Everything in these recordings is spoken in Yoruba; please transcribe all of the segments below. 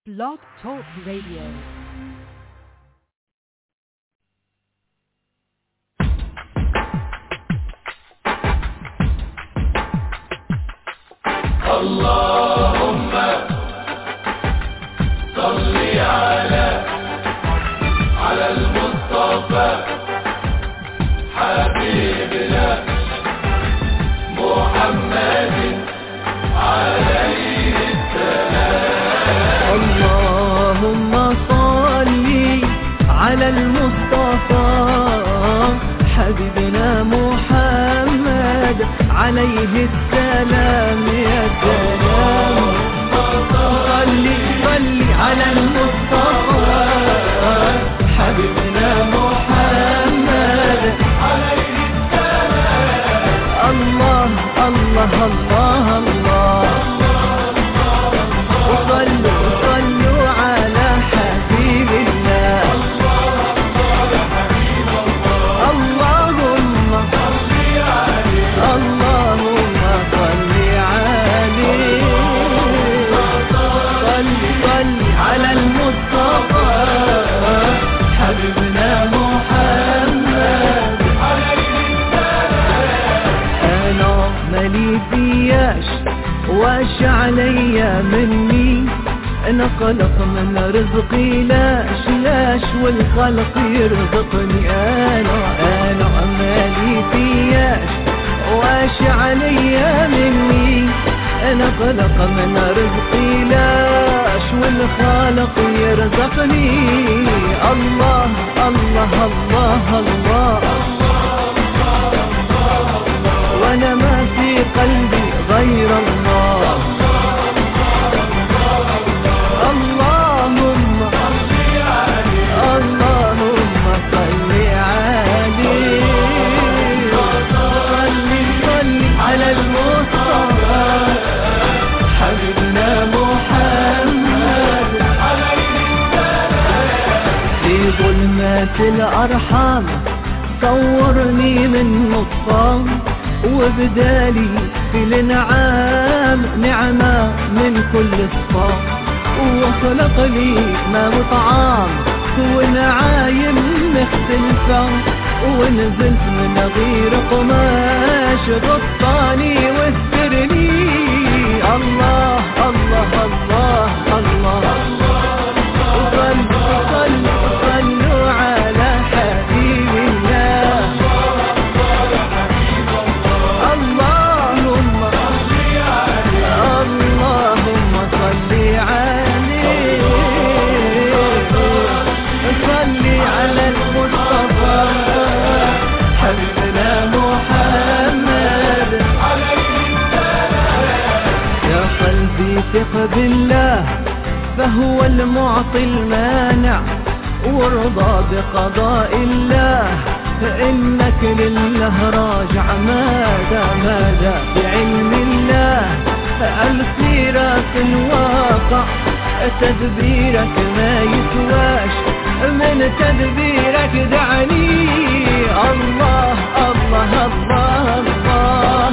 Blog Talk Radio. اللهم صل على على المصطفى حبيبنا محمد عليه اللهم صل على المصطفى حبيبنا محمد عليه السلام يا سلام صل صل على المصطفى حبيبنا محمد عليه السلام الله الله الله الله وصلوا صلوا على حبيب الله اللهم اللهم صل عليه صل صل على المصطفى حبيبنا محمد انا مالي فياش واش عليا مني انا خلق من رزقي لاش لاش والخلق يرزقني انا انا مالي فياش واش عليا مني انا خلق من رزقي لاش والخالق يرزقني الله الله الله, الله وانا ما في قلبي غير الله اللهم اللهم صل عليه صل صل على المصطفى حبيبنا محمد في ظلمات الأرحام صورني من نطفان وبدالي في الانعام نعمة من كل صفام وخلق لي ما وطعام ونعايم مختلفة ونزلت من غير قماش غطاني واسترني الله الله الله الله, صلوا صلوا صلوا على حبيب الله اللهم اللهم صل عليه صل على المصطفى حبيبنا محمد يا قلبي ثق بالله فهو المعطي المانع وارضى بقضاء الله فإنك لله راجع ماذا ماذا بعلم الله السيرة الواقع تدبيرك ما يسواش من تدبيرك دعني الله الله الله الله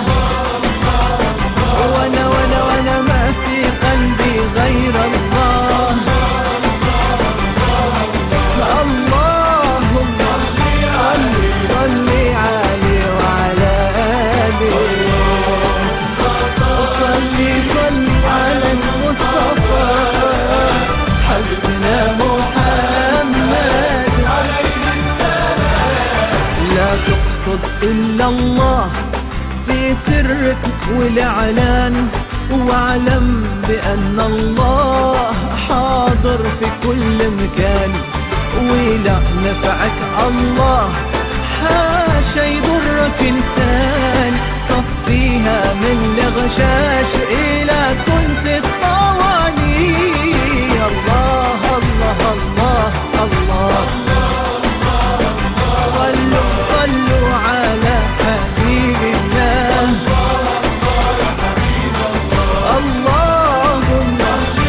وانا وانا وانا ما في قلبي غير الله اللهم صل صل عليه وعلى آله صل صل على المصطفى حبيبنا محمد لا تقصد إلا الله في سرك والإعلان واعلم بأن الله حاضر في كل مكان ولا نفعك الله حاشا يضرك إنسان صفيها من الغشاش إلى كنت الطواني الله الله الله الله صلوا صلوا على حبيب الله اللهم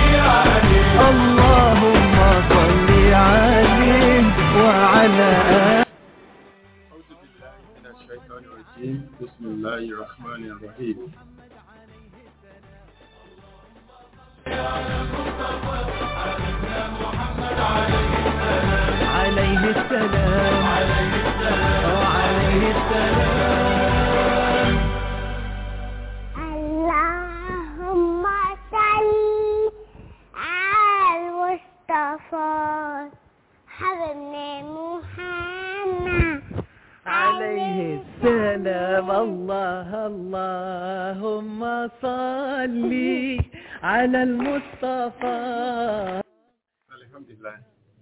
اللهم صل عليه وعلى آله أعوذ بالله من الشيطان الرجيم بسم الله الرحمن الرحيم على المصطفى والله اللهم صل على المصطفى Alhamdulillah.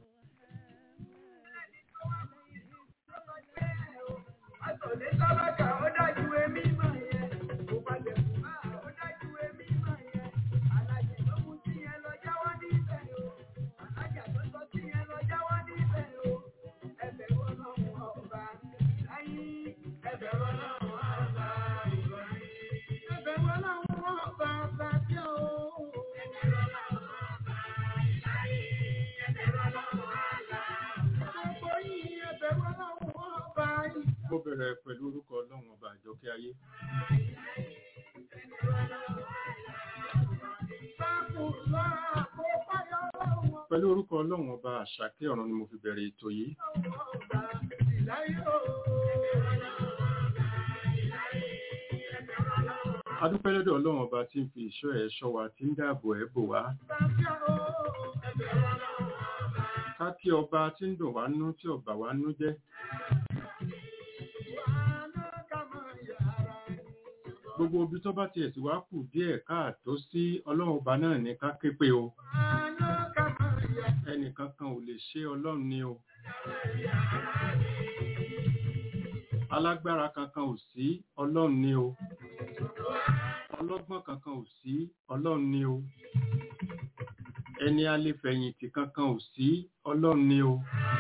Àtọ̀lé sábàkà ó dájú èmi mọ̀ yẹn. Mo balẹ̀ fún máa ó dájú èmi mọ̀ yẹn. Àlàyé ló mú sí yẹn lọ jáwọ́ níbẹ̀ o. Àlájà tó sọ sí yẹn lọ jáwọ́ níbẹ̀ o. Ẹbẹ̀ wọn náà wọ ọba láyé. Ẹbẹ̀ wọn náà wọ ọba ìrọ̀lẹ́. Ẹbẹ̀ wọn náà wọ ọba bàbí o. Ẹbẹ̀ wọn náà wọ ọba ìláyé. Ẹbẹ̀ wọn náà wọ ọba. Gbogbo yìí ẹbẹ̀ wọn náà wọ ọba yìí. Mo bẹ̀rẹ̀ pẹ̀lú orúkọ Ọlọ́run ọba àjọkẹ́ ayé. Pẹ̀lú orúkọ Ọlọ́run ọba àṣàkẹ́ ọ̀run ni mo fi bẹ̀rẹ̀ ètò yìí. Adúpẹ́ lọ́dọ̀ Ọlọ́run ọba tí ń fi ìṣọ́ ẹ̀ ṣọ́ wa tí ń dáàbò ẹ̀ bò wá. Ká kí ọba tí ń dùn wá nú tí ọba wá nú jẹ́. Gbogbo ibi tó bá tiẹ̀ sì wá kù díẹ̀ káàtó sí Ọlọ́run ọba náà ní ká ké pé o. Ẹnìkan kan ò lè ṣe Ọlọ́run ni o. Alágbára kankan ò sí Ọlọ́run ni o. Ọlọ́gbọ́n kankan ò sí Ọlọ́run ni o. Ẹni alẹ́fẹ̀yìntì kankan ò sí Ọlọ́run ni o.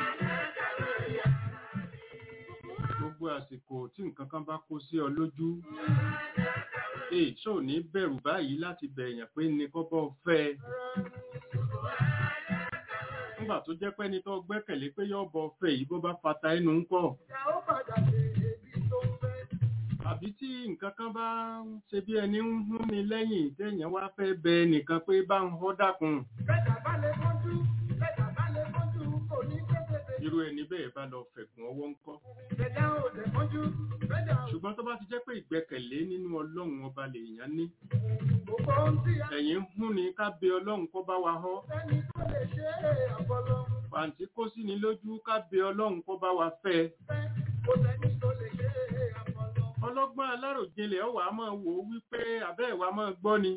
Gbogbo àsìkò tí nǹkan kan bá kó sí ọ lójú. Èè ṣó ní bẹ̀rù báyìí láti bẹ̀yàn pé ní kọ́bọ̀ fẹ́ ẹ. Nígbà tó jẹ́ pẹ́ni tó gbẹ́kẹ̀lé pé yọ́ bọ fẹ́ yìí bó bá fata ẹnu ń kọ̀. Àbí tí nǹkan kan bá ń ṣe bí ẹni ń hún ni lẹ́yìn téèyàn wá fẹ́ bẹ nìkan pé bá ń họ́ dákun. Irú ẹni bẹ́ẹ̀ bá lọ fẹ̀gùn ọwọ́ ń kọ́. Ṣùgbọ́n tó bá ti jẹ́ pé ìgbẹ́kẹ̀lé nínú Ọlọ́run ọba lèèyàn ní. Ẹ̀yìn ń hún ni ká bẹ Ọlọ́run kó bá wa họ́. Pàǹtí kó sí ni lójú ká bẹ Ọlọ́run kó bá wa fẹ́. Ọlọ́gbọ́n aláròjinlẹ̀ ọ̀wà máa wò ó wípé àbẹ́ ìwà máa gbọ́ ni.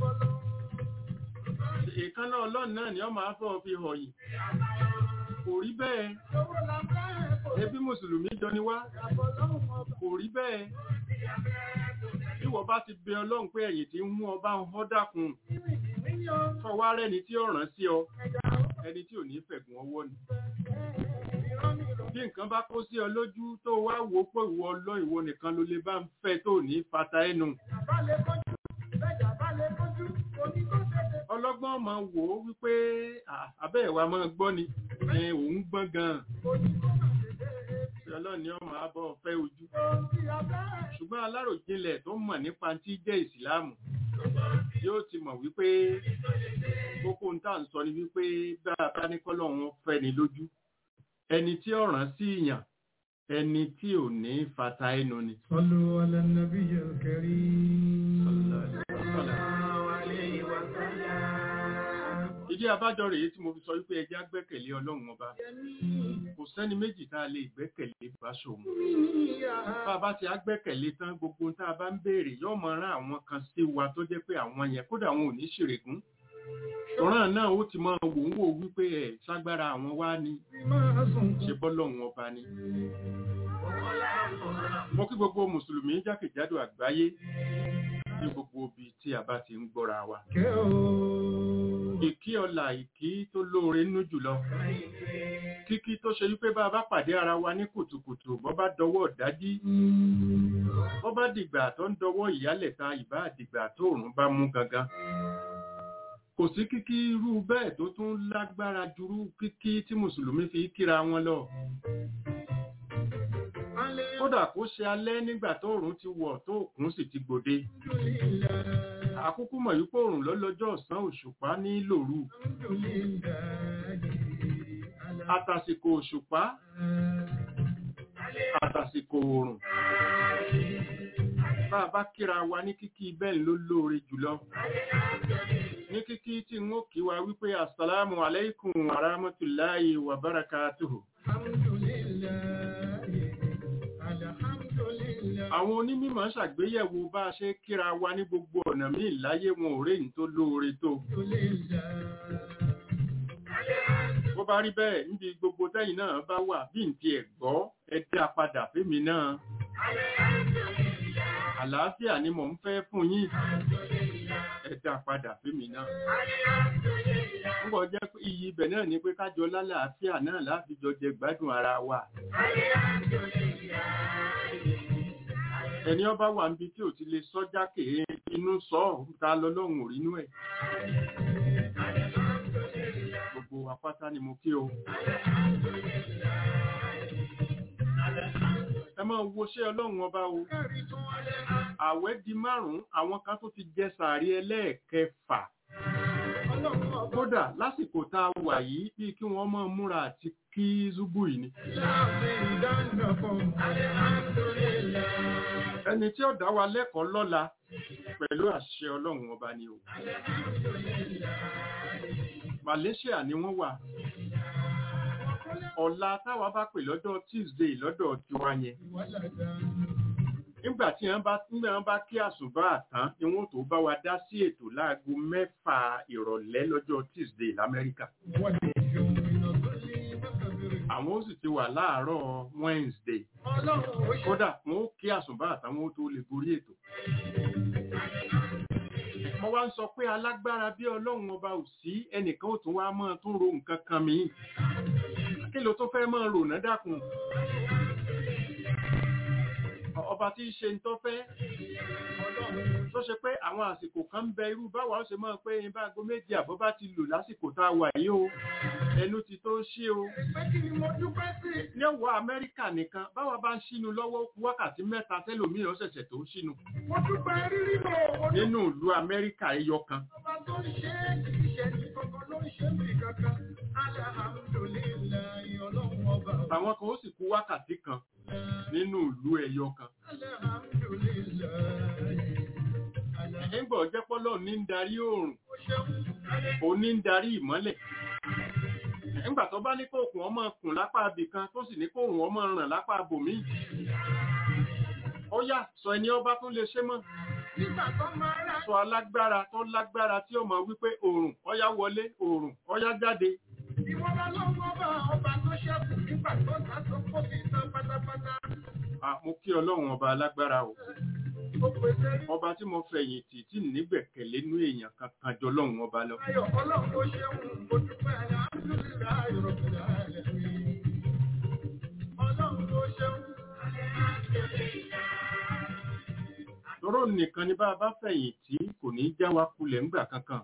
Èékánná Ọlọ́run náà ni ọ máa fọ́ fi họ̀yìn. Kò rí bẹ́ẹ̀. Ẹbí Mùsùlùmí jọ ni wá. Kò rí bẹ́ẹ̀. Bí wọ́n bá ti bẹ Ọlọ́run pé ẹ̀yìn tí ń mú ọba ń họ́ dákun. Fọwọ́ rẹ́ni tí ó rán sí ọ. Ẹni tí ò ní fẹ̀gùn ọwọ́ ni bí nǹkan bá kó sí ọ lójú tó wá wò ó pé ìwọ ọlọ́ ìwọ nìkan ló lè bá ń fẹ́ tó ní fata ẹnu. ọlọ́gbọ́n máa wò ó wípé àbẹ́ ìwà máa gbọ́ ni òun gbọ́n gan-an. ọlọ́ni ọmọ abọ́ fẹ́ ojú. ṣùgbọ́n aláròjinlẹ̀ tó mọ̀ nípa tí jẹ́ ìsìláàmù yóò ti mọ̀ wípé kókó ń tà ń sọ ni wípé bá a bá ní kọ́lọ́ wọn fẹ́ ni lójú ẹni tí ọ̀ràn sí ìyàn ẹni tí ò ní fata ẹnu ni. Sallu ala nabiyyil karim. ìdí abájọ rèé tí mo fi sọ wípé ẹjẹ́ agbẹ́kẹ̀lé ọlọ́run ọba kò sẹ́ni méjì tá a lè gbẹ́kẹ̀lé bá ṣòun bá a bá ti agbẹ́kẹ̀lé tán gbogbo tá a bá ń béèrè yóò mọ rán àwọn kan sí wa tó jẹ́ pé àwọn yẹn kódà wọn ò ní ṣèrègùn ọ̀ràn náà ó ti máa wò ń wò wípé ẹ̀ ságbára àwọn wá ní ṣe bọ́lọ́run ọba ni. mo kí gbogbo mùsùlùmí jákèjádò àgbáyé ní gbogbo ibi tí a bá ti ń gbọ́ra wa. ìkí ọlà ìkí tó lóore nú jùlọ. kíkí tó ṣe wípé bá a bá pàdé ara wa ní kùtùkùtù bọ́ bá dọwọ́ dájí. bọ́ bá dìgbà tó ń dọwọ́ ìyálẹ̀ta ìbá dìgbà tó òrùn bá mú gangan kò sí kíkí irú bẹ́ẹ̀ tó tún lágbára jurú kíkí tí mùsùlùmí fi kíra wọn lọ. kódà kó ṣe alẹ́ nígbà tó òrùn ti wọ̀ tó òkun sì ti gbòde. àkúkú mọ̀ yípo òrùn lọ́lọ́jọ́ ọ̀sán òṣùpá ní lòru. àtàsìkò òṣùpá àtàsìkò òrùn. bá a bá kíra wa ní kíkí bẹ́ẹ̀ ló lóore jùlọ ní kíkí tí ń ó kí wa wípé assalamu alaikum wa rahmatullahi wa barakatuhu. àwọn onímọ̀ ṣàgbéyẹ̀wò bá a ṣe kíra wa ní gbogbo ọ̀nà míì láyé wọn ò réyìn tó lóore tó bó bá rí bẹ́ẹ̀ níbi gbogbo tẹ́yìn náà bá wà bí n ti ẹ̀ gbọ́ ẹ dá padà fẹ́mi náà àlàáfíà ni mò ń fẹ́ fún yín ẹ dá padà fẹ́mi náà púpọ̀ jẹ́ pé iyì ibẹ̀ náà ni pé kájọ lálàáfíà náà láfijọ jẹ gbádùn ara wa ẹni ọba wà níbi tí ò ti lè sọ jákè inú sọ ọ́ ta lọ́lọ́run ò rínú ẹ̀ gbogbo wa pátá ni mo kí o ẹ máa wo ṣé ọlọ́run ọba o àwẹ̀ di márùn-ún àwọn kan tó ti jẹ sàárì ẹlẹ́ẹ̀kẹfà kódà lásìkò tá a wà yìí bí kí wọ́n máa múra àti kí zubu yìí ni ẹni tí ó dá wa lẹ́kọ̀ọ́ lọ́la pẹ̀lú àṣẹ ọlọ́run ọba ni o Malaysia ni wọ́n wà ọ̀la táwa bá pè lọ́dọ̀ Tuesday lọ́dọ̀ tiwa yẹn nígbà tí wọ́n bá nígbà wọ́n bá kí àsùbá àtán ni wọ́n tó bá wa dá sí ètò láago mẹ́fà ìrọ̀lẹ́ lọ́jọ́ Tuesday l'Amẹ́ríkà àwọn ó sì ti wà láàárọ̀ Wednesday kódà wọn ó kí àsùbá àtán wọn ó tó lè gorí ètò mo wá ń sọ pé alágbára bí ọlọ́run ọba ò sí ẹnìkan ò tún wá mọ́ tún ro nǹkan kan mi kí ló tó fẹ́ mọ́ rò náà dákun ọba tí í ṣe ń tọ́fẹ́ tó ṣe pé àwọn àsìkò kan ń bẹ irú báwa ó ṣe mọ́ pé bá aago méjì àbọ̀ bá ti lò lásìkò tá a wà yìí o ẹnu ti tó ṣí o ní ọwọ́ Amẹ́ríkà nìkan báwa bá ń ṣínú lọ́wọ́ wákàtí mẹ́ta tẹ́lòmíràn ṣẹ̀ṣẹ̀ tó ṣínú nínú ìlú Amẹ́ríkà ẹyọ kan Ọba tó ń ṣe é kì í ṣe ní kankan ló ń ṣe mí kankan. Alhamdulillahi ọlọ́run ọba. àwọn kan ó sì kú wákàtí kan nínú ìlú ẹyọ kan Alhamdulillahi. nígbà ọjọ́ pọ́lọ́ ní ń darí oòrùn Ó ṣeun. òun ní ń darí ìmọ́lẹ̀ nígbà tó bá ní kóòkùn ọmọ kùn lápá abì kan tó sì ní kóòrùn ọmọ ràn lápá abòmí ó yá sọ ẹni ọba tó lè ṣe mọ́ Nígbà tó máa rà sọ alágbára tó lágbára tí ó mọ̀ wípé oòrùn ọyá wọlé oòrùn ọyá jáde ìwọ bá lọ́wọ́ ọba ọba tó ṣẹ́kù nígbà tó ta tó kó fi tán pátápátá. Ah, mo kí ọlọ́run ọba alágbára o Ó pèsè rí ọba tí mo fẹ̀yìntì tí nígbẹ̀kẹ̀lé nú èèyàn kankan jọ lọ́run ọba lọ ayọ̀ ọlọ́run tó ṣeun mo dúpẹ́ alhamdulillahi rabbil alamin. Ọlọ́run tó ṣeun. tọ́rọ nìkan ni bá a bá fẹ̀yìntì kò ní já wa kulẹ̀ ńgbà kankan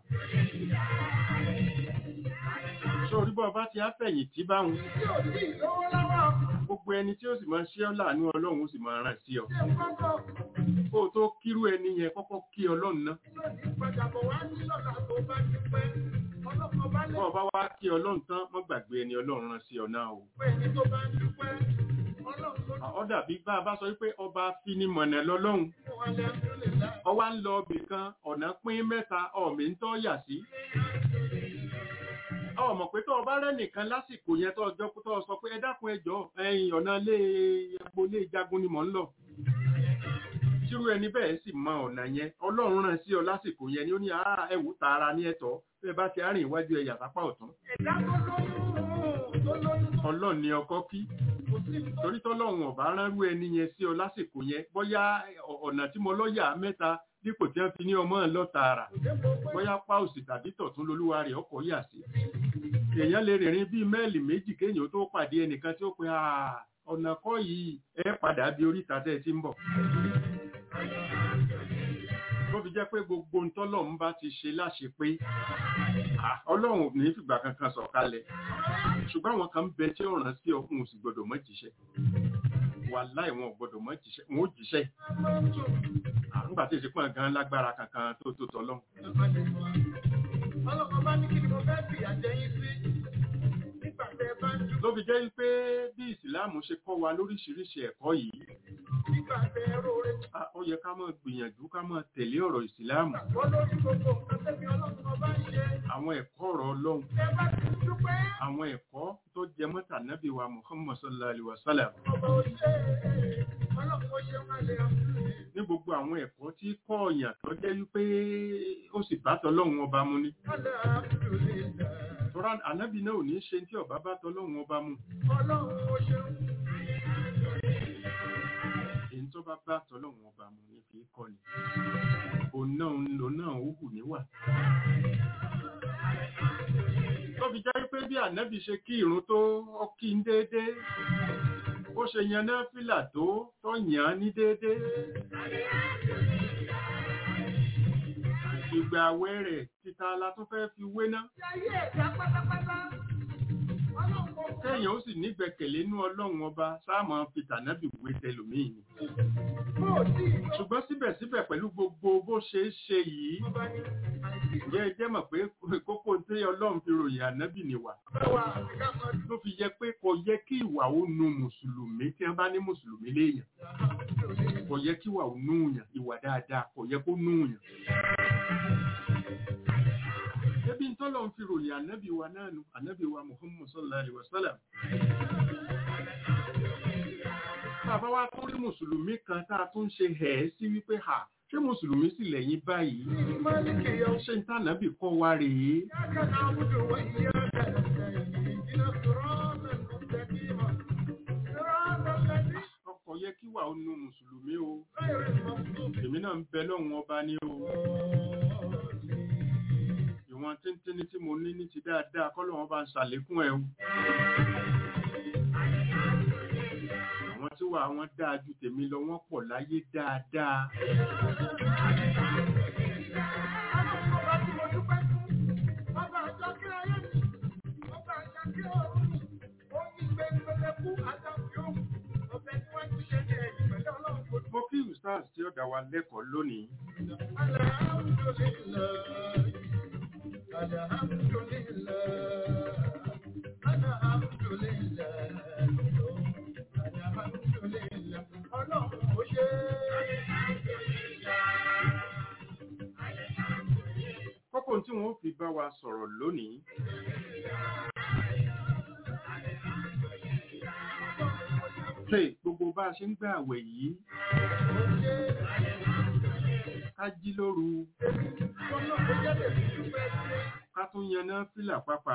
sórí bọ́ ọba tí a fẹ̀yìntì báwọn Tí ò sí lówó lọ́wọ́, gbogbo ẹni tí ó sì máa ṣe ọ́ láàánú ọlọ́run ó sì máa ràn sí ọ ṣé ń kọ́kọ́ kó o tó kírú ẹni yẹn kọ́kọ́ kí ọlọ́run ná lónìí padà bọ̀ wá sí lọ́la tó bá ti pẹ́. Ọlọ́kọ̀ bá lè bọ́ ọba wá kí ọlọ́run tán mọ́ gbàgbé ẹni ọlọ́run rán sí ọ náà o pẹ́ ní tó bá ń dúpẹ́. Ọlọ́run tó ọ dàbí bá a bá sọ wípé ọba finimọ̀nà lọ́lọ́run dúpẹ́ alhamdulillahi. ọwá ń lọ ibì kan ọ̀nà pín mẹ́ta ọ̀mí ń tọ́ yà sí ọmọ pé tó ọba rẹ nìkan lásìkò yẹn tó ọjọ́ tó sọ pé ẹ dákun ẹjọ́ ẹ̀yìn ọ̀nà ilé epo ilé ìjagun ni mò ń lọ tírú ẹni bẹ́ẹ̀ sì mọ ọ̀nà yẹn ọlọ́run rán sí ọ lásìkò yẹn ni ó ní àá ẹ̀wù tààrà ní ẹ̀tọ́ bẹ́ẹ̀ bá ti rìn iwájú ẹ̀yà sápá ọ̀tún Ẹ̀dá tó lóyún tó lóyún tó ọlọ́run ni ọkọ kí kò sí tó torí tọ́lọ́run ọ̀bá ránrú ẹni yẹn sí ọ lásìkò yẹn bóyá ọ̀nà tí mo lọ́yà mẹ́ta dípò tí wọ́n fi ní ọmọ lọ tààrà dé gbogbo bóyá páùsì tàbí tọ̀tún lolúwa rẹ̀ ọkọ̀ yà sí èèyàn lè rìnrìn bíi mẹ́ẹ̀lì méjì kéèyàn tó pàdé ẹnìkan tí ó pe "Ah, ọ̀nà kọ́ yìí ẹ padà bí oríta tẹ́ ẹ ti ń bọ̀ tó fi jẹ́ pé gbogbo ntọ́lọ́run bá ti ṣe láṣẹ pé ah, ọlọ́run ò ní fìgbà kankan sọ̀kalẹ̀ ṣùgbọ́n àwọn kan ń bẹ tí ó rán sí ọkùnrin òsì gbọdọ̀ mọ́ jíṣẹ́ wàláì wọn ò gbọdọ̀ mọ́ jíṣẹ́ wọn ó jíṣẹ́ Ah, nígbà tí èsì pọ̀ gan lágbára kankan tó tó tọ́lọ́run Ọlọ́kọ̀ bá ní kí ni mo fẹ́ fìyà jẹ yín sí nígbà tẹ ẹ bá ń dúpẹ́. ló fi jẹ́ pé bí ìsìláàmù ṣe kọ́ wa lóríṣiríṣi ẹ̀kọ́ yìí nígbà tẹ ẹ róore ah, ó yẹ ká máa gbìyànjú ká máa tẹ̀lé ọ̀rọ̀ ìsìláàmù wọ́n lórí gbogbo nǹkan tẹ́bi ọlọ́run ọba ń ṣe. àwọn ẹ̀kọ́ ọ̀rọ̀ ọlọ́run Tẹ bá ti ń dúpẹ́. àwọn ẹ̀kọ́ tó jẹ mọ́tà nábì wa muhammad sallallahu alaihi wa sallam ọba òṣè ọlọ́run ó ṣe wọn lè àmúlò ní gbogbo àwọn ẹ̀kọ́ tí kọ́ọ̀yàn tó jẹ́ wípé ó sì bá tọlọ́run ọba mu ni ọlọ́ àmúlò lè dà tọ́ra ànábì náà ò ní ṣe tí ọba bá tọlọ́run ọba mu ọlọ́run ó ṣe èyí tó bá bá tọlọ́run ọba mu ní fi kọ́ ni òun náà òun náà ó hù níwà tó fi jẹ́ pé bí ànábì ṣe kí ìrun tó ọkí ń déédé bó ṣe yan náà fìlà tó tó yàn án ní déédé ìgbà àwẹ̀ rẹ̀ títa la tún fẹ́ fi wé ná ayé ẹ̀dá pátápátá ọlọ́run kò kọ́ kéèyàn ó sì nígbẹ̀kẹ̀lé inú ọlọ́run ọba sáàmù fìtànábì wé tẹlòmíì ni bó tí ìlú ṣùgbọ́n síbẹ̀síbẹ̀ pẹ̀lú gbogbo bó ṣe é ṣe yìí ọba ní àìsí ǹjẹ́ ẹ jẹ́ mọ̀ pé kókó tí ọlọ́run fi ròyìn ànábì nìwà ìgbàwà àti káfọ́ ló fi yẹ pé kò yẹ kí ìwà ó nu mùsùlùmí tí wọ́n bá ní mùsùlùmí léèyàn kò yẹ kí ìwà ó nú yàn ìwà dáadáa kò yẹ kó nú yàn. Ebi ń tọ́lọ̀ ń fi ròyìn ànábì wa náà nu ànábì wa Muhammad sallallahu alaihi wa sallam. Bàbá wa tó rí mùsùlùmí kan tá a tún ṣe hẹ̀ sí wípé ha ṣé mùsùlùmí sì lẹ́yìn báyìí? Málìkì yọ Ṣé ń tànàbì kọ́ wa rèé? إياك نعبد وإياك نستعين اهدنا الصراط المستقيم صراط الذين Ọkọ̀ yẹ kí wà ó nu mùsùlùmí o. غير المغضوب Èmi náà ń bẹ lọ́hùn ọba ní o. Ìwọ̀n tíntínní tí mo ní ní ti dáadáa kọ́ lọ́wọ́ bá ń ṣàlékún ẹ̀ o. Àwọn tí wà wọ́n dáa ju tèmi lọ wọ́n pọ̀ láyé dáadáa. Ọba tí mo dúpẹ́ fún, ọba àjọkẹ́ ayé mi, ọba àjọkẹ́ ọ̀run mi, ó ní gbẹngbẹlẹ́kú àtàkì òun, ọbẹ̀ tí wọ́n ti ṣe ní ẹ̀yìn pẹ̀lú ọlọ́run kò Mo kí Ustaz tí ó dá wa lẹ́kọ̀ọ́ lónìí. Kókó tí wọ́n fi bá wa sọ̀rọ̀ lónìí. Ṣé gbogbo bá a ṣe ń gbà àwẹ̀ yìí? Ká jí lóru, ká tún yaná fìlà pápá.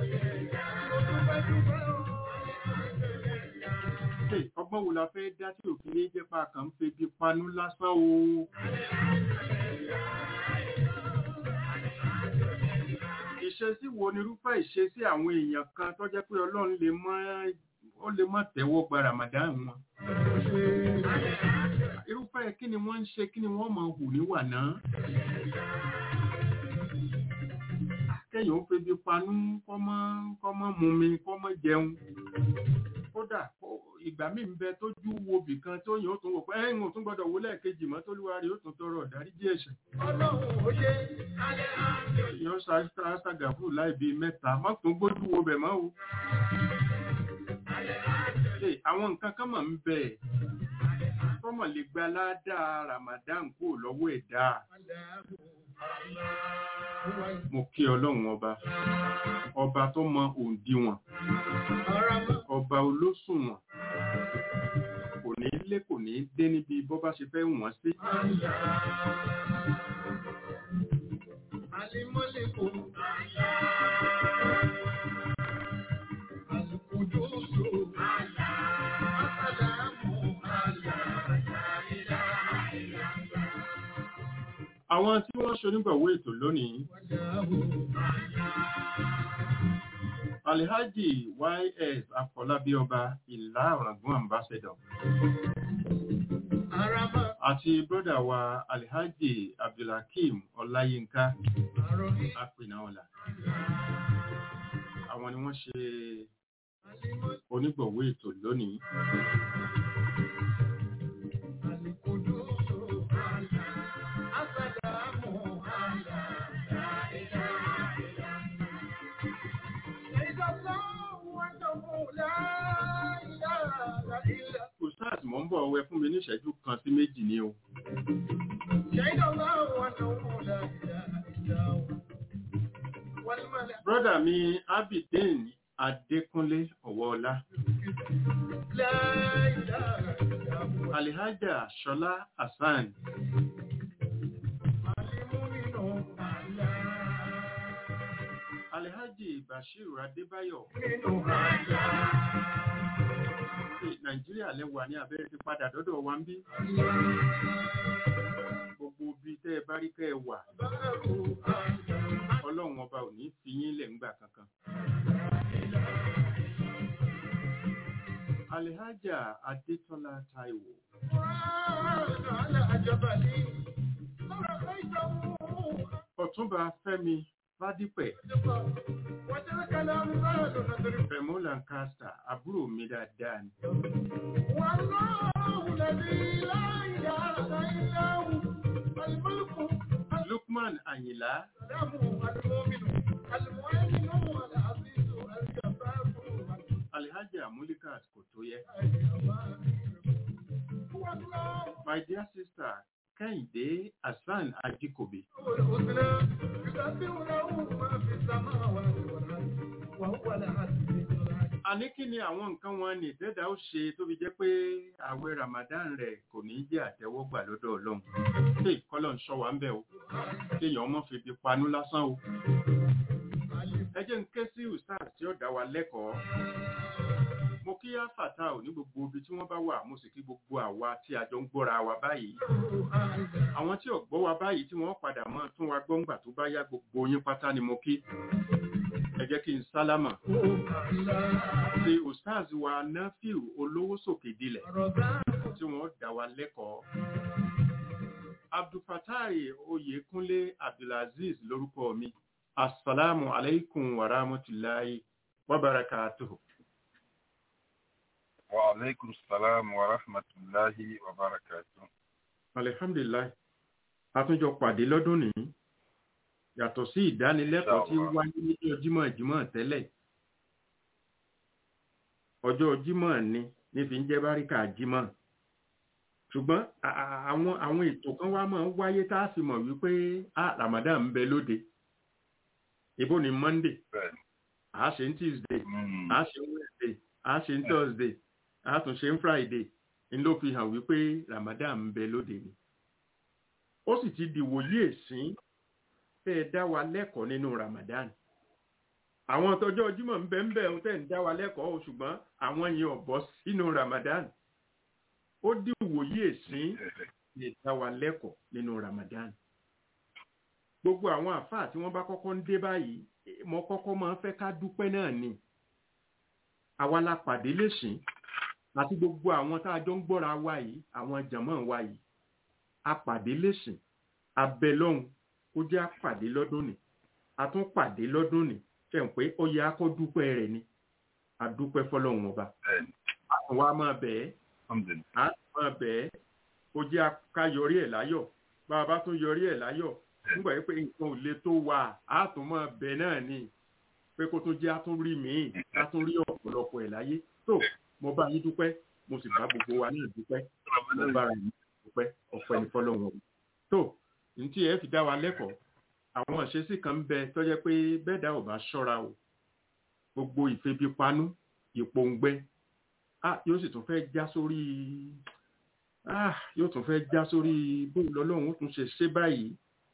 Ṣé ọgbọ́n wo la fẹ́ dá tí òfin ní jẹ́ pa kàn ń febi panú lásán o? Ìṣesí wo ni irúfẹ́ ìṣesí àwọn èèyàn kan tó jẹ́ pé Ọlọ́run lè mọ́ ó lè mọ́ tẹ́wọ́ gba Ramadan wọn? Irúfẹ́ kí ni wọ́n ń ṣe kí ni wọ́n máa hù níwà náà? Kẹ́yìn ó febi panú kọ́mọ́ kọ́mọ́ mumi kọ́mọ́ jẹun. Kódà ó- ìgbà míì ń bẹ tójú wo bìkan tó yàn ó tún wò pé ẹ̀yìn ò tún gbọ́dọ̀ wó lẹ́ẹ̀kejì mọ́ tólúwa rí ó tún tọrọ ọ̀dáríjì ẹ̀ṣẹ̀. Yọ ṣàgàfù láì bíi mẹ́ta, má tún gbójú wo bẹ̀ mọ́ o. Ṣé àwọn nǹkan kan mọ̀ ń bẹ̀ tọ́mọ̀ lè gba ládàá Ramadan kúrò lọ́wọ́ ẹ̀dá. Mo kí Ọlọ́run ọba, ọba tó mọ òǹdíwọ̀n, ọba olóṣùwọ̀n, kò ní lé kò ní dé níbi bọ́ bá ṣe fẹ́ wọ̀n sí. Àwọn tí wọ́n ṣonígbàwó ètò lónìí, Alhaji YS Afọlábí ọba ìlà ọ̀ràngún ambassador àti brọ́dà wa Alhaji Abdulhakeem Ọláyínká Apinaọlá. Àwọn ni wọ́n ṣe onígbọ̀wọ́ ètò lónìí. Ustaz mọ̀ ń bọ̀ wẹ fún mi ní ìṣẹ́jú kan sí méjì ní o. Brọ́dà mi Abidin adékúnlé ọ̀wọ́ọlá لا إله إلا هو alihaja ṣọlá hasan المؤمن أعلى alihaji bashiru adébáyọ̀ المؤمن أعلى pé nàìjíríà lẹ́wà ní abẹ́rẹ́ ti padà dọ́dọ̀ wa ń bí gbogbo ibi tẹ́ ẹ bá rí kẹ́ ẹ wà ọlọ́run ọba ò ní fi yín lẹ̀ ńgbà kankan. alihaja adétọ́lá taiwo ọ̀túnba fẹ́mi fádípẹ̀ fẹ̀mú lancaster àbúrò mi dáadáa ni. lukman ayinla alihaja mulikat kò tó yẹ. my dear sister kẹ́hìndé hasan ajikobi àní kí ni àwọn nǹkan wọn ní ìdẹ́dà ó ṣe tó fi jẹ́ pé ààwẹ̀ ramadan rẹ̀ kò ní jẹ́ àtẹ́wọ́gbà lọ́dọ̀ ọlọ́run ṣé ìkọlọ̀ ń ṣọ́ wa ń bẹ̀ o kéèyàn ọmọ fi fi panú lásán o ẹ jẹ́ ń ké sí ustaz tí ó dá wa lẹ́kọ̀ọ́ mo kí áfàtà ò ní gbogbo ibi tí wọ́n bá wà mo sì kí gbogbo àwa tí a jọ ń gbọ́ra wa báyìí àwọn tí ò gbọ́ wa báyìí tí wọ́n padà mọ́ tún wa gbọ́ngbà tó bá yá gbogbo yín pátá ni mo kí ẹ jẹ́ kí n sálámà sí ustaz wa nafiu olówó sòkè dilẹ̀ tí wọ́n dá wa lẹ́kọ̀ọ́ abdulfatai oyèkúnlé abdulaziz lórúkọ mi asalaamu alaikum wa rahmatulahi wa barakatuhu. وعليكم السلام ورحمة الله وبركاته alihamdulilayi àtúnjọ pàdé lọ́dún nìyí yàtọ̀ sí ìdánilẹ́kọ̀ọ́ tí Inshallah. wáyé ní jímọ̀ jímọ̀ tẹ́lẹ̀ ọjọ́ jímọ̀ ni ní fi ń jẹ́ báríkà jímọ̀ ṣùgbọ́n a- a- àwọn àwọn ètò kan wá máa ń wáyé tá a fi mọ̀ wípé a ramadan ń bẹ lóde ibo ni monday Bẹ́ẹ̀ni. a ṣe ń tuesday Mm. a ṣe ń wednesday a ṣe ń thursday a tún ṣe ń friday n ló fi hàn wípé ramadan ń bẹ lóde ni ó sì ti di wòye èsín tẹ́ ẹ dá wa lẹ́kọ̀ọ́ nínú ramadan àwọn tọjọ́ jímọ̀ ń bẹ ń bẹ ohun tẹ́ ẹ ń dá wa lẹ́kọ̀ọ́ o ṣùgbọ́n àwọn yẹn ò bọ́ sínú ramadan ó di wòye èsín lè dá wa lẹ́kọ̀ọ́ nínú ramadan gbogbo àwọn àfáà tí wọ́n bá kọ́kọ́ ń dé báyìí eh, mo kọ́kọ́ máa ń fẹ́ ká dúpẹ́ náà ni àwa la pàdé lẹ́sìn àti gbogbo àwọn tá a jọ ń gbọ́ra wa yìí àwọn jàmọ́ wa yìí a pàdé lẹ́sìn abẹ lọ́hùn ó jẹ́ àpàdé lọ́dún ni a tún pàdé lọ́dún ni ṣe ń pé ó yẹ akọ́ dúpẹ́ rẹ̀ ni a dúpẹ́ fọlọ́hùn ọba Bẹ́ẹ̀ni. àwọn wa máa bẹ̀ ẹ́ Alhamdulillah. a máa bẹ̀ ẹ́ ó jẹ́ ká yọrí ẹ̀ láyọ̀ bá a bá tún yọrí ẹ̀ láyọ̀ nígbà yìí pé nǹkan ò le tó wà á tún máa bẹ̀ náà ni pé kó tún jẹ́ á tún rí míì á tún rí ọ̀pọ̀lọpọ̀ ẹ̀ láyé tó mo bá yín dúpẹ́ mo sì bá gbogbo wa náà dúpẹ́ mo bára yín dúpẹ́ ọ̀pẹ́ ní fọlọ́run ọ̀hún. tó ní tí ẹ fi dá wa lẹ́kọ̀ọ́ àwọn ìṣesí kan ń bẹ tó jẹ́ pé bẹ́ẹ̀ dá ò bá ṣọ́ra o gbogbo ìfebipanú ìpòǹgbẹ ah yóò sì tún fẹ́ já sórí ah yóò tún fẹ́ já sórí bóun lọ́lọ́run ó tún ṣe ṣe báyìí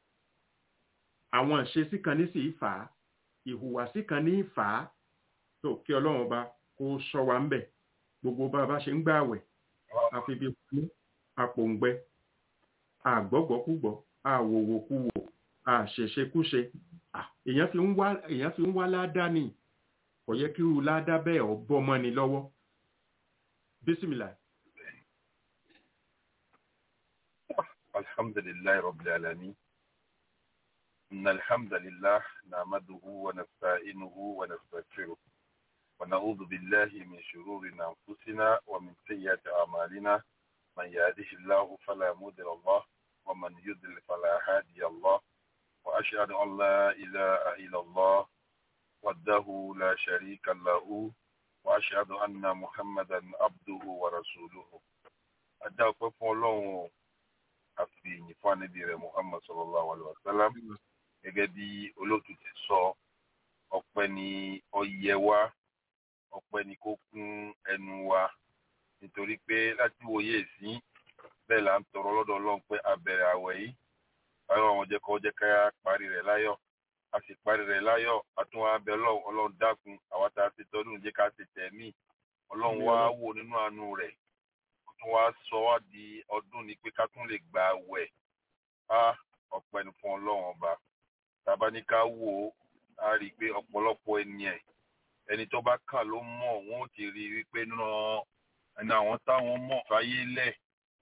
àwọn ìṣesí kan ní sì fà á ìhùwàsí kan ní fà á tó kí ọlọ́run ọba kó sọ wa ń bẹ̀ gbogbo bá a bá ṣe ń gbààwẹ̀ àfebipanú àpòǹgbẹ àgbọ́gbọ́kúgbọ́ àwòwòkúwò àṣẹṣekúṣe Ah, èèyàn fi ń wá èèyàn fi ń wá ládàá ni kò yẹ kí irú ládàá bẹ́ẹ̀ ọ bọ́ mọ́ni lọ́wọ́ bísímìlà الحمد لله رب العالمين إن الحمد لله نعمده ونستعينه ونستغفره ونعوذ بالله من شرور أنفسنا ومن سيئات أعمالنا من يهده الله فلا مضل له ومن يضلل فلا هادي الله وأشهد أن لا إله إلا الله وحده لا شريك له وأشهد أن محمدا عبده ورسوله أدعوكم الله àfi ìyìn fún ànábì rẹ̀ muhammad sallallahu alayhi wa sallam gẹ́gẹ́ bí olóòtú ti sọ ọpẹ́ ni ọyẹ wa ọpẹ́ ni kó kún ẹnu wa nítorí pé láti wòye sí bẹ́ẹ̀ là ń tọrọ lọ́dọ̀ ọlọ́run pé a bẹ̀rẹ̀ àwẹ̀ yìí báyọ̀ àwọn jẹ́ kó jẹ́ ká parí rẹ̀ láyọ̀ a sì parí rẹ̀ láyọ̀ a tún wá bẹ ọlọ́run ọlọ́run dákun àwa tá a ti tọ́dún jẹ́ ká ti tẹ̀ mí ọlọ́run wá wò nínú àánú rẹ̀ ó tún wá sọ wá di ọdún ni pé ká tún lè gba àwẹ̀ á ọpẹ́ ni fún ọlọ́run ọba tàbá ní ká wò ó a rí i pé ọ̀pọ̀lọpọ̀ ènìyàn ẹni tó bá kà ló mọ̀ wọ́n ó ti rí i wípé nínú ẹni àwọn táwọn mọ̀ fáyé lẹ̀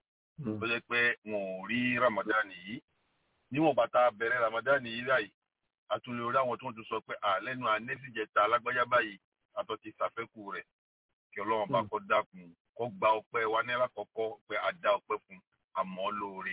tó jẹ́ pé wọn ò rí Ramadan yìí níwọ̀n bàtà bẹ̀rẹ̀ Ramadan yìí báyìí àtúnlẹ̀ orí àwọn tó ń tún sọ pé àlẹ́nu anẹ́sìjẹta alágbájá báyìí àtọ́ ti ṣàfẹ́kù rẹ̀ kí ọlọ́run bá kọ́ dákun kó gba ọpẹ́ wa ní alákọ̀ọ́kọ́ pé a dá ọpẹ́ fún àmọ́ lóore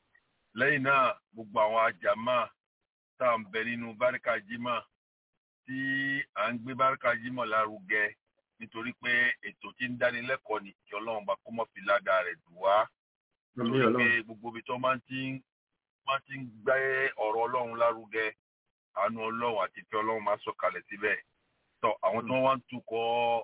lẹ́yìn náà gbogbo àwọn àjàmá tá à ń bẹ nínú báríkà jímọ̀ tí à ń gbé báríkà jímọ̀ lárugẹ nítorí pé ètò tí ń dánilẹ́kọ̀ọ́ ni kí ọlọ́run bá kó mọ́ fi ládàá rẹ̀ dùn wá nítorí pé gbogbo ibi tó máa ti ń máa ti ń gbé ọ̀rọ̀ ọlọ́run lárugẹ àánú ọlọ́run àti ìfẹ́ ọlọ́run máa sọ̀kalẹ̀ síbẹ̀ tọ́ àwọn tó wá ń tukọ̀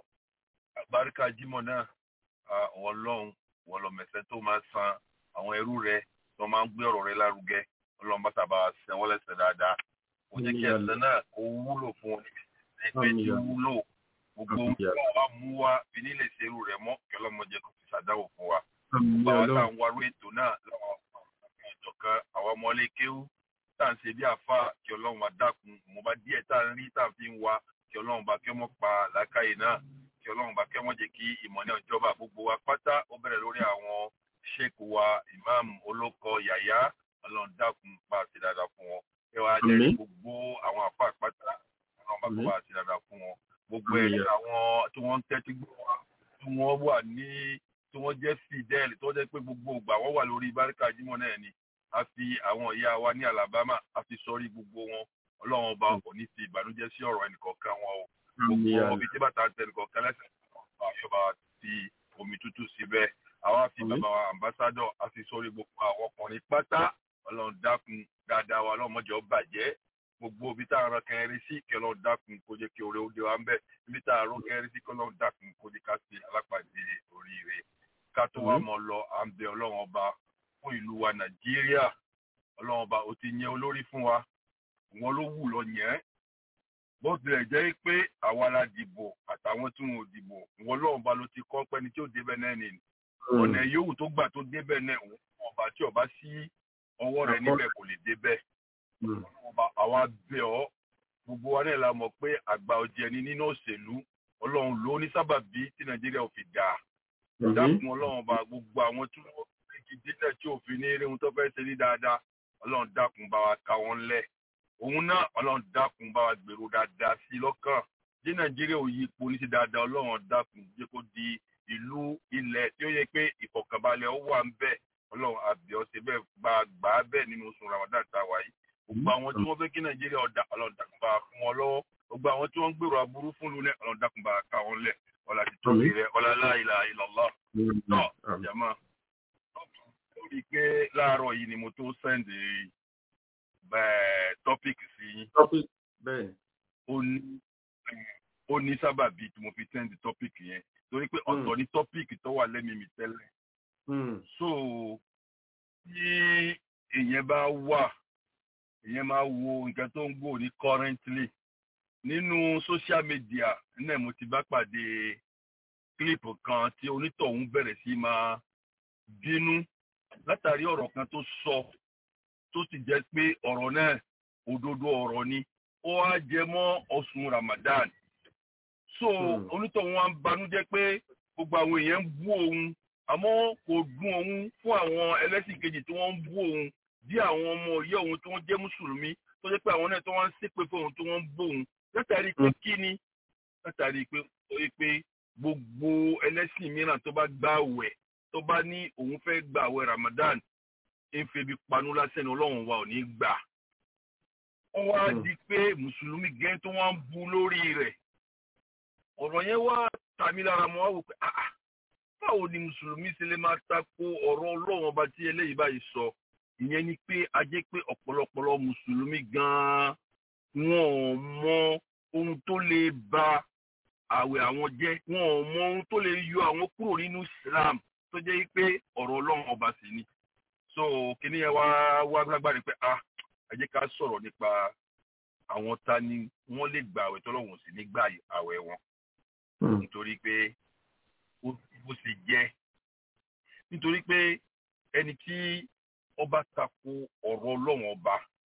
báríkà jímọ̀ náà àwọn ọlọ́run wọn lọ mẹ̀sẹ̀ tó máa san àwọn ẹrú rẹ̀ tó máa ń gbé ọ̀rọ̀ rẹ̀ lárugẹ ọlọ́run bá sábà sẹ́ wọ́n lẹ́sẹ̀ dáadáa kò jẹ́ kí ẹsẹ̀ náà kó wúlò fún wọn ẹgbẹ́ tí wúlò gbogbo ohun tí wọ́n wá mú wá fi nílé serú rẹ̀ mọ́ kí ọlọ́mọdé kò fi ṣàdáwò fún wa gbogbo àwọn tá à ń warú ètò náà lọ́wọ́ ọ̀tọ̀ kan àwọn ọmọlé kéwú tá à ń ṣe bí àfa kí ọlọ́run bá dákun mo bá díẹ̀ tá à ń rí tá à ń fi ń wa kí ọlọ́run bá kí ọmọ pa làákàyè náà kí ọlọ́run bá kí ọmọ jẹ́ kí ìmọ̀ ní ọjọ́ba gbogbo wa pátá ó bẹ̀rẹ̀ lórí àwọn sheik wa imam olóko yàyà ọlọ́run dákun bá a ṣe dáadáa fún wọn ẹ wá jẹ́ gbogbo àwọn àfa pátá ọlọ́run bá kó bá a ṣe dáadáa fún wọn gbogbo ẹ̀ àwọn tí wọ́n ń tẹ́tí gbọ́ wa tí wọ́n wà ní tí wọ́n jẹ́ fidel tó jẹ́ pé gbogbo ìgbà wọ́n wà lórí báríkà jímọ̀ náà ni a fi àwọn ìyá wa ní Alabama a fi sọrí gbogbo wọn ọlọ́run ọba kò ní fi ìbànújẹ́ sí ọ̀rọ̀ ẹnìkọ̀ọ̀kan wọn o gbogbo omi tí bàtà tẹ ẹnìkọ̀ọ̀kan lẹ́sẹ̀ àyọ̀bá fi omi tútù síbẹ̀ àwa fi bàbá wa ambassadọ̀ a fi sọrí gbogbo àwọn ọkùnrin pátá ọlọ́run dákun dáadáa wa ọlọ́mọdé ó bàjẹ́ gbogbo ibi tá a rán kẹrin sí kí ọlọ́run dákun kó jẹ́ kí oore ó dé wa ń bẹ̀ ibi tá a rán kẹrin sí kí ọlọ́run dákun kó jẹ́ ká sí alápàdé oríire ká tó wá mọ lọ à ń bẹ ọlọ́run ọba fún ìlú wa nàìjíríà ọlọ́run ọba ó ti yẹn olórí fún wa wọn ló wù lọ yẹn bó tilẹ̀ jẹ́ pé àwa la dìbò àtàwọn tí wọn ò dìbò wọn ọlọ́run ọba ló ti kọ́ pẹ́ni tí ó débẹ̀ náà ni ọ̀nà yòówù tó gbà tó débẹ̀ náà ọba tí ọba sí ọwọ́ rẹ̀ níbẹ̀ kò lè débẹ̀ àwa bẹ̀ ọ́ gbogbo wa náà la mọ̀ pé àgbà ọ̀jẹ̀ ni nínú òṣèlú ọlọ́run ló ní sábàbí tí nàìjíríà ò fi dáa dákun ọlọ́run ọba gbogbo àwọn tí wọ́n fi délẹ̀ tí òfin ní eré ohun tó fẹ́ ṣe ní dáadáa ọlọ́run dákun bá wa ká wọn lẹ̀ òun náà ọlọ́run dákun bá wa gbèrò dáadáa sí i lọ́kàn tí nàìjíríà ò yí ipò ní ti dáadáa ọlọ́run dákun jẹ́ kó di ìlú ilẹ̀ tí ó yẹ pé ìfọ̀kànbalẹ̀ ó wà ń bẹ̀ ọlọ́run àbíọ́ ṣe bẹ́ẹ̀ bá gbà á bẹ́ẹ̀ nínú oṣù ramadan tá a wà yìí gbogbo àwọn tí wọ́n fẹ́ kí nàìjíríà ọ̀dà ọlọ́run dákun bá fún wọn lọ́wọ́ gbogbo àwọn tí wọ́n ń gbèrò aburú fún lulẹ̀ ọlọ́run dákun bá ká wọn lẹ̀ ọlá ti tóbi rẹ ọlá la ilaha illallah náà jama ó rí i pé láàárọ̀ yìí ni mo tó sẹ́ndì bẹ́ẹ̀ tọ́pìkì sí yín ó ní sábàbí tí mo fi sẹ́ndì tọ́pìkì yẹn torí pé ọ̀tọ̀ ní tọ́pìkì tó wà lẹ́mìí mi tẹ́lẹ̀ so tí èèyàn bá wà èèyàn máa wo nǹkan tó ń gbò ní currently nínú social media náà mo ti bá pàdé kílípù kan tí onítọ̀hún bẹ̀rẹ̀ sí máa bínú látàrí ọ̀rọ̀ kan tó sọ tó sì jẹ́ pé ọ̀rọ̀ náà òdodo ọ̀rọ̀ ni ó wá jẹ mọ́ ọ̀sùn Ramadan so onítọ̀hún wa ń banújẹ́ pé gbogbo àwọn èèyàn ń bú òun àmọ́ kò dùn òun fún àwọn ẹlẹ́sìn kejì tí wọ́n ń bú òun bí àwọn ọmọ ìyá òun tí wọ́n jẹ́ mùsùlùmí tó jẹ́ pé àwọn náà tí wọ́n ń ṣépè fún òun tí wọ́n ń bú òun látàrí pé kí ni látàrí pé ó yẹ pé gbogbo ẹlẹ́sìn mìíràn tó bá gbà wẹ̀ tó bá ní òun fẹ́ gbà wẹ̀ Ramadan ń febi panu lásán ní ọlọ́run wa ò ní gbà. wọ́n wá di pé mùsùlùmí gẹ́ tó wọ́n ń bu lórí rẹ̀ ọ̀rọ̀ yẹn wá tàmí lára mọ́ wá wò pé ah báwo ni mùsùlùmí ṣe lè máa tako ọ̀rọ̀ ọlọ́run ọba tí eléyìí báyìí sọ ìyẹn ni pé a jẹ́ pé ọ̀pọ̀lọpọ̀lọ mùsùlùmí gan-an wọn ò mọ ohun tó lè ba àwẹ̀ àwọn jẹ́ wọn ò mọ ohun tó lè yọ àwọn kúrò nínú Islam tó jẹ́ pé ọ̀rọ̀ ọlọ́run ọba sì ni so kíní yẹn wá wá lágbára pé ah ẹ jẹ́ ká sọ̀rọ̀ nípa àwọn ta ni wọ́n lè gba àwẹ̀ tọ́lọ́run sì ní gbà àwẹ̀ wọn nítorí pé ó bó ṣe jẹ́ nítorí pé ẹni tí ọba tako ọ̀rọ̀ ọlọ́run ọba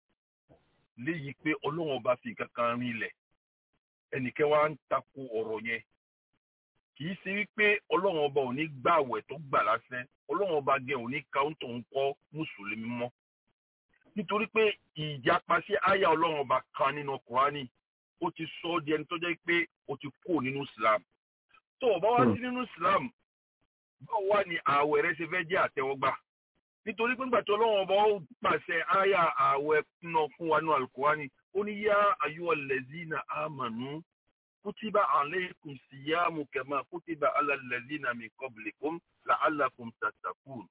léyìí pé ọlọ́run ọba fi nǹkan kan rinlẹ̀ ẹnìkẹ́ wa ń tako ọ̀rọ̀ yẹn kì í ṣe wípé ọlọ́run ọba ò ní gbà àwẹ̀ tó gbà lásán ọlọ́run ọba gẹ̀ ò ní káńtọ̀ ń kọ́ mùsùlùmí mọ́ nítorí pé ìjàpá sí àyà ọlọ́run ọba kan nínú kùránì ó ti sọ ọ́ di ẹni tó jẹ́ pé ó ti kó nínú islam tó o bá wá sí nínú islam báwo wá ní ààwẹ̀ rẹ ṣe fẹ́ jẹ́ àtẹ́wọ́gbà nítorí pé nígbàtí ọlọ́run ọba ó pàṣẹ àyà ààwẹ̀ náà fún wa ní alukurani ó ní yá ayọ́ lẹ́zínà àmànú kútìbà alaykum síyáàmù kama kútìbà alàlẹ́zínà min qablikum la'allakum tattaqun.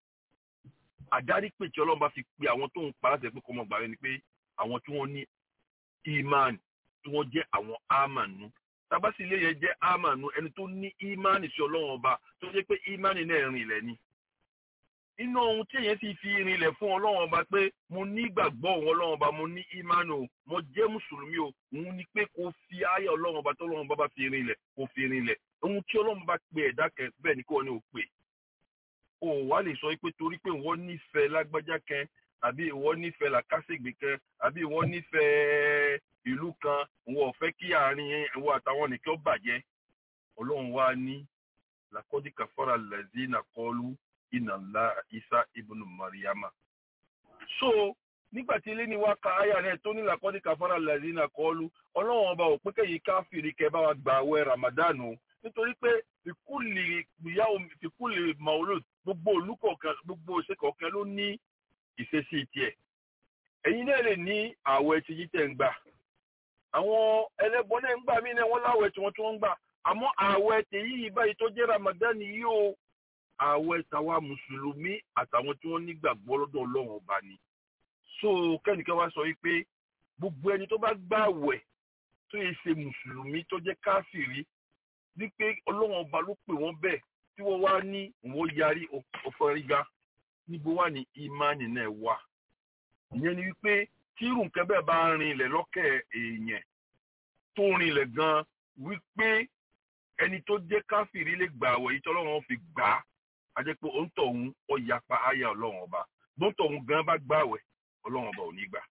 àdárí pé tí ọlọ́run bá fi pe àwọn tó ń pa láti ẹgbẹ́ kọ́mọ gbàrẹ́ ni pé àwọn tí wọ́n ní imán tí wọ́n jẹ́ àwọn àmànú tabasi ilé yẹn jẹ́ àmànú ẹni tó ní ìmánì sí ọlọ́run ọba tó jẹ́ pé ìmánì náà rìn ilẹ̀ ni. inú ohun tí èyàn ti fi rinlẹ̀ fún ọlọ́run ọba pé mo ní ìgbàgbọ́ òun ọlọ́run ọba mo ní ìmánì o mo jẹ́ mùsùlùmí o òun ni pé kò fi ayé ọlọ́run ọba tó ọlọ́run ọba bá fi rinlẹ̀ kò fi rinlẹ̀ ohun tí ọlọ́run bá pe ẹ̀dá kẹ bẹ́ẹ̀ ni kò ní o pè. o wá lè sọ pé torí pé ìwọ nífẹ̀ẹ́ lágbájá kan àbí ìwọ nífẹ̀ẹ́ làkàṣègbè kan àbí ìwọ nífẹ̀ẹ́ ìlú kan wọn ò fẹ́ kí àárín ẹ̀wọ̀ àtàwọn nìkan bàjẹ́ ọlọ́run wá ní làkọ́dí kàfọ́ra lẹ́zínà kọlu iná ńlá isa ibùnú mariama. so nígbà tí ilé ni wá ka aya rẹ̀ tó ní làkọ́dí kàfọ́ra lẹ́zínà kọlu ọlọ́run ọba ò pé kẹ́yìn káfíìrì kẹ́ bá wa gba àwẹ̀ ramadan o nítorí pé fìkúlì ìyáwó fìkúlì maulud gbogbo olùkọ̀ọ̀kan gbogbo òṣèkọ̀ọ̀kan ló ní ìṣesí tiẹ̀ ẹ̀yin náà lè ní àwẹ̀ tí yí tẹ̀ ń gbà àwọn ẹlẹ́bọn náà ń gbà mí náà wọ́n láwẹ̀ tí wọ́n tí wọ́n ń gbà àmọ́ àwẹ̀ tèyí yìí báyìí tó jẹ́ Ramadan yìí o àwẹ̀ tàwa mùsùlùmí àtàwọn tí wọ́n nígbàgbọ́ lọ́dọ̀ Ọlọ́run ọba ni so kẹ́nìkan wá sọ wípé gbogbo ẹni tó bá gbà àwẹ̀ tó yẹ ṣe mùsùlùmí tó jẹ́ káfìrí wípé Ọlọ́run ọba ló pè wọ́n bẹ́ẹ̀ tí wọ́n wá ní wọ́n yarí ọ̀fọ̀rígá níbo wà ní ìmánì náà wà ìyẹn ni wípé tí irú nǹkan bẹ́ẹ̀ bá rin ilẹ̀ lọ́kẹ̀ èèyàn tó rin ilẹ̀ gan wípé ẹni tó jẹ́ káfíìrì lè gbà àwẹ̀ yìí tọ́lọ́run fi gbà á a jẹ́ pé òun tọ̀hún ó yapa àyà ọlọ́run ọba bó ń tọ̀hún gan bá gbà àwẹ̀ ọlọ́run ọba ò ní gbà.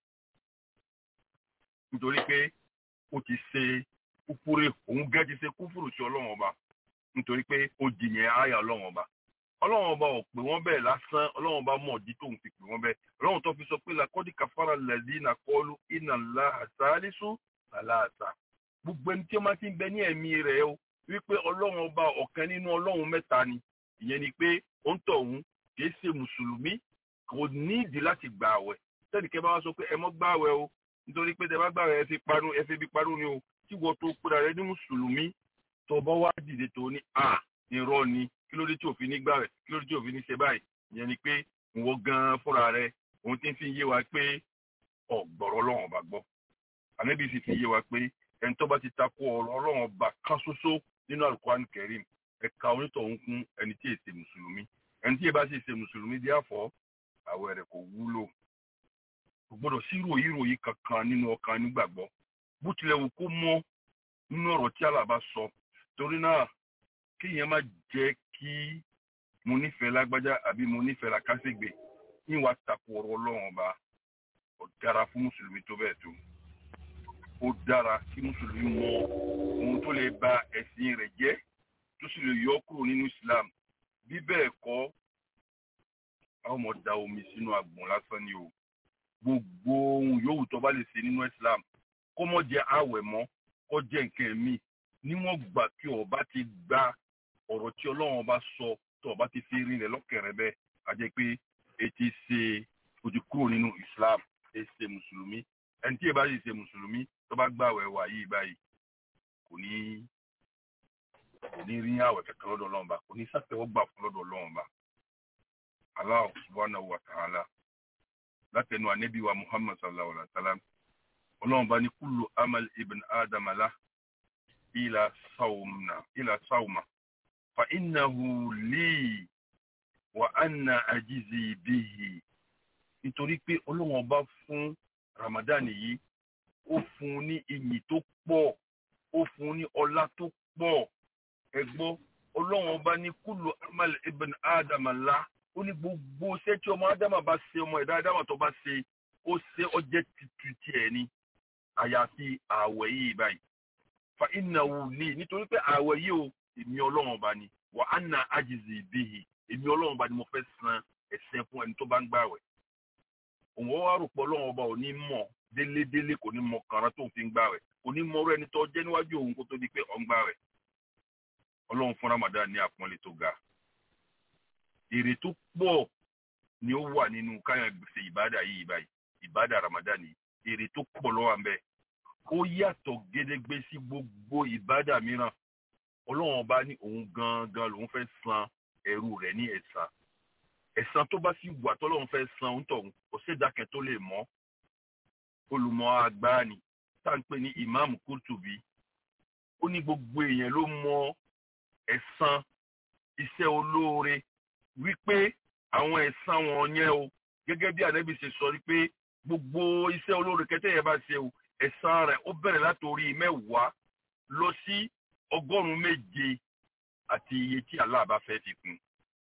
nítorí pé ó ti ṣe kúfúrú òun gẹ́ ti ṣe kúfúrú sí ọlọ́run ọba nítorí pé ó jìyàn àyà ọlọ́run ọba ọlọ́run ọba ò pè wọ́n bẹ́ẹ̀ lásán ọlọ́run ọba mọ̀ ọ̀dí tóun fi pè wọ́n bẹ́ẹ̀ ọlọ́run tó fi sọ pé làkọ́dí kàfàrà lẹ́dí nà kọ́lu iná ńlá àṣálísù àlàáṣà gbogbo ẹni tí ó máa ti ń bẹ ní ẹ̀mí rẹ̀ o wípé ọlọ́run ọba ọ̀kan nínú ọlọ́run mẹ́ta ni ìyẹn ni pé ó ń tọ̀ òun kìí ṣe mùsùlùmí kò ní ìdí láti gbà àwẹ̀ tẹ́nìkẹ́ bá wá sọ pé ẹ mọ́ gbà àwẹ̀ o nítorí pé tẹ bá gbà àwẹ̀ ẹ fi parun ẹ fi bí parun ni o tí wọ́n tó kúra rẹ ní mùsùlùmí tó bá wá dìde tó ní à irọ́ ni kí ló dé tí òfin ní gbà rẹ̀ kí ló dé tí òfin ní ṣe báyìí ìyẹn ni pé ìwọ gan fúnra rẹ òun ti fi yé wa pé ọ̀gbọ̀rọ̀ ọlọ́run ọba gbọ́ ànábì sì fi yé wa pé ẹni tó bá ti takò ọ̀rọ̀ ọlọ́run ọba kan ṣoṣo nínú alukuran kẹrim ẹ̀ka onítọ̀hún kún ẹni tí èsè mùsùlùmí ẹni tí èbá sì ṣe mùsùlùmí dí àfọ́ àwẹ̀ rẹ̀ kò wúlò kò gbọ́dọ̀ sí ròyìn ròyìn kankan nínú ọkàn nígbàgbọ́ bó tilẹ̀ wù kó mọ́ nínú ọ̀rọ̀ tí àlàbá sọ torí náà kéèyàn má jẹ́ kí mo nífẹ̀ẹ́ lágbájá àbí mo nífẹ̀ẹ́ làkàṣègbè ní wàá takò ọ̀rọ̀ ọlọ́run ọba ó dára fún mùsùlùmí tó bẹ́ẹ̀ tó ó dára kí mùsùlùmí mọ ohun tó lè ba ẹ̀sìn rẹ̀ jẹ́ tó sì lè yọ kúrò nínú Islam bí bẹ́ẹ̀ kọ́ àwọn ọmọ da omi sínú àgbọ̀n lásán ni o gbogbo ohun yòówù tó bá lè ṣe nínú Islam kó mọ́ jẹ́ àwẹ̀ mọ́ kó jẹ́ nǹkan ẹ̀mí níwọ̀n gbà kí ọba ti gba ọ̀rọ̀ tí ọlọ́run ọba sọ tó ọba ti fi rinlẹ̀ lọ́kẹ̀rẹ̀ bẹ́ẹ̀ a jẹ́ pé etí ṣe ojú kúrò nínú Islam ẹ ṣe mùsùlùmí ẹni tí ẹ bá yìí ṣe mùsùlùmí tó bá gbàwẹ̀ wà yìí báyìí kò ní kò ní rí àwẹ̀ kankan lọ́dọ̀ ọlọ́run bá kò ní sàtẹ́wọ́ gbà fún lọ́dọ̀ ọlọ́run bá Allah subhanahu wa ta'ala látẹnu ànábì wa Muhammad sallallahu alaihi wa sallam ọlọ́run bá ní kullu amal ibn adam lah ila sawmna ila sawma fa innahu li wa anna ajizi bihi nítorí pé ọlọ́run ọba fún ramadan yìí ó fún un ní iyì tó pọ̀ ó fún un ní ọlá tó pọ̀ ẹ gbọ́ ọlọ́run ọba ní kúlù amal ibn adam la ó ní gbogbo iṣẹ́ tí ọmọ ádámà bá ṣe ọmọ ẹ̀dá ádámà tó bá ṣe ó ṣe ọjẹ́ tuntun tiẹ̀ ni àyàfi ààwẹ̀ yìí báyìí fa innahu li nítorí pé ààwẹ̀ yìí o èmi ọlọ́run ọba ni wa anna ajizi bihi èmi ọlọ́run ọba ni mo fẹ́ san ẹ̀sẹ̀ fún ẹni tó bá ń gbààwẹ̀ òun wá rò pé ọlọ́run ọba ò ní mọ̀ délédélé kò ní mọ kàrán tó ń fi ń gbààwẹ̀ kò ní mọ ọ̀rọ̀ ẹni tó jẹ́ níwájú òun kó tó di pé ọ̀ ń gbààwẹ̀ ọlọ́run fún ramadan ní àpọ́nlé tó ga èrè tó pọ̀ ni ó wà nínú káyọ̀ gbèsè ìbádà yìí báyìí ìbádà ramadan yìí èrè tó pọ̀ lọ́wọ́ à ń bẹ ó yàtọ̀ gédégbé sí gbogbo ìbádà mìíràn ọlọ́run ọba ní òun gangan lòun fẹ́ san ẹrú rẹ̀ ní ẹ̀san ẹ̀san tó bá sì wà tọ́lọ́run fẹ́ san ń tọ̀hún kò sédàkẹ́ tó lè mọ́ olùmọ̀ àgbà ni tá à ń pè ní ìmáàmù kúrtùbí ó ní gbogbo èèyàn ló mọ ẹ̀san iṣẹ́ olóore wípé àwọn ẹ̀san wọn yẹn o gẹ́gẹ́ bí ànábì ṣe sọ wípé gbogbo iṣẹ́ olóore kẹtẹ́ yẹn bá ṣe o ẹ̀san rẹ̀ ó bẹ̀rẹ̀ látòrí mẹ́wàá lọ sí ọgọ́rùn-ún méje àti iye tí Allah bá fẹ́ fi kún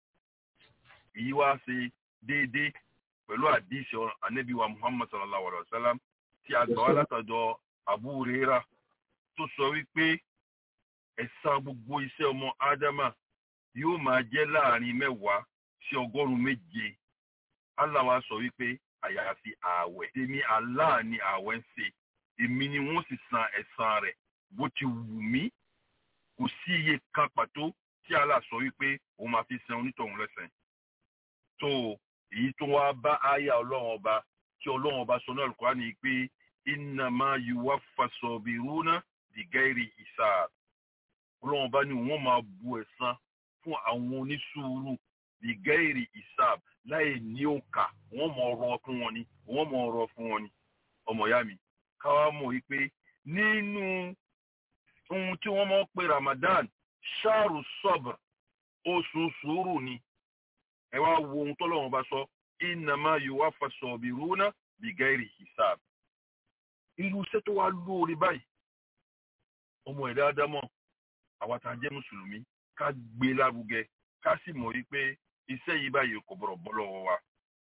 èyí wá ṣe déédéé pẹ̀lú àdìsí ànábì wa Muhammad sallallahu alayhi wa sallam tí a gbà wá látọ̀dọ̀ Abu Hurairah tó sọ wípé ẹ̀san gbogbo iṣẹ́ ọmọ ádámà yóò máa jẹ́ láàrin mẹ́wàá sí ọgọ́rùn-ún méje Allah wa sọ wípé àyàfi ààwẹ̀ tèmi Allah ni ààwẹ̀ ń ṣe èmi ni wọ́n sì san ẹ̀san rẹ̀ bó ti wù mí kò sí iye kan pàtó tí Allah sọ wípé òun máa fi san onítọ̀hún lẹ́sẹ̀ tó èyí tó wá bá àyà ọlọ́run ọba tí ọlọ́run ọba sọ náà lùkọ́ ni pé innama yuwaffa sabiruna bighairi hisab ọlọ́run bá ní wọ́n máa bu ẹ̀san fún àwọn onísùúrù bighairi hisab láì ní òǹkà wọ́n mọ̀ ọ̀rọ̀ fún wọn ni wọ́n mọ̀ ọ̀rọ̀ fún wọn ni ọmọ ìyá mi káwá mọ̀ wípé nínú ohun tí wọ́n máa ń pe Ramadan ṣáàrù sọ́br oṣù sùúrù ni ẹ wá wo ohun tọ́lọ́run bá sọ innama yuwaffa sabiruna bighairi hisab irú iṣẹ́ tó wá lóore báyìí ọmọ ẹ̀dá ádámọ̀ àwa tá a jẹ́ mùsùlùmí ká gbé lárugẹ ká sì mọ̀ wípé iṣẹ́ yìí báyìí kò bọ̀rọ̀ bọ́ lọ́wọ́ wa.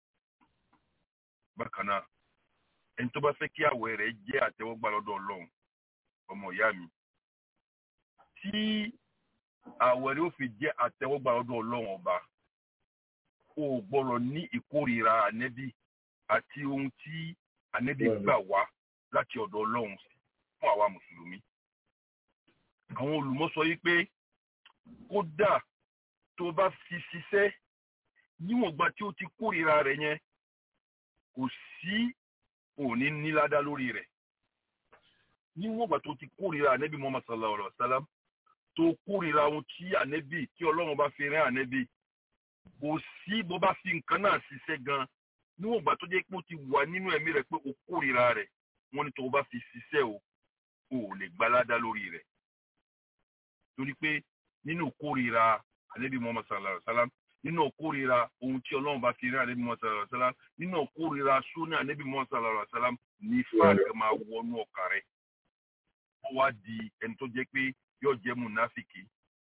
bákan náà ẹni tó bá fẹ́ kí àwẹ̀ rẹ̀ jẹ́ àtẹ́wọ́gbà lọ́dọ̀ ọlọ́run ọmọ ìyá mi tí àwẹ̀ rẹ̀ ó fi jẹ́ àtẹ́wọ́gbà lọ́dọ̀ ọlọ́run ọba o gbọ́dọ̀ ní ìkórìíra ànẹ́bí àti ohun tí ànẹ́bí gbà wá láti ọ̀dọ̀ ọlọ́run fún àwa mùsùlùmí àwọn olùmọ̀ sọ yìí pé kódà tó bá fi ṣiṣẹ́ níwọ̀nba tí ó ti kórìíra rẹ̀ yẹn kò sí òní níládá lórí rẹ̀ níwọ̀nba tó ti kórìíra ànẹ́bí Muhammad sallallahu alaihi wa sallam tó kórìíra ohun tí ànẹ́bí tí ọlọ́run bá fi rán ànẹ́bí kò sí bó bá fi nǹkan náà ṣiṣẹ́ gan níwọ̀nba tó jẹ́ pé ó ti wà nínú ẹ̀mí rẹ̀ pé ó kórìíra rẹ̀ wọ́n ní tó bá fi ṣiṣẹ́ o ò lè gbaládá lórí rẹ̀ torí pé nínú kórìíra ànábì muhammad sallallahu alaihi wa sallam nínú kórìíra ohun tí ọlọ́run bá fi rí ànábì muhammad sallallahu alaihi wa sallam nínú kórìíra súnà ànábì muhammad sallallahu alaihi wa sallam ní fáàkì máa wọnú ọkà rẹ̀ ó wá di ẹni tó jẹ́ pé yóò jẹ́ mùnáfìkì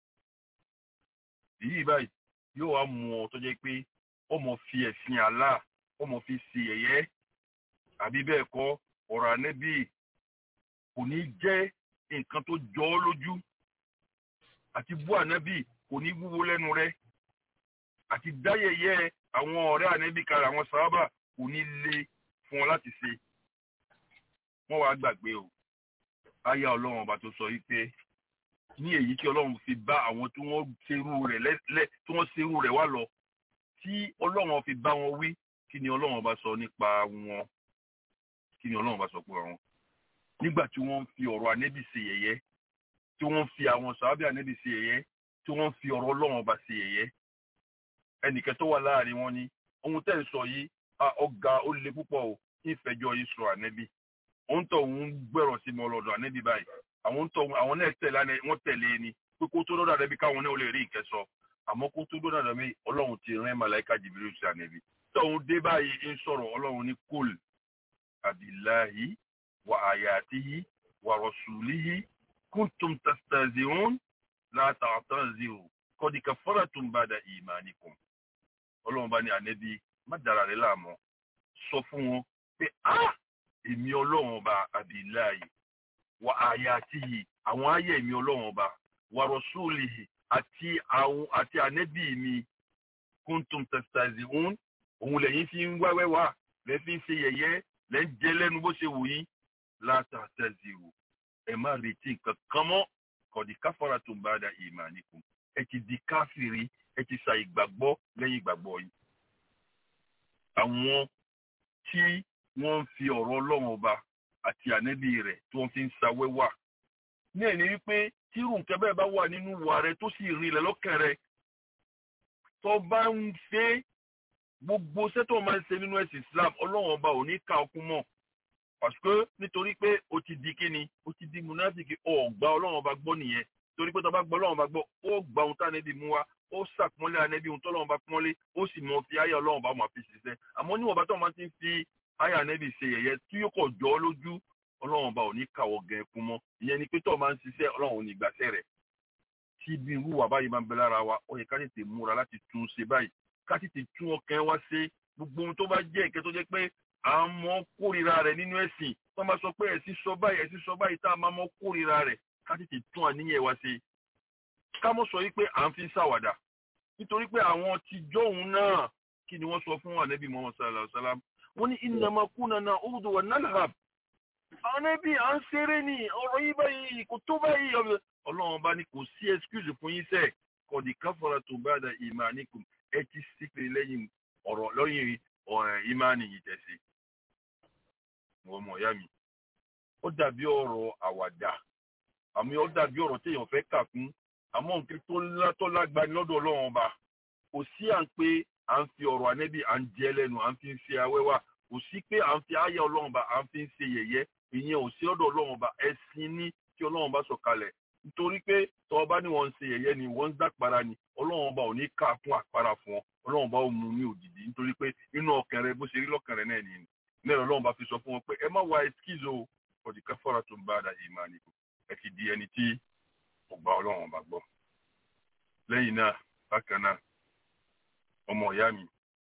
èyí báyìí yóò wá mú ọ tó jẹ́ pé ọmọ fi ẹ̀sìn Allah ọmọ fi ṣe ẹ̀yẹ́ àbí bẹ́ẹ̀ kọ́ ọ̀rọ̀ ànábì kò ní jẹ́ nǹkan tó jọ ọ́ lójú àti bú ànábì kò ní wúwo lẹ́nu rẹ̀ àti dáyẹyẹ àwọn ọ̀rẹ́ ànábì kára àwọn sábà kò ní le fún ọ láti ṣe wọ́n wá gbàgbé o àyà ọlọ́run ọba tó sọ yìí pé ní èyí tí ọlọ́run fi bá àwọn tí wọ́n ṣerú rẹ̀ lẹ́ tí wọ́n ṣerú rẹ̀ wá lọ tí ọlọ́run fi bá wọn wí kí ni ọlọ́run ọba sọ nípa wọn kí ni ọlọ́run ọba sọ pé wọn nígbà tí wọ́n fi ọ̀rọ̀ ànábì ṣe yẹ̀yẹ́ tí wọ́n fi àwọn sàábì ànábì ṣe yẹ̀yẹ́ tí wọ́n fi ọ̀rọ̀ ọlọ́run ọba ṣe yẹ̀yẹ́ ẹnìkan tó wà láàrin wọn ni ohun tẹ́ ń sọ yìí ọ̀gá ó le púpọ̀ o ìfẹ̀jọ́ yìí sọ ànábì òun tó ń gbẹ̀rọ̀ sí mi ọlọ́dọ̀ ànábì báyìí àwọn ń tọ àwọn náà tẹ̀lé àná wọ́n tẹ̀lé ni pé kó tó dọ́dọ̀ àdẹ́bí káwọn náà lè rí nǹkan sọ àmọ́ kó tó dọ́dọ̀ àdẹ́bí ọlọ́run ti rán màláìka jìbìrì sí ànẹ́bí tóun dé báyìí ń sọ̀rọ̀ ọlọ́run ní kúl abillahi wa ayatihi wa rasulihi kuntum tastazihun la ta'taziru qad kafartum ba'da imanikum ọlọ́run bá ní ànẹ́bí má dára rẹ láàmú sọ fún wọn pé ah èmi ọlọ́run ọba abillahi wa ayatihi àwọn ayé èmi ọlọ́run ọba wa rasulihi àti àwọn àti ànẹ́bí mi kuntum tastazihun òun lẹ́yìn fi ń wáwẹ́ wá lẹ́ fi ń ṣe yẹ̀yẹ́ lẹ́ ń jẹ lẹ́nu bó ṣe wù yín látàtàzìrò ẹ má retí nǹkan kan mọ́ kọ̀dí káfàrà tó ń bá da ìmánìkùn ẹ ti di káfìrí ẹ ti sa ìgbàgbọ́ lẹ́yìn ìgbàgbọ́ yìí. àwọn tí wọ́n ń fi ọ̀rọ̀ ọlọ́run ọba àti ànẹ́bí rẹ̀ tí wọ́n fi ń sawẹ́ wà ní ẹ̀ní wípé tírù nǹkan bẹ́ẹ̀ bá wà nínú ìwà rẹ tó sì rinlẹ̀ lọ́kàn rẹ tó bá ń ṣe gbogbo sẹ́tọ̀ máa ń ṣe nínú ẹ̀sìn Islam ọlọ́run ọba ò ní ká ọkún mọ́ pàṣẹ nítorí pé o ti di kíni o ti di munafiki ọ̀gbà ọlọ́run ọba gbọ́ nìyẹn torí pé tó bá gbọ́ ọlọ́run ọba gbọ́ ó gba ohun tá ànẹ́bí mú wá ó sàpọ́nlé ànẹ́bí ohun tọ́lọ́run ọba pọ́nlé ó sì mọ fi ayé ọlọ́run ọba máa fi ṣiṣẹ́ àmọ́ níwọ̀n bá tó máa ti ń fi ayé ànẹ́bí ṣe yẹ̀yẹ́ tí yóò kọ̀ jọ́ lójú ọlọ́run ọba ò ní kàwọ́ gẹ̀ fún mọ́ ìyẹn ni pé tó máa ń ṣiṣẹ́ ọlọ́run ò ní gbàṣẹ́ rẹ̀ tí ibi irú wa báyìí máa ń bẹ lára wa ó yẹ ká tètè múra láti tún ṣe báyìí ká tètè tún ọkàn wa ṣe gbogbo ohun tó bá jẹ́ ìkẹ́ tó jẹ́ pé à ń mọ kórìíra rẹ̀ nínú ẹ̀sìn tó máa sọ pé ẹ̀sìn sọ báyìí ẹ̀sìn sọ báyìí tá a máa mọ kórìíra rẹ̀ ká tètè tún àníyàn wa ṣe ká mọ̀ sọ wípé à ń fi ṣàwàdà nítorí pé àwọn tìjọ́ òun náà kí ni wọ́n sọ fún ànábì Muhammad sallallahu alaihi wasallam wọ́n ní innama kunna na'udu wa nalhab ànábì à ń ṣeré ni ọ̀rọ̀ yìí báyìí kò tó báyìí ọlọ́run bá ní kò sí excuse fún yín sẹ́ẹ̀ kọ̀dí káfọ́ra tó bá da imanikum ẹ ti sípè lẹ́yìn ọ̀rọ̀ lọ́yìn ìmánì yìí tẹ̀sí. wọ́n mọ̀ ìyá mi ó dàbí ọ̀rọ̀ àwàdà àmì ó dàbí ọ̀rọ̀ téèyàn fẹ́ kà kún àmọ́ nǹkan tó lágbani lọ́dọ̀ ọlọ́run ọba kò sí à ń pé à ń fi ọ̀rọ̀ ànẹ́bí à ń jẹ lẹ́nu à ń fi ṣe awẹ́wà kò sí pé à ń fi àyà ọlọ́run ọba à ń fi ṣe yẹ̀yẹ́ ìyẹn ò sí ọ̀dọ̀ ọlọ́run ọba ẹ̀sìn ní tí ọlọ́run ọba sọ̀kalẹ̀ nítorí pé tọ́ ọba ní wọ́n ń ṣe yẹ̀yẹ́ ni wọ́n ń dàpara ni ọlọ́run ọba ò ní ká fún àpárá fún ọ ọlọ́run ọba ò mú ní òjijì nítorí pé inú ọkàn rẹ bó ṣe rí lọ́kàn rẹ náà nìyẹn mẹ́rin ọlọ́run bá fi sọ fún wọn pé ẹ má wá ẹskízo ọ̀dì káfọ́ra tó ń bá àdá yìí máa nìkú ẹ ti di ẹni tí kò gba ọlọ́run ọba gbọ́. lẹ́yìn náà bákan náà ọmọ ìyá mi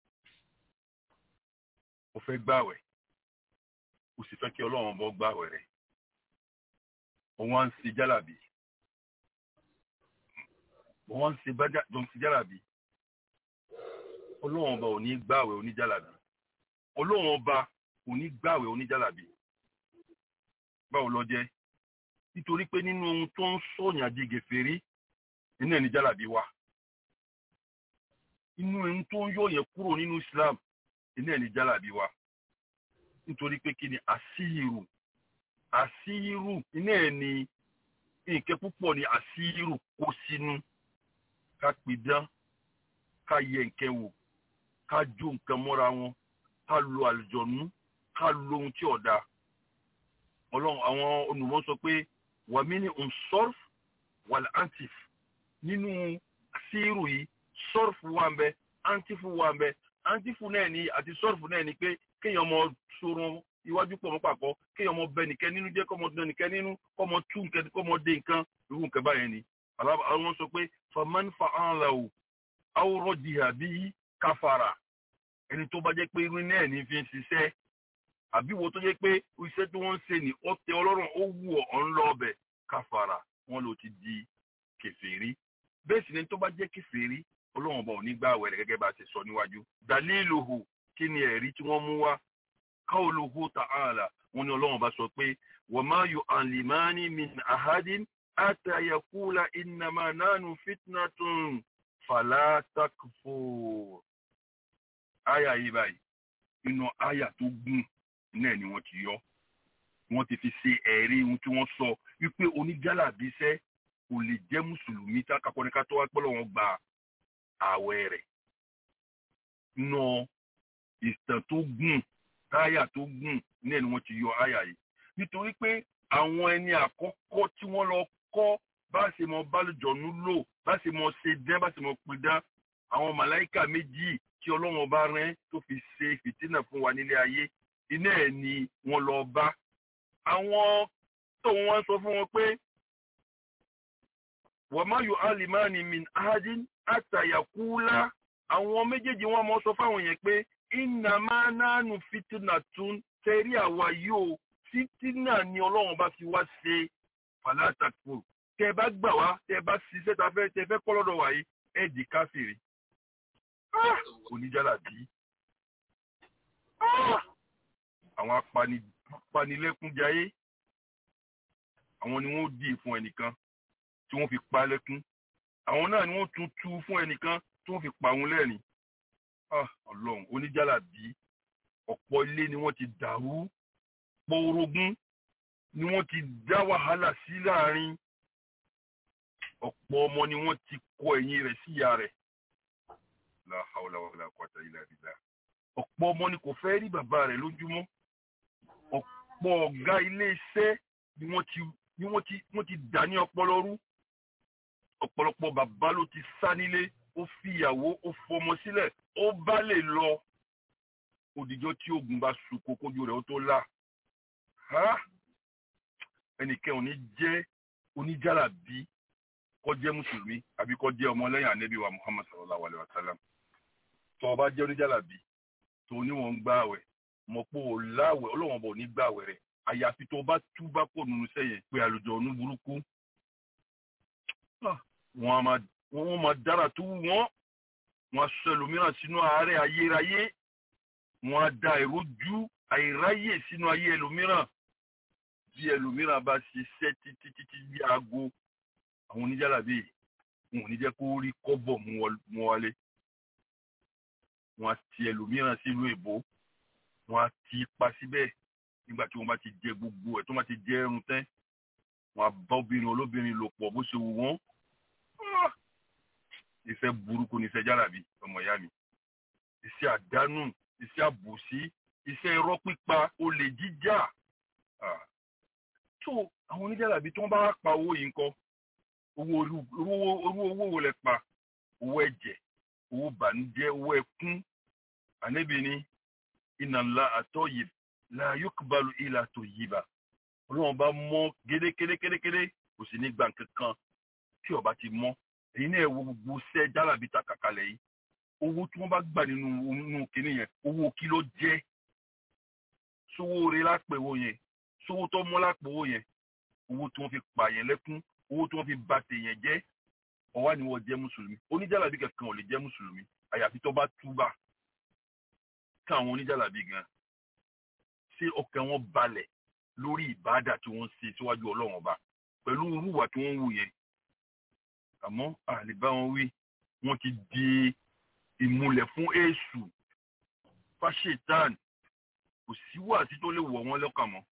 ó fẹ́ gbàwẹ̀ ó sì fẹ́ kí ọlọ́run ọba gbàwẹ̀ rẹ̀ òun á ń ṣe jálàbí wọ́n ń ṣe bájà jọ ń ṣe jálàbí ọlọ́run ọba ò ní gbààwẹ̀ oníjálàbí ọlọ́run ọba ò ní gbààwẹ̀ oníjálàbí báwo lọ jẹ́ nítorí pé nínú ohun tó ń sọ̀yàn di gèfèrí nínú ẹni jálàbí wà inú ohun tó ń yọ̀yàn kúrò nínú Islam nínú ẹni jálàbí wà nítorí pé kí ni àṣírù àṣírù iná ẹ̀ ni nǹkan púpọ̀ ni àṣírù kó sínú ká pidán ká yẹ nǹkan wò ká jó nǹkan mọ́ra wọn ká lo àlùjọ̀nú ká lo ohun tí ọ̀dà ọlọ́run àwọn olùmọ̀ sọ pé wàmí ni nsọ́rf wàlẹ̀ antif nínú àṣírù yìí sọ́rf wà ń bẹ antif wà ń bẹ antif náà ni àti sọ́rf náà ni pé kéèyàn mọ sorun iwájú pọ̀ mọ́ pàkọ́ kéèyàn mọ bẹ nìkẹ́ nínú jẹ́ kọ́mọ dán nìkẹ́ nínú kọ́mọ tú nǹkan kọ́mọ dé nǹkan irú nǹkan báyẹn ni àwọn sọ pé faman fa'alahu awúrọ̀ jìhà bí káfàrà ẹni tó bá jẹ́ pé irú náà ní fi ń ṣiṣẹ́ àbí wo tó jẹ́ pé iṣẹ́ tí wọ́n ń ṣe ní ọ̀tẹ̀ ọlọ́run ó wù ọ́ ń lọ ọbẹ̀ káfàrà wọn ló ti di kèfèrí bẹ́ẹ̀ sì ni tó bá jẹ́ kèfèrí ọlọ́run ọba ò ní gbà wẹ̀rẹ̀ gẹ́gẹ́ bá a ṣe sọ níwájú daliluhu kí ni ẹ̀rí tí wọ́n mú wá qawluhu ta'ala wọn ni ọlọ́run bá sọ pé wa ma yu'allimani min ahadin hatta yaqula innama nahnu fitnatun fala takfur. Aya yìí báyìí, inú aya tó gùn náà ni wọ́n ti yọ. Wọ́n ti fi ṣe ẹ̀rí ohun tí wọ́n sọ wípé oníjàlábíṣẹ́ kò lè jẹ́ mùsùlùmí tákàkọ́ ní ká tó wá pẹ́ lọ́wọ́ gba ààwẹ̀ rẹ̀. Nù ìtàn tó gùn táyà tó gùn náà ni wọ́n ti yọ aya yìí. Nítorí pé àwọn ẹni àkọ́kọ́ tí wọ́n lọ kọ́ bá ṣe mọ bálùjọ̀nù lò bá ṣe mọ ṣe dán bá ṣe mọ pidán àwọn màláìkà méjì tí ọlọ́run ọba rán tó fi ṣe fìtínà fún wa nílé ayé iná ẹ̀ ni wọ́n lọ bá àwọn tó wọ́n sọ fún wọn pé wàmá yóò alimani min ahadin àtàyàkúlá àwọn méjèèjì wọn mọ sọ fáwọn yẹn pé iná máa nánú fìtínà tún tẹ̀rí àwa yóò fìtínà ni ọlọ́run bá fi wá ṣe fàlàtàkùn tẹ bá gbà wá tẹ bá ṣiṣẹ́ ta fẹ́ tẹ fẹ́ kọ́ lọ́dọ̀ wáyé ẹ̀ di káfíìrì oníjàlàbí àwọn apanilẹ́kúnjayé àwọn ni wọ́n dì fún ẹnìkan tí wọ́n fi pa lẹ́kún àwọn náà ni wọ́n tún tú fún ẹnìkan tí wọ́n fi pa òun lẹ́rìn ọlọ́run oníjàlàbí ọ̀pọ̀ ilé ni wọ́n ti dàrú pọ̀ orogún ni wọ́n ti dá wàhálà sí láàrin ọ̀pọ̀ ọmọ ni wọ́n ti kọ ẹ̀yìn rẹ̀ sí ìyá rẹ̀ la hawla wala quwwata illa billah ọ̀pọ̀ ọmọ ni kò fẹ́ rí bàbá rẹ̀ lójúmọ́ ọ̀pọ̀ ọ̀gá ilé iṣẹ́ ni wọ́n ti ni wọ́n ti wọ́n ti dà ní ọpọlọ rú ọ̀pọ̀lọpọ̀ bàbá ló ti sá nílé ó fi ìyàwó ó fọmọ sílẹ̀ ó bá lè lọ òdìjọ́ tí ogun bá sun kókójú rẹ̀ ó tó là ẹnìkan ò ní jẹ́ oníjàlábí kó jẹ́ mùsùlùmí àbí kó jẹ́ ọmọlẹ́yìn ànábì wa muhammad sallallahu alayhi wa sallam tó o bá jẹ́ oníjàlábí tó o ní wọn ń gbààwẹ̀ mọ̀ pé o láwẹ̀ ọlọ́wọ́n bọ̀ ní gbààwẹ̀ rẹ̀ àyàfi tó o bá túbá kò nínú sẹ́yìn pé àlùjọ ọ̀nù burúkú wọ́n máa dára tó wọ́n wọ́n á sọ ẹlòmíràn sínú àárẹ̀ ayérayé wọ́n á da ìrójú àìráyè sínú ayé ẹlòmíràn bí ẹlòmíràn bá ṣiṣẹ́ títí títí bí aago àwọn oníjàlábí wọn ò ní jẹ́ kó rí kọ́bọ̀ mú wálé wọn á ti ẹlòmíràn sílùú èbó wọn á ti pa síbẹ̀ nígbà tí wọ́n bá ti jẹ gbogbo ẹ̀ tó bá ti jẹ ẹrun tẹ́ wọn á bá obìnrin olóbìnrin lò pọ̀ bó ṣe wù wọ́n iṣẹ́ burúkú ni iṣẹ́ jàlábí ọmọ ìyá mi iṣẹ́ àdánù iṣẹ́ àbòsí iṣẹ́ irọ́ pípa olè jíjà tó àwọn oníjàlábí tí wọ́n bá pa owó yìí ńkọ́ owó orú owó wo lẹ pa owó ẹ̀jẹ̀ owó bànújẹ́ owó ẹkún ànábì ní inna Allah at-tayyib la yuqbalu illa tayyiba ọlọ́run bá mọ́ gédékédékédékédé kò sì ní gbà kankan tí ó bá ti mọ́ èyí náà wo gbogbo sẹ́ jálàbí ta kàkálẹ̀ yìí owó tí wọ́n bá gbà nínú nínú kinní yẹn owó kí ló jẹ́ sówó rẹ lápẹ̀wò yẹn sówó tó mọ́ lápẹ̀wò yẹn owó tí wọ́n fi pààyàn lẹ́kún owó tí wọ́n fi bà tèèyàn jẹ́ ọ̀wá ni wọ́n jẹ́ mùsùlùmí oníjàlábí kankan ò lè jẹ́ mùsùlùmí àyàfi tó bá túbà káwọn oníjàlábí gan ṣé ọkàn wọn balẹ̀ lórí ìbáàdà tí wọ́n ṣe síwájú ọlọ́run ọba pẹ̀lú irúwà tí wọ́n wù yẹn àmọ́ àlebá wọn wí wọ́n ti di ìmúlẹ̀ fún èṣù fáṣetán kò sí wàásí tó lè wọ̀ wọ́n lọ́kàn mọ́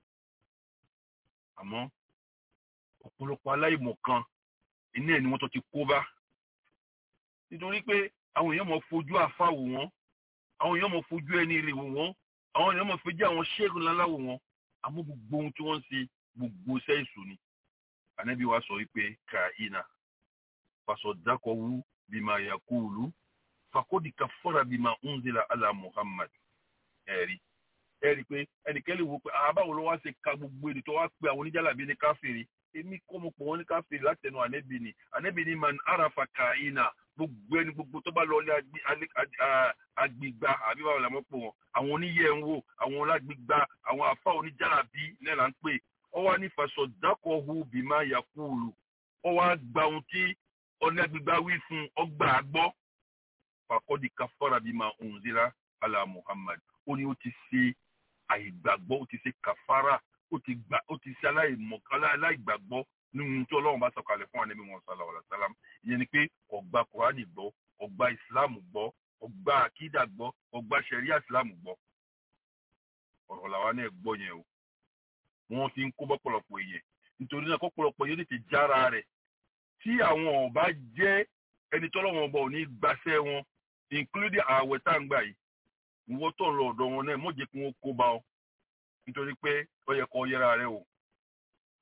àmọ́ ọ̀pọ̀lọpọ̀ aláìmọ̀ kan iná ẹ̀ ni wọ́n tó ti kó bá nítorí pé àwọn èèyàn mọ̀ fojú àfa wò wọ́n àwọn èèyàn mọ̀ fojú ẹni rè wò wọ́n àwọn èèyàn mọ̀ fojú àwọn ṣẹ́gun ńlá wò wọ́n àmọ́ gbogbo ohun tí wọ́n ń ṣe gbogbo sẹ́ẹ̀sù ni ànábì wa sọ wípé kàínà fasọdákọ̀wú bímọ yakulu fakodi kafara bímọ unzila ala muhammad ẹ̀rí ẹ̀rí pé ẹnìkẹ́lẹ́ wo pé àbáwo ló wá ṣe ka gbogbo èdè tó wá pé àwọn oníjàlábí ní káfíìrì èmi kọ́ mo pọ̀ wọ́n ní káfíìrì látẹnu ànẹ́bì ni ànẹ́bì ni man arafa kàínà gbogbo ẹni gbogbo tó bá lọ ilé agbègbà àbí báwo làwọn pò wọn àwọn oníyẹ̀ ń wò àwọn olágbègbà àwọn àfa oníjàlábí náà là ń pè ọ wá ní fasọdákọ̀hu bímọ yakulu ọ wá gba ohun tí ọ̀nàgbègbà wí fún ọgbà àgbọ́ fàkọ́dí kafara bímọ unzila ala muhammad ó ní ó ti ṣe àìgbàgbọ́ ó ti ṣe kàfàrà ó ti gbà ó ti ṣe aláìmọ̀kálá aláìgbàgbọ́ nínú tí ọlọ́run bá sọ̀kalẹ̀ fún ànábì wọn sallallahu alaihi wasallam ìyẹn ni pé ọgbà kùránì gbọ́ ọgbà ìsìláàmù gbọ́ ọgbà àkídà gbọ́ ọgbà ṣẹ̀ríà ìsìláàmù gbọ́ ọ̀rọ̀ làwa náà gbọ́ yẹn o wọ́n ti ń kó bọ́pọ̀lọpọ̀ èèyàn nítorí náà kọ́pọ̀lọpọ̀ yóò tètè jára rẹ̀ tí àwọn ọba jẹ́ ẹni tọ́lọ́wọ́n ọba ò ní gbaṣẹ́ wọn including ààwẹ̀ tá à ń gbà yìí ìwọ tó ń lọ ọ̀dọ̀ wọn náà mọ̀jẹ̀ kí wọ́n kó bá ọ nítorí pé ó yẹ kó yẹra rẹ o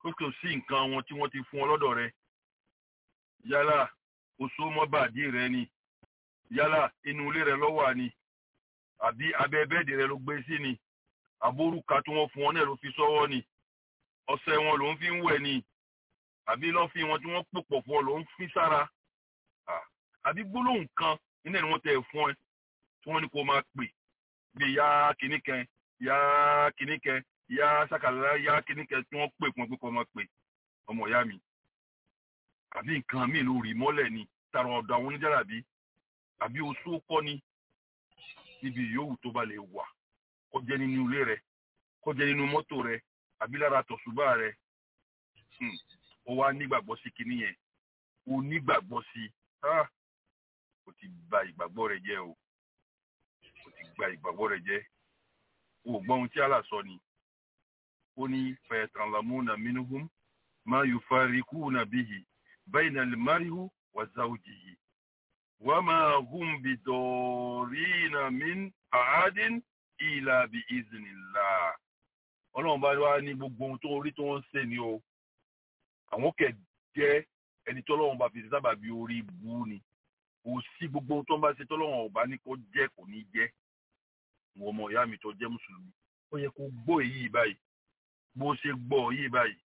ó kò sí nǹkan wọn tí wọ́n ti fún ọ lọ́dọ̀ rẹ yálà oṣù mọ́bàdí rẹ ni yálà inú ilé rẹ lọ́wọ́ àní àbí abẹ́ bẹ́ẹ̀dì rẹ ló gbé sí ni àbórúka tí wọ́n fún ọ náà ló fi sọ́wọ́ ni ọṣẹ wọn ló ń fi ń wẹ̀ ni àbí lọ́fín wọn tí wọ́n pòpọ̀ fún ọ ló ń fi sára àbí gbólóhùn kan nínú ẹni wọ́n tẹ̀ fún ẹ tí wọ́n ní kó máa pè bí yá kìíní kan yá kìíní kan yá sàkàlà yá kìíní kan tí wọ́n pè fún ẹ pé kó máa pè ọmọ ìyá mi àbí nǹkan míì ló rí mọ́lẹ̀ ni tààrà ọ̀dọ̀ àwọn oníjàràbí àbí oṣù kọ́ ni níbi yòówù tó bá lè wà kó jẹ́ nínú ilé rẹ kó jẹ́ nínú mọ́tò rẹ àbí lára tọ̀ṣùbà rẹ ó wá nígbàgbọ́ sí kinní yẹn ó nígbàgbọ́ sí ó ti bà ìgbàgbọ́ rẹ jẹ́ o ó ti gba ìgbàgbọ́ rẹ jẹ́ o gbọ́ ohun tí Allah sọ ni ó ní fayatallamuna minhum ma yufarriquna bihi bayna al-mar'i wa zawjihi wa ma hum bidorina min ahadin illa bi iznillah ọlọ́run bá wá ní gbogbo ohun tó rí tó ń ṣe ni o àwọn kẹ̀ jẹ́ ẹni tọ́lọ́run bá fi ṣe sábà bí orí bú ni kò sí gbogbo ohun tó ń bá ṣe tọ́lọ́run ọ̀bá ní kó jẹ́ kò ní jẹ́ wọ́n ọmọ ìyá mi tó jẹ́ mùsùlùmí ó yẹ kó gbọ́ èyí báyìí bó ṣe gbọ́ èyí báyìí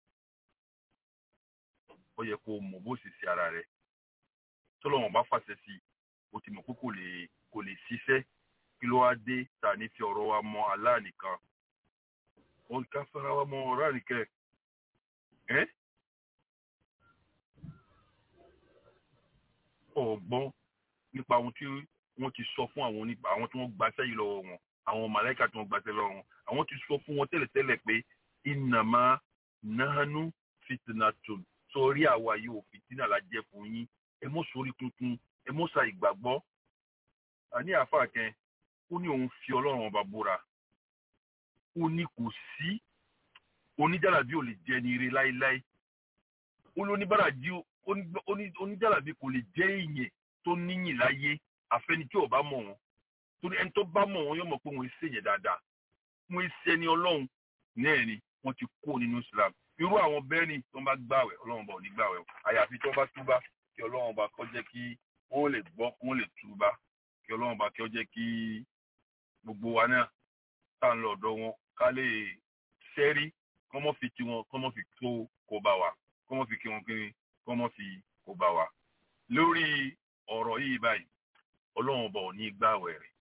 ó yẹ kó mọ̀ bó ṣe ṣe ara rẹ̀ tọ́lọ́run bá fàṣẹ sí o ti mọ̀ pé kò lè kò lè ṣiṣẹ́ kí ló wá dé ta ní fi ọ̀rọ̀ wa mọ Allah nìkan ó ká fara wa mọ ọ̀rọ̀ nìkẹ́ ẹ́ ọ̀gbọ́n nípa ohun tí wọ́n ti sọ fún àwọn onípa àwọn tí wọ́n gbaṣẹ́ yìí lọ́wọ́ wọn àwọn màláìka tí wọ́n gbaṣẹ́ lọ́wọ́ wọn àwọn ti sọ fún wọn tẹ́lẹ̀tẹ́lẹ̀ pé innama nahanu fitnatun sọrí àwa yìí ò fìtínà la jẹ́ fún yín ẹ mọ́ sórí tuntun ẹ mọ́ sa ìgbàgbọ́ àní àáfàá kẹ ó ní òun fi ọlọ́run ọba búra ó ní kò sí oníjàlábí ò lè jẹ ní ire láéláé ó ló oníbàràjí oníjàlábí kò lè jẹ èèyàn tó níyìn láyé àfẹni tí ò bá mọ̀ wọn torí ẹni tó bá mọ̀ wọn yóò mọ̀ pé wọn ṣe yẹn dáadáa wọn ṣe ẹni ọlọ́run náà ni wọ́n ti kó nínú Islam irú àwọn bẹ́ẹ̀ ni tó ń bá gbàwẹ̀ ọlọ́run bá ò ní gbàwẹ̀ àyàfi tó bá túbá kí ọlọ́run bá kó jẹ́ kí wọ́n lè gbọ́ kí wọ́n lè túbá kí ọlọ́run bá kí ó jẹ́ kí gbogbo wa náà tá à ń lọ ọ̀dọ̀ wọn ká lè ṣẹ́rí kọ́ mọ́ fi tiwọn kọ́ mọ́ fi tó kó bá wa kọ́ mọ́ fi kí wọn kiri kọ́ mọ́ fi kó bá wa. lórí ọ̀rọ̀ yìí báyìí ọlọ́run ọba ò ní gbààwẹ̀ rẹ̀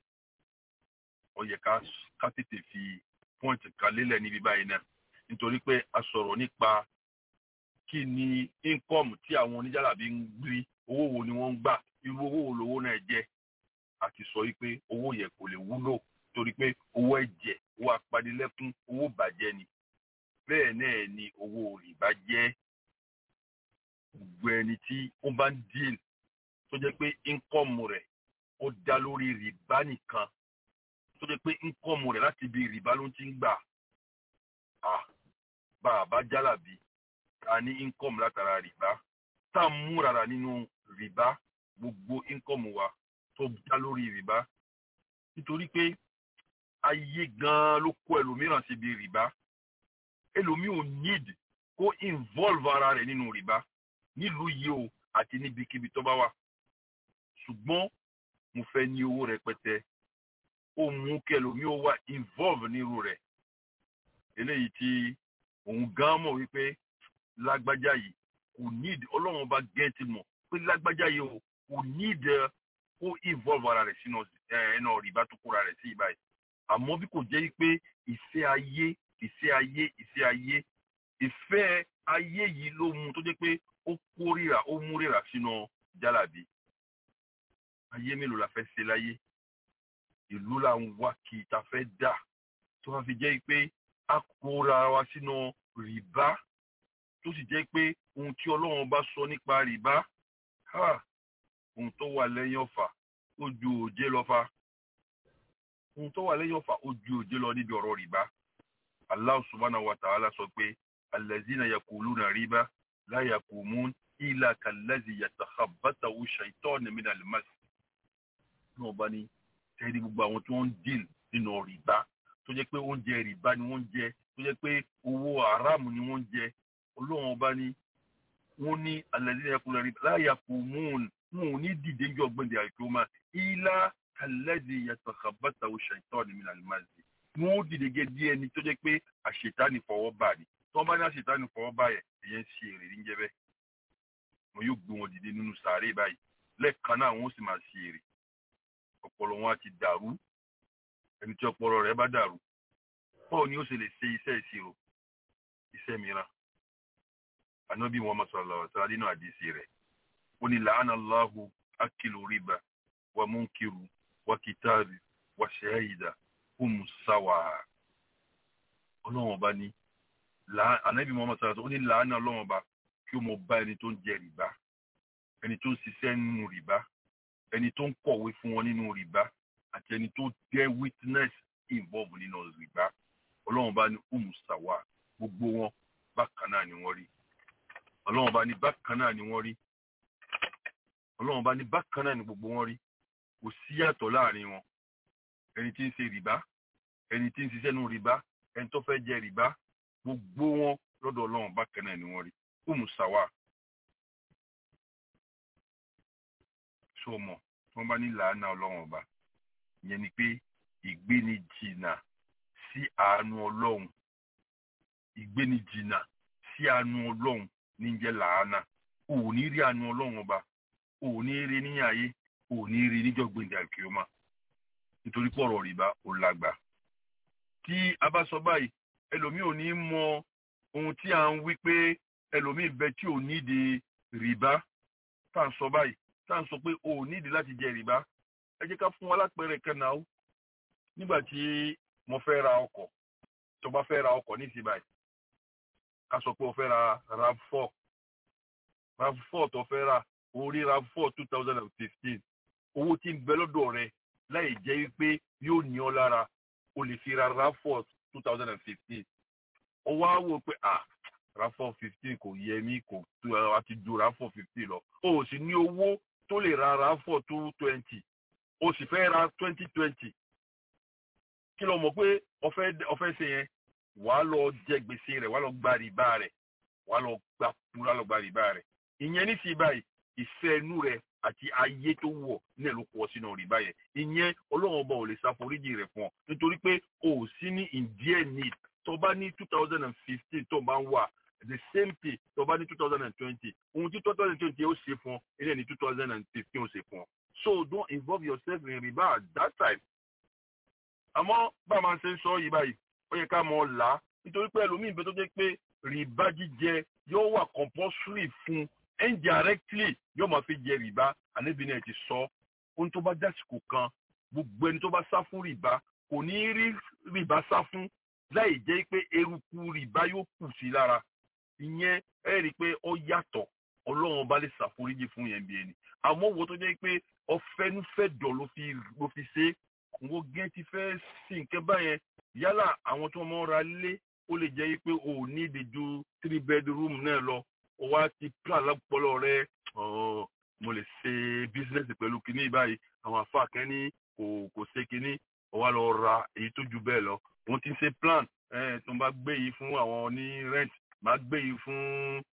ó yẹ ká tètè fi pọ́ǹtì kan lélẹ̀ níbi báyìí náà nítorí pé a sọ̀rọ̀ nípa kí ni íńkọ́ọ̀mù tí àwọn oníjàlábí ń rí owó wo ni wọ́n ń gbà irú owó wo lowó náà jẹ́ àti sọ wípé owó yẹ kò lè wúlò torí pé owó ẹ̀jẹ̀ owó apanilẹ́kún owó bàjẹ́ ni bẹ́ẹ̀ náà ni owó rìbá jẹ́ gbogbo ẹni tí ó bá ń dín tó jẹ́ pé íńkọ́ọ̀mù rẹ̀ ó dá lórí rìbá nìkan tó jẹ́ pé íńkọ́ọ̀mù rẹ̀ láti ibi rìbá ló ti ń gbà bá a bá jálàbí a ní íńkọ́ọ̀mù látara rìbá tá a mú rárá nínú rìbá gbogbo íńkọ́ọ̀mù wa tó dá lórí rìbá nítorí pé ayé gan-an ló kó ẹlòmíràn síbi rìbá ẹlòmíì ò need kó involve ara rẹ̀ nínú rìbá nílùú yìí o àti níbikíbi tó bá wà ṣùgbọ́n mo fẹ́ ní owó rẹpẹtẹ ó mú kí ẹlòmíì ó wà involve nírú rẹ̀ eléyìí tí òun gan mọ̀ wípé lágbájá yìí kò need ọlọ́run bá gẹ́ẹ̀tì mọ̀ pé lágbájá yìí o kò need kó involve ara rẹ̀ sínú ẹ̀ẹ́nà rìbá tó kóra rẹ̀ sí ìbáyìí àmọ́ bí kò jẹ́ pé ìfẹ́ ayé ìfẹ́ ayé ìfẹ́ ayé ìfẹ́ ayé yìí ló mú tó jẹ́ pé ó kórìíra ó mú rírà sínú jálàbí ayé mélòó la fẹ́ ṣe láyé ìlú là ń wá kí ìta fẹ́ dà tó wá fi jẹ́ pé a kóra wa sínú rìbá tó sì jẹ́ pé ohun tí ọlọ́run bá sọ nípa rìbá ohun tó wà lẹ́yìn ọ̀fà ó ju òjé lọ fa ohun tó wà lẹ́yìn ọ̀fà ó ju òjé lọ níbi ọ̀rọ̀ rìbá Allah subhanahu wa ta'ala sọ pé allazina yakuluna riba la yakumun illa kallazi yatakhabbatahu shaytanu minal mas náà bá ní tẹ́lẹ̀ gbogbo àwọn tí wọ́n ń dìl nínú rìbá tó jẹ́ pé oúnjẹ rìbá ni wọ́n ń jẹ tó jẹ́ pé owó aráàmù ni wọ́n ń jẹ ọlọ́run ọba ní wọ́n ní alẹ́dí ẹkùnrin rí láyà kò mún un ní dìde ń jọ gbẹ̀ndẹ̀ àìkúmá ilá alẹ́dí yàtọ̀kàbàtà òṣèǹtọ́ ni mi nàlẹ́ máa zè wọ́n ó dìde gẹ́ bí ẹni tó jẹ́ pé àṣetánì fọwọ́ bà ní tí wọ́n bá ní àṣetánì fọwọ́ bà yẹ ẹ̀yẹ ń ṣe èrè níjẹ́ bẹ́ẹ̀ wọn yóò gbé wọn dìde nínú sàárè báyìí lẹ́ẹ̀kan náà wọ́n sì máa ṣe èrè ọpọlọ wọn á ti dàrú ẹni tí ọpọlọ rẹ̀ bá dàrú báwo ni ó ṣe lè ṣe iṣẹ́ ìṣirò iṣẹ́ mìíràn ànábì wọn máa sọ̀rọ̀ lọ́wọ́ sára nínú àdìsí rẹ̀ ó ní làánà Allahu akilu riba wa munkiru wa kitabi wa shahida hum sawa ọlọ́wọ́n ọba ní ànábì wọn máa sọ̀rọ̀ ó ní làánà ọlọ́wọ́n ọba kí ó mọ bá ẹni tó ń jẹ rìbá ẹni tó ń ṣiṣẹ́ nínú rìbá ẹni tó ń kọ̀wé fún wọn nínú rìbá àti ẹni tó jẹ́ witness involve nínú rìbá ọlọ́run bá ní umusawa gbogbo wọn bákan náà ni wọ́n rí ọlọ́run bá ní bákan náà ni wọ́n rí ọlọ́run bá ní bákan náà ni gbogbo wọn rí kò sí yàtọ̀ láàrin wọn ẹni tí ń ṣe rìbá ẹni tí ń ṣiṣẹ́ nínú rìbá ẹni tó fẹ́ jẹ rìbá gbogbo wọn lọ́dọ̀ ọlọ́run bákan náà ni wọ́n rí umusawa sọmọ tí wọ́n bá ní làánà ọlọ́run ọba ìyẹn ni pé ìgbéni jìnnà sí àánú ọlọ́run ìgbéni jìnnà sí àánú ọlọ́run ní jẹ́ làánà ò ní rí àánú ọlọ́run ọba ò ní rí ní ayé ò ní rí níjọ́ gbèǹdé àkíọ́mà nítorí pọ̀rọ̀ rìbá ò lágbà tí a bá sọ báyìí ẹlòmíì ò ní mọ ohun tí à ń wí pé ẹlòmíì bẹ tí ò nídìí rìbá tá à ń sọ báyìí tá à ń sọ pé o ò nídìí láti jẹ rìbá ẹ jẹ́ ká fún wa lápẹẹrẹ kẹ́nà ó nígbà tí mo fẹ́ ra ọkọ̀ tó bá fẹ́ ra ọkọ̀ ní ìsìn báyìí ká sọ pé o fẹ́ ra rav4 rav4 tó fẹ́ ra orí rav4 two thousand and fifteen owó tí ń bẹ lọ́dọ̀ rẹ láì jẹ́ wípé yóò ní ọ lára o lè fi ra rav4 two thousand and fifteen ó wá wò pé ah rav4 fifteen kò yẹ mí kò tó àti ju rav4 fifteen lọ o ò sì ní owó tó lè ra rav4 two twenty o sì fẹ́ ra twenty twenty kí ló mọ̀ pé ọ̀fẹ́ ọ̀fẹ́ ṣe yẹn wàá lọ jẹ gbèsè rẹ̀ wàá lọ gba rìbá rẹ̀ wàá lọ gba kúrò lọ gba rìbá rẹ̀ ìyẹn ní sí báyìí ìfẹ́ inú rẹ̀ àti ayé tó wọ̀ náà ló pọ̀ sínú rìbá yẹn ìyẹn ọlọ́run ọba ò lè ṣàforíjì rẹ̀ fún ọ nítorí pé o ò sí ní ìdíẹ̀ need tó bá ní two thousand and fifteen tó bá ń wà the same thing tó bá ní two thousand and twenty ohun tí two thousand and twenty ó ṣe fún ọ ilé ní two thousand and fifteen ó ṣe fún ọ so don't involve yourself in riba at that time àmọ́ bá a máa ṣe ń sọ yìí báyìí ó yẹ ká mọ̀ ọ́ là á nítorí pé ẹlòmíín bẹ tó jẹ́ pé rìbá jíjẹ yóò wà compulsory fún indirectly yóò máa fi jẹ rìbá àníbi náà ti sọ ohun tó bá dásìkò kan gbogbo ẹni tó bá sá fún rìbá kò ní rí rìbá sá fún láì jẹ́ pé eruku rìbá yóò kù sí lára ìyẹn ẹ rí i pé ó yàtọ̀ ọlọ́run bá lè ṣàforíjì fún yẹn bí ẹni àmọ́ wo tó jẹ́ pé ọ̀fẹ́nufẹ́dọ̀ ló fi ló fi ṣe é wo gẹ́ ti fẹ́ sí nǹkan báyẹn yálà àwọn tí wọ́n mọ́ ra lé ó lè jẹ́ pé o ò ní ìdíjú three bedroom náà lọ o wá ti plan lápọ̀lọ́ rẹ mo lè ṣe business pẹ̀lú kinní báyìí àwọn àfáà kan ní kò kò ṣe kinní o wá lọ ra èyí tó ju bẹ́ẹ̀ lọ wọ́n ti ṣe plan tó ń bá gbé yìí fún àwọn ní rent máa gbé yìí fún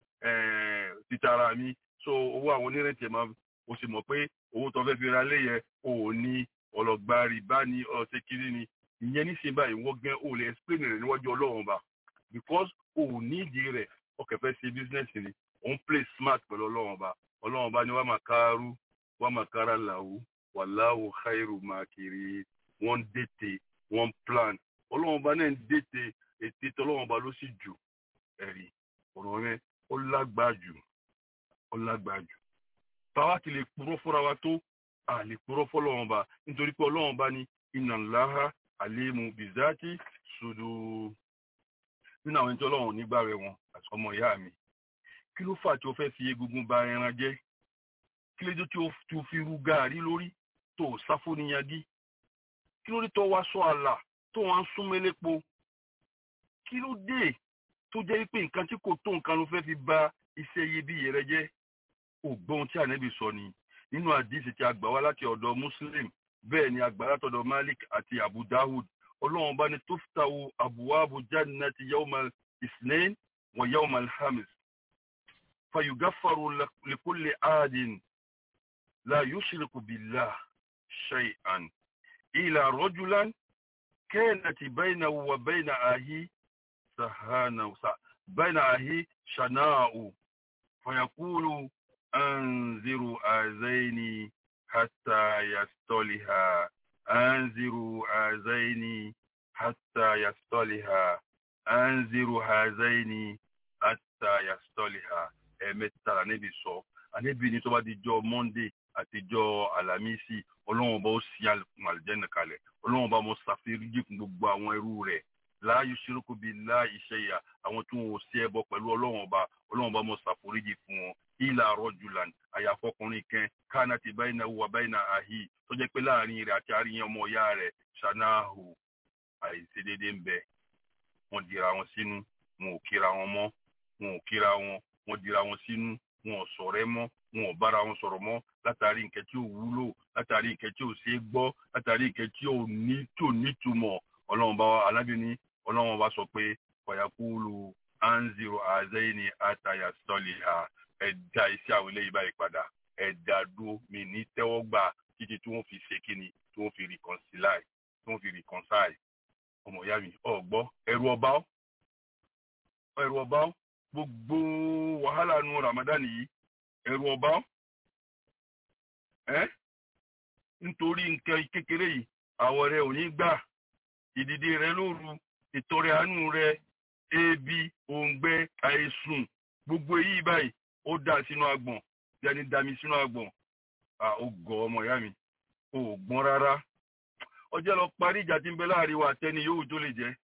títara mi so owó àwọn ní rent yẹn máa o sì mọ̀ pé owó tó fẹ́ fi ra lé yẹn o ò ní ọlọgba rìbá ni ọsẹ kiri ni ìyẹn níṣẹ báyìí wọ́n gẹ́ ò lè explain rẹ̀ níwájú ọlọ́run ba because ò ní ìdí rẹ̀ ọkẹ́ fẹ́ ṣe business ni òun play smart pẹ̀lú ọlọ́run ba ọlọ́run ba ni wọ́n máa kárú wọ́n máa kára làwù wàláwù khairu makiri wọ́n dètè wọ́n plan ọlọ́run ba náà ń dètè ètè tọ́lọ́run ba ló sì jù ẹ̀rí ọ̀rọ̀ rẹ̀ ó lágbàá jù ó lágbàá jù táwa ti lè purọ́ fúnra wa tó a lè purọ́ fọlọ́wọ́n ba nítorí pé ọlọ́wọ́n bá ní inna Allaha alimu bizati sudu nínú àwọn ẹni tí ọlọ́wọ́n nígbà rẹ̀ wọn àti ọmọ ìyá mi kí ló fà tí o fẹ́ fi egungun ba ẹran jẹ́ kí ló dé tí o fi ru gaàrí lórí tó o sáfó níyagí kí ló dé tó wá sọ àlà tó wá ń sún mélépo kí ló dé tó jẹ́ pé nǹkan tí kò tó nǹkan ló fẹ́ fi ba iṣẹ́ iyebíye rẹ jẹ́ ògbọ́n tí ànẹ́bí sọ ni nínú àdìsí tí a gbà wá láti ọ̀dọ̀ muslim bẹ́ẹ̀ ni a gbà látọ̀dọ̀ malik àti abu dawud ọlọ́run bá ní tuftahu abwabu jannati yawmal isnain wa yawmal hamis fayugaffaru likulli aadin la yushriku billah shay'an ila rajulan كانت بينه وبين أهي سهانة بين أهي شناء فيقول أنذروا آذين حتى يستلها أنذروا آذين حتى يستلها أنذروا هذين حتى يستلها ẹ̀mẹ́ta níbi sọ àníbi ní tó bá di jọ́ monday àtijọ́ alamisi ọlọ́run bá ó sí àlùjẹ́nà kalẹ̀ ọlọ́run bá mo ṣàfihàn fún gbogbo àwọn ẹrú rẹ̀ láàyè ṣírùkù bíi láàyè ṣẹyà àwọn tí wọn ò sí ẹbọ pẹ̀lú ọlọ́run ọba ọlọ́run bá mo ṣàforíjì fún wọn ìlà rọ́jùlán àyàfọkùnrin kan kánà ti báyìí náà wà báyìí náà àhí tó jẹ́ pé láàrin rẹ̀ àti àríyàn ọmọ ìyá rẹ̀ ṣanáhù àìṣedéédé ń bẹ wọ́n dira wọn sínú wọn ò kíra wọn mọ́ wọn ò kíra wọn wọ́n dira wọn sínú wọn ò ṣọ̀rẹ́ mọ́ wọn ò bára wọn sọ̀rọ̀ mọ́ látàrí nǹkan tí ò wúlò látàrí nǹkan tí ò ṣeé gbọ́ látàrí nǹkan tí ò ní tí ò nítumọ̀ ọlọ́run bá alábìíní ọlọ́run bá sọ pé fàyàkúlù anziro azẹ́yìnì àtàyà sọ́ọ̀lì à ẹ̀dá iṣẹ́ àwọn eléyìí báyìí padà ẹ̀dá dúró mi ní tẹ́wọ́ gbà títí tí wọ́n fi ṣe kíni tí wọ́n fi reconcile tí wọ́n fi reconcile ọmọ ìyá mi ọ̀gbọ́ ẹ̀rù ọba ọ́ ẹ̀rù ọba ọ́ gbogbo wàhálà nu Ramadan yìí ẹ̀rù ọba ọ́ ẹ́ nítorí nǹkan kékeré yìí àwọ̀ rẹ ò ní gbà ìdìde rẹ lóru ìtọrẹ àánú rẹ ebi òǹgbẹ àìsùn gbogbo èyí báyìí ó dà sínú agbọ̀n yẹni dami sínú agbọ̀n ó gọ ọmọ ìyá mi ó gbọ́n rárá ọjọ́ lọ parí ìjà tí ń bẹ láàrin wa àtẹni yòówù tó lè jẹ́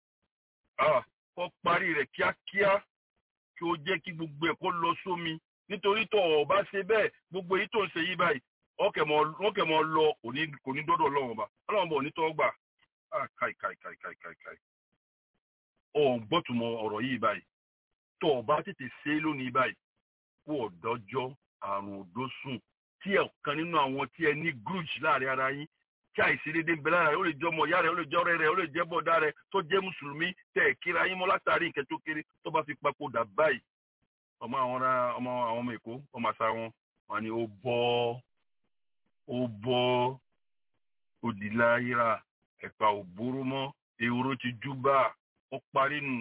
kó parí rẹ̀ kíákíá kí ó jẹ́ kí gbogbo ẹ̀ kó lọ sómi nítorí tó ọ̀ bá ṣe bẹ́ẹ̀ gbogbo èyí tó ń ṣe yí báyìí wọ́n kẹ̀ mọ́ lọ kò ní dọ́dọ̀ ọlọ́run ọba ọlọ́run ọba ò ní tọ́ gbà káì káì káì káì káì káì ọ̀ gbọ́tùmọ̀ ọ̀rọ̀ yìí báyìí tó o bá tètè ṣe é lónìí báyìí kó ọ̀dọ́jọ́ àrùn òdósùn tí ọ̀kan nínú àwọn tí ẹ ní grudge láàrin ara yín tí àìṣedéédé ń bẹ lára rẹ ó lè jẹ́ ọmọ ìyá rẹ ó lè jẹ́ ọ̀rẹ́ rẹ ó lè jẹ́ bọ̀dá rẹ tó jẹ́ mùsùlùmí tẹ̀ ẹ̀ kíra yín mọ́ látàrí nǹkan tó kéré tó bá fi papòdà báyìí ọmọ àwọn ọmọ àwọn ọmọ èkó ọmọ àṣà wọn wọn ni ó bọ́ ó bọ́ òdìláyìíra ẹ̀pà òbóró mọ́ ehoro ti júbà ó parí nu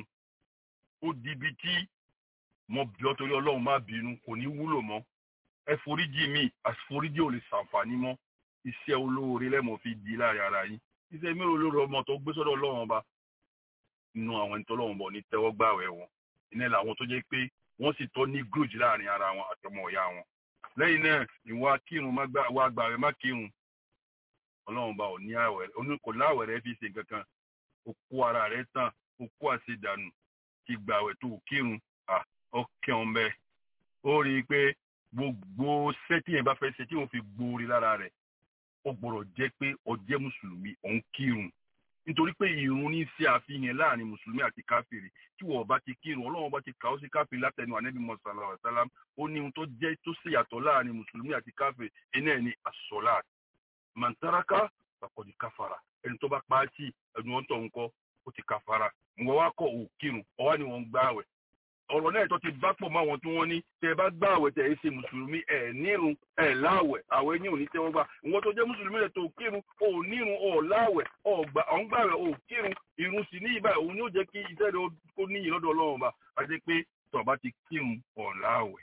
ó dibi tí mo bí ọ torí ọlọ́run má bínú kò ní wúlò mọ́ ẹ foríjì mi àforíjì ò lè ṣàǹfààní mọ́ iṣẹ́ olóore lẹ́mọ̀ fi di láàrin ara yín iṣẹ́ mélòó lórí ọmọ tó gbé sọ́dọ̀ ọlọ́run ọba nínú àwọn ẹni tó lọ́run bọ̀ ní tẹ́wọ́ gbàwẹ̀ wọn iná làwọn tó jẹ́ pé wọ́n sì tọ́ ní grudge láàrin ara wọn àtọmọ ọ̀yá wọn lẹ́yìn náà ìwà kírun wà gbàwẹ̀ má kírun ọlọ́run ọba ò ní àwẹ̀ kò láwẹ̀ rẹ fi ṣe kankan ó kó ara rẹ tán ó kó àṣedànù ti gbàwẹ̀ tó kírun ọkẹ́ ọ̀n bẹ́ẹ̀ ó rí i pé gbogbo sẹ́tì yẹn bá fẹ́ ṣe tí wọ́n fi gbóore lára rẹ̀ ó gbọ́dọ̀ jẹ́ pé ó jẹ́ mùsùlùmí òun kírun nítorí pé ìrun ní ṣe àfihàn láàrin mùsùlùmí àti káfíìrì tí wọ́n bá ti kírun ọlọ́run bá ti kà ó sí káfíìrì látẹnu ànẹ́bí mọ̀sálà ọ̀sálàm ó ní ohun tó jẹ́ tó ṣe yàtọ̀ láàrin mùsùlùmí àti káfíìrì iná ẹ̀ ní àsọ̀lá màntáraka pàkọ́dí káfàrà ẹni tó bá pa á sí ẹnu wọn tó ń kọ́ ó ti káfàrà ǹwọ́ wá kọ̀ ò kírun ọwá ni wọ́n ń gbáwẹ̀ ọ̀rọ̀ náà tó ti bá pọ̀ mọ́ àwọn tí wọ́n ní tẹ́ ẹ bá gbá àwẹ̀ tẹ̀ ẹ ṣe mùsùlùmí ẹ̀ nírun ẹ̀ láwẹ̀ àwẹ̀ ní òní tẹ́wọ́ gbà ìwọ́n tó jẹ́ mùsùlùmí rẹ̀ tó kírun ò nírun ò láwẹ̀ ò ń gbàwẹ̀ ò kírun irun sì ní ìbáyìí òun ni ó jẹ́ kí iṣẹ́ rẹ̀ ó níyì lọ́dọ̀ ọlọ́run bá a jẹ́ pé tó bá ti kírun ò láwẹ̀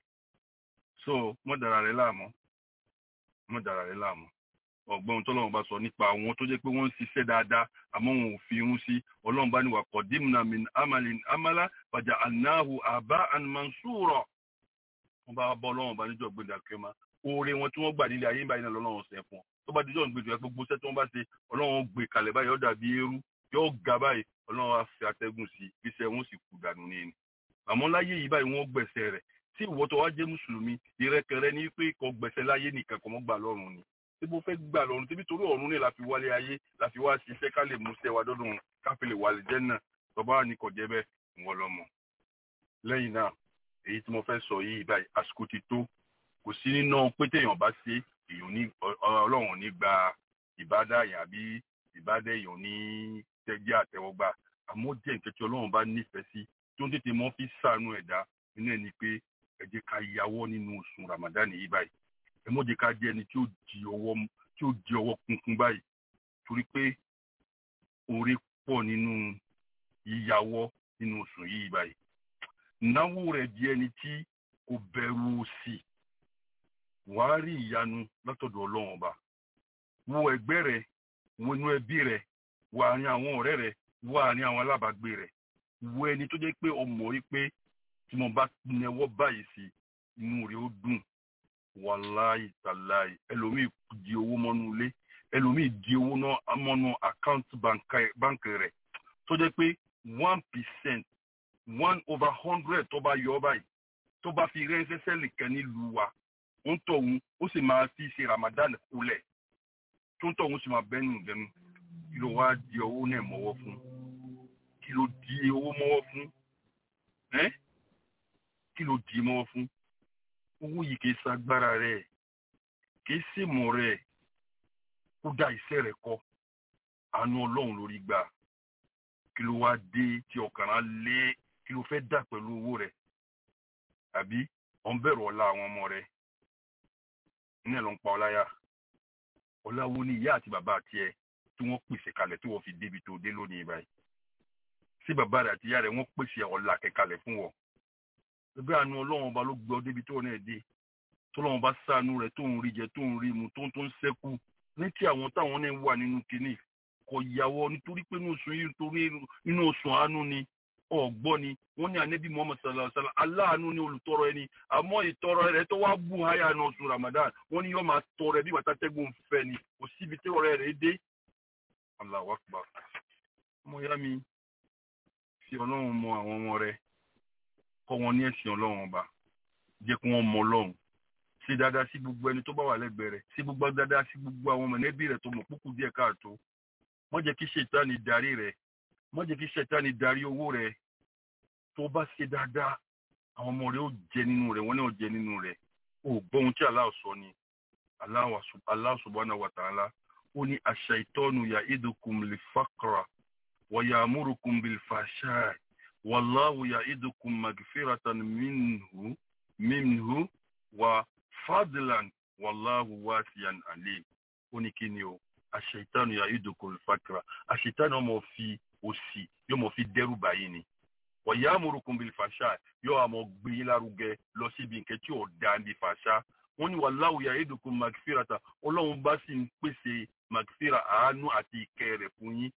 so mọ́ dara rẹ̀ láàmú mọ́ dara rẹ̀ láàmú ọgbọ́n tọ́lọ́run bá sọ nípa àwọn tó jẹ́ pé wọ́n ń ṣiṣẹ́ dáadáa àmọ́ wọn ò fi irun sí ọlọ́run bá ní wà qadimna min amalin amala faja'alnahu aba'an mansura wọ́n bá bọ́ ọlọ́run bá níjọ́ gbẹ̀dẹ̀ àkẹ́mà oore wọn tí wọ́n gbà nílé ayé báyìí náà lọ́lọ́run ṣe fún wọn tó bá díjọ́ gbẹ̀dẹ̀ gbogbo iṣẹ́ tí wọ́n bá ṣe ọlọ́run gbé kalẹ̀ báyìí ó dàbí eérú yóò ga báyìí ọlọ́run á fi atẹ́gùn sí iṣẹ́ wọn sì kú dànù ní ni àmọ́ láyé yìí báyìí wọ́n gbẹ̀sẹ̀ rẹ̀ tí ìwọ tó wá jẹ́ mùsùlùmí ìrẹ́kẹrẹ ní pé kò gbẹ̀sẹ̀ láyé nìkan kò mọ́ gbà lọ́run ni tí mo fẹ́ gbà lọ́run tí nítorí ọ̀run ni la fi wálé ayé la fi wá ṣiṣẹ́ ká lè múṣẹ́ wa dọ́dún ká fi lè wà lè jẹ́ náà tọ́ba ní kò jẹ́ bẹ́ẹ̀ wọ́n lọ́mọ. lẹ́yìn náà èyí tí mo fẹ́ sọ yìí báyìí àsìkò ti tó kò sí nínú pé téèyàn bá ṣe èèyàn ní ọlọ́run ní gba ìbádá èèyàn àbí ìbádá èèyàn ní tẹ̀jẹ́ àtẹ̀wọ́gbà àmọ́ jẹ́ nǹkan tí ọlọ́run bá nífẹ̀ẹ́ sí tó ń tètè mọ́ fi sànú ẹ̀dá nínú ẹ̀ ni pé ẹ jẹ́ ká yàwọ́ nínú oṣù ramadan yìí báyìí ẹ mọ́ jẹ́ ká jẹ́ ẹni tí ó di ọwọ́ tí ó di ọwọ́ kunkun báyìí torí pé oore pọ̀ nínú yíyàwọ́ nínú oṣù yìí báyìí náwó rẹ̀ di ẹni tí kò bẹ̀rù òṣì wàá rí ìyanu látọ̀dọ̀ ọlọ́run ọba wo ẹgbẹ́ rẹ wo inú ẹbí rẹ wo àárín àwọn ọ̀rẹ́ rẹ wo àárín àwọn alábàágbé rẹ wo ẹni tó jẹ́ pé ọmọ rí pé tí mo bá nẹwọ́ báyìí sí inú rẹ̀ ó dùn wàláì tàláì ẹlòmíì di owó mọ́nú ilé ẹlòmíì di owó náà mọ́nú àkáǹtì báǹkì rẹ̀ tó jẹ́ pé one percent one over hundred tó bá yọ báyìí tó bá fi ránṣẹ́ sẹ́lì kan nílùú wa ń tọ̀hún ó sì máa fi ṣe Ramadan kulẹ̀ tó ń tọ̀hún sì máa bẹ́nu ìdẹnu kí ló wá di owó náà mọ́wọ́ fún kí ló di owó mọ́wọ́ fún ẹ́ kí ló di mọ́wọ́ fún owó yìí kìí ṣagbára rẹ̀ kìí ṣèmọ̀ rẹ̀ kó dá iṣẹ́ rẹ̀ kọ́ àánú ọlọ́run lórí gbà kí ló wá dé tí ọkàn á lé kí ló fẹ́ dà pẹ̀lú owó rẹ̀ àbí ọ̀n bẹ̀rù ọ̀la àwọn ọmọ rẹ̀ ní ẹ̀ ló ń pa ọláyà ọlá wo ni ìyá àti bàbá àti ẹ tí wọ́n pèsè kalẹ̀ tí wọ́n fi débi tó dé lónìí báyìí sí bàbá rẹ̀ àti ìyá rẹ̀ wọ́n pèsè ọ̀la kẹkalẹ̀ fún wọn ẹgbẹ́ àánú ọlọ́run ọba ló gbọ́ débi tó náà dé tọ́lọ́run bá sànú rẹ̀ tó ń rí jẹ tó ń rí mu tó ń tó ń sẹ́kù ní tí àwọn táwọn náà wà nínú kinní kò yàwọ nítorí pé inú oṣù yìí nítorí inú oṣù àánú ni ọgbọ́ ni wọ́n ní ànábì muhammed sallallahu alayhi wa sallam aláàánú ni olùtọrọ ẹni àmọ́ ìtọrọ rẹ̀ tó wá bù háyà ní oṣù ramadan wọ́n ní yóò máa tọrọ ẹ bí wàtá tẹ́gùn fẹ́ ni kò síbi tí ọ̀rẹ́ rẹ̀ dé Allahu akbar ọmọ ya mi fi ọlọ́run mọ àwọn ọmọ rẹ̀ kọ́ wọn ní ẹ̀sìn ọlọ́run ọba jẹ́ kí wọ́n mọ ọlọ́run ṣe dáadáa sí gbogbo ẹni tó bá wà lẹ́gbẹ̀ẹ́ rẹ̀ ṣe gbogbo dáadáa sí gbogbo àwọn mọ̀lẹ́bí rẹ̀ tó mọ̀ kúkú díẹ̀ káàtó má jẹ́ kí ṣètánì darí rẹ̀ má jẹ́ kí ṣètánì darí owó rẹ̀ tó bá ṣe dáadáa àwọn ọmọ rẹ̀ ó jẹ nínú rẹ̀ wọ́n náà jẹ nínú rẹ̀ ó gbọ́ ohun tí Allah sọ ni Allah subhanahu wa ta'ala ó ní ash-shaytanu ya'idukum lil-faqra wa ya'murukum bil-fahsha'i wallahu ya'idukum magfiratan minhu minhu wa fadlan wallahu wasiyan alim ó ní kí ni o àṣetánù yà ìdókò ìfàkìrà àṣetánù ọmọ fi òsì yóò mọ fi dẹ́rù báyìí ni ọ̀yà amúrukùn bíi fàṣà yóò àmọ́ gbé yín lárugẹ lọ síbi nǹkan tí ò da ní fàṣà wọ́n ní wallahu yà ìdókò magfirata ọlọ́run bá sì ń pèsè magfira àánú àti ìkẹ́ rẹ̀ fún yín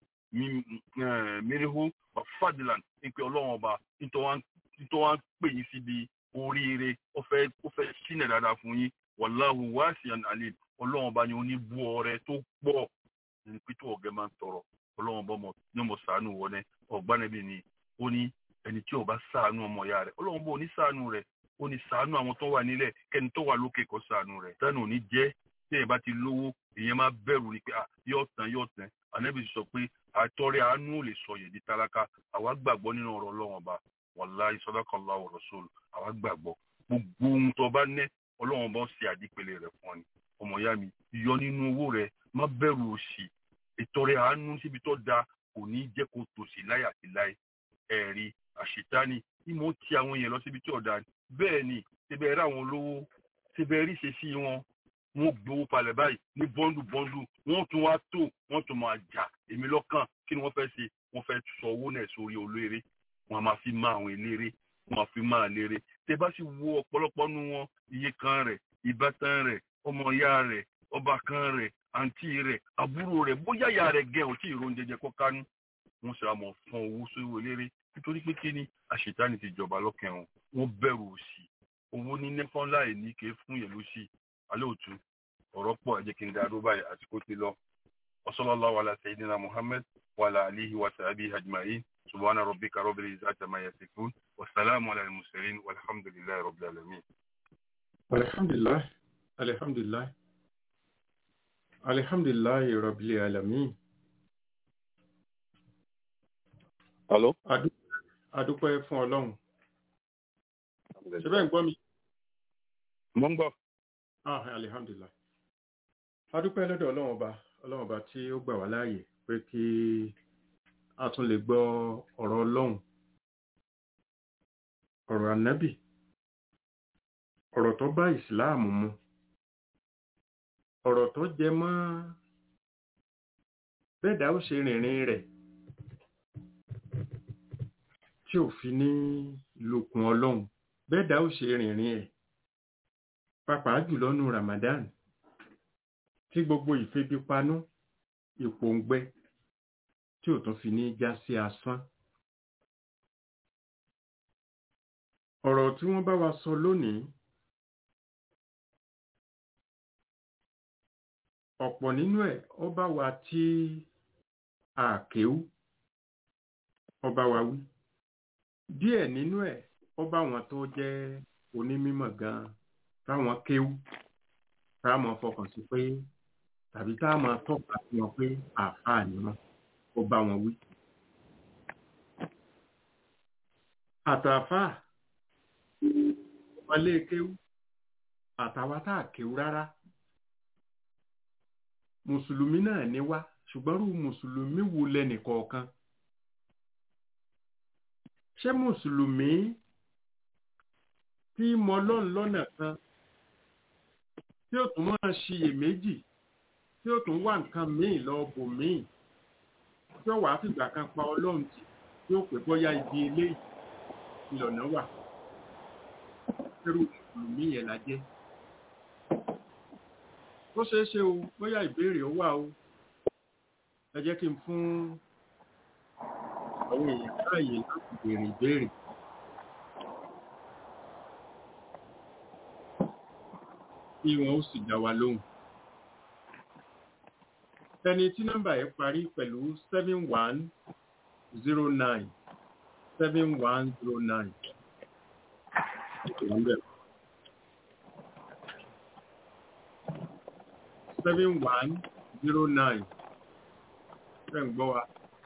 mirihu fadilan ní pé ọlọ́run ọba nítorí wọ́n pè yín síbi oríire ó fẹ́ ó fẹ́ sínú dáadáa fún yín wàláhù wáṣíàn alim ọlọ́run bá ní oníbú ọrẹ tó pọ̀ ní pété ọ̀gẹ́ máa ń tọrọ ọlọ́run bá mọ ní ọmọ sàánù wọlé ọ̀gbánẹ́bí ni ó ní ẹni tí ó bá sàánù ọmọ ìyá rẹ̀ ọlọ́run bá ní sàánù rẹ̀ ó ní sàánù àwọn tó wà nílẹ̀ kẹ́ni tó wà lókè kó sàánù rẹ̀ tánù ní jẹ́ tí èèyàn bá ti lówó èèyàn máa bẹ̀rù ni pé yóò tán yóò tán ànábì sọ pé àtọ́rẹ́ àánú lè sọ yèdí tálákà àwa gbàgbọ́ nínú ọ̀rọ̀ ọlọ́run ọba wàláhì sadaqallahu wa rasuluhu àwa gbàgbọ́ gbogbo ohun tó bá ní ọlọ́run bá ń ṣe àdípele rẹ̀ fún ọ ni ọmọ ìyá mi yọ nínú owó rẹ má bẹ̀rù òṣì ìtọrẹ àánú síbi tó da kò ní jẹ́ kó tòṣì láyé àti láyé ẹ̀rí àṣetánì tí mo ti àwọn èèyàn lọ síbi tí ọ̀dà bẹ́ẹ̀ ni síbẹ̀ rí àwọn olówó síbẹ̀ rí ṣe sí wọn wọn gbowó palẹ̀ báyìí ní bọ́ńdù bọ́ńdù wọ́n tún wá tó wọ́n tún máa jà èmi lọ́kàn kí ni wọ́n fẹ́ ṣe wọ́n fẹ́ sọ owó náà sórí olóore wọ́n máa fi má àwọn eléré wọ́n máa fi má àléré tẹ bá sì wo ọ̀pọ̀lọpọ̀ nu wọn iye kan rẹ̀ ìbátan rẹ̀ ọmọ ìyá rẹ̀ ọba kan rẹ̀ àǹtí rẹ̀ àbúrò rẹ̀ bóyá ìyá rẹ̀ gẹ̀ ò tí ìró oúnjẹ jẹ kọ́ kánú wọ́n sì àmọ̀ fún owó sórí eléré nítorí pé kí ni àṣetánì ti jọba lọ́kàn wọn wọ́n bẹ̀rù òṣì owó ní nẹ́fọ́n láì ní ké fún yẹn lóṣì alẹ́ òtún ọ̀rọ̀ pọ̀ ẹ jẹ́ kí n dá dó báyìí àsìkò ti lọ wasallallahu ala sayyidina muhammad wa ala alihi wa sahbihi ajma'in subhana rabbika rabbil izzati amma yasifun wa salamun ala al-mursalin walhamdulillahi rabbil alamin alhamdulillah alhamdulillah alhamdulillah rabbil alamin Hello? adúpẹ́ fún ọlọ́run ṣe bẹ́ẹ̀ ń gbọ́ mi mo ń gbọ́ ah alhamdulillah adúpẹ́ lọ́dọ̀ ọlọ́run ọba ọlọ́run ọba tí ó gbà wá láàyè pé kí a tún lè gbọ́ ọ̀rọ̀ ọlọ́run ọ̀rọ̀ ànábì ọ̀rọ̀ tó bá ìsìláàmù mu ọ̀rọ̀ tó jẹ mọ́ bẹ́ẹ̀dá ó ṣe rìnrìn rẹ̀ tí ò fi ní lòkùn ọlọ́run bẹ́ẹ̀dá ó ṣe rìnrìn ẹ̀ pàápàá jùlọ nù Ramadan tí gbogbo ìfebipanú ìpòǹgbẹ tí ò tún fi ní já sí asán ọ̀rọ̀ tí wọ́n bá wa sọ lónìí ọ̀pọ̀ nínú ẹ̀ ó bá wa tí àkéwú ó bá wa wí díẹ̀ nínú ẹ̀ ó bá wọn tó jẹ́ onímímọ̀ gan táwọn kéwú táwọn fọkàn sí pé tàbí táwọn tọ́ka sí wọn pé àáfàá ni wọn ó bá wọn wí. àtàfáà wọlé kéwú àtàwa tá a kéwú rárá mùsùlùmí náà ní wá ṣùgbọ́n rú mùsùlùmí wo lẹ́nìkọ̀ọ̀kan ṣé mùsùlùmí tí mọ lọ́n lọ́nà kan tí ó tún máa ṣiyèméjì tí ó tún wá nǹkan míì lọ bò míì tí ó wàá fìgbà kan pa ọlọ́run tì tí ó pè bóyá ibi eléyìí ìlọ̀nà wà irú mùsùlùmí yẹn la jẹ́ ó ṣeé ṣe o bóyá ìbéèrè ó wà o ẹ jẹ́ kí n fún àwọn èèyàn láàyè láti béèrè ìbéèrè. kí wọn ó sì dá wa lóhùn. ẹni tí nọ́mbà yẹn parí pẹ̀lú seven one zero nine seven one zero nine. seven one zero nine. Ṣé ń gbọ́ wa?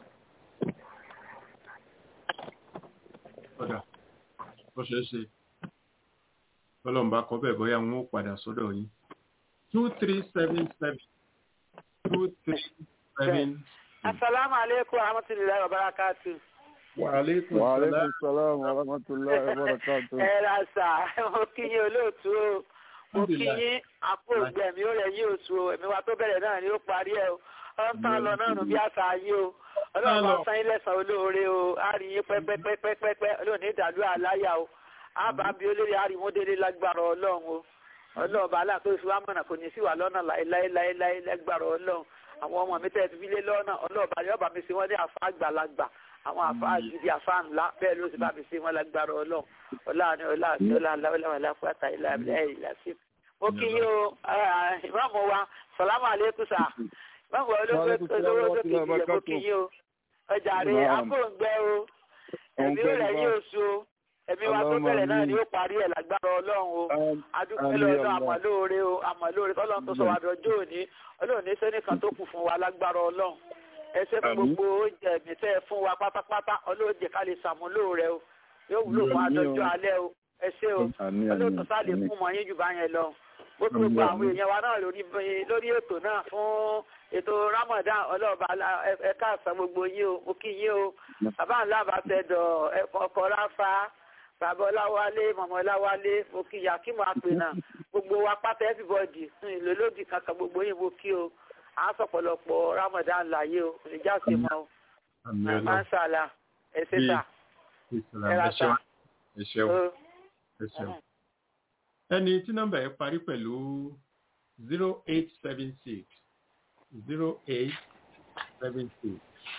Ọ̀dà, ó ṣeé ṣe. Ọlọ́run bá kọ bẹ́ẹ̀ bóyá wọn ó padà sọ́dọ̀ yín. two three seven seven two three seven. Asalaamu aleykum wa rahmatulahi wa barakatu. Wa aleykum Wa salaam. alaikum salam wa rahmatullahi wa barakatuh. Ẹ ra sà, mo kí yín olóòtú o. Mo kí yín àpò ìgbẹ̀mí ó rẹ̀ yí oṣù o. Ẹ̀mí wa tó bẹ̀rẹ̀ náà ni ó parí ẹ̀ o. Ó ń tán lọ náà nù bí àṣà yín o. Ọlọ́run bá san yín lẹ́sàn-án olóore o. A rí yín pẹ́pẹ́pẹ́pẹ́pẹ́. Olóòní ìdàlú àláyà o. A bá bí olórí àrímọ́délé lágbára Ọlọ́run o. Ọlọ́run bá aláàtó ìfi wá mọ̀nà kò ní sí wà lọ́nà láéláéláé lágbára Ọlọ́run. Àwọn ọmọ mi tẹ́ ti fi lé lọ́nà ọlọ́ọ̀bá yóò bá mi ṣe wọ́n ní àfa àgbàlagbà àwọn àfa gidi àfa ńlá bẹ́ẹ̀ ló sì bá mi ṣe wọ́n lágbára Ọlọ́run ọláàánú ọláàánú ọláàláwọlá ọláfúwàtà ìlàbílẹ ìlàsí. mo kí yín o ìmáàmù wa sàlámù àlékún sà ìmáàmù olówó olówó tó kejì yẹ mo kí yín o ọjà rẹ akóńgbẹ o ẹ̀mí ó rẹ̀ yín oṣù o ẹ̀mí wa tó bẹ̀rẹ̀ náà ni ó parí ẹ̀ lágbára Ọlọ́run o adúpẹ́ lọ́dọ̀ àmọ̀lóore o àmọ̀lóore tọ́lọ́run tó sọ wá dọjọ́ òní Ọlọ́run ní sẹ́nìkan tó kù fún wa lágbára Ọlọ́run ẹ ṣé fún gbogbo oúnjẹ mi tẹ́ ẹ fún wa pátápátá Ọlọ́run jẹ́ ká lè ṣàmúlò rẹ o yóò wúlò fún adọ́jọ́ alẹ́ o ẹ ṣé o Ọlọ́run tó sáà lè fún mọ yín jù bá yẹn lọ ó tó gba àwọn èèyàn wa náà lórí lórí ètò náà fún ètò Ramadan ọlọ́ọ̀bá ẹ káàsán gbogbo yín o mo kí yín o bàbá ńlá bá fẹ́ dọ̀ ọkọ̀ ráfa bàbá ọláwálé mọ̀mọ́ ọláwálé mo kí yakimu apẹ̀nà gbogbo wa pátá everybody ìlú lódì kankan gbogbo yín mo kí o à ń sọ̀pọ̀lọpọ̀ Ramadan láyé o ìjà sí mọ́ o masala ẹ ṣe sà ẹ ra sà ẹ ṣeun ẹ ṣeun. ẹni tí nọ́mbà yẹn parí pẹ̀lú zero eight seven six zero eight seven six.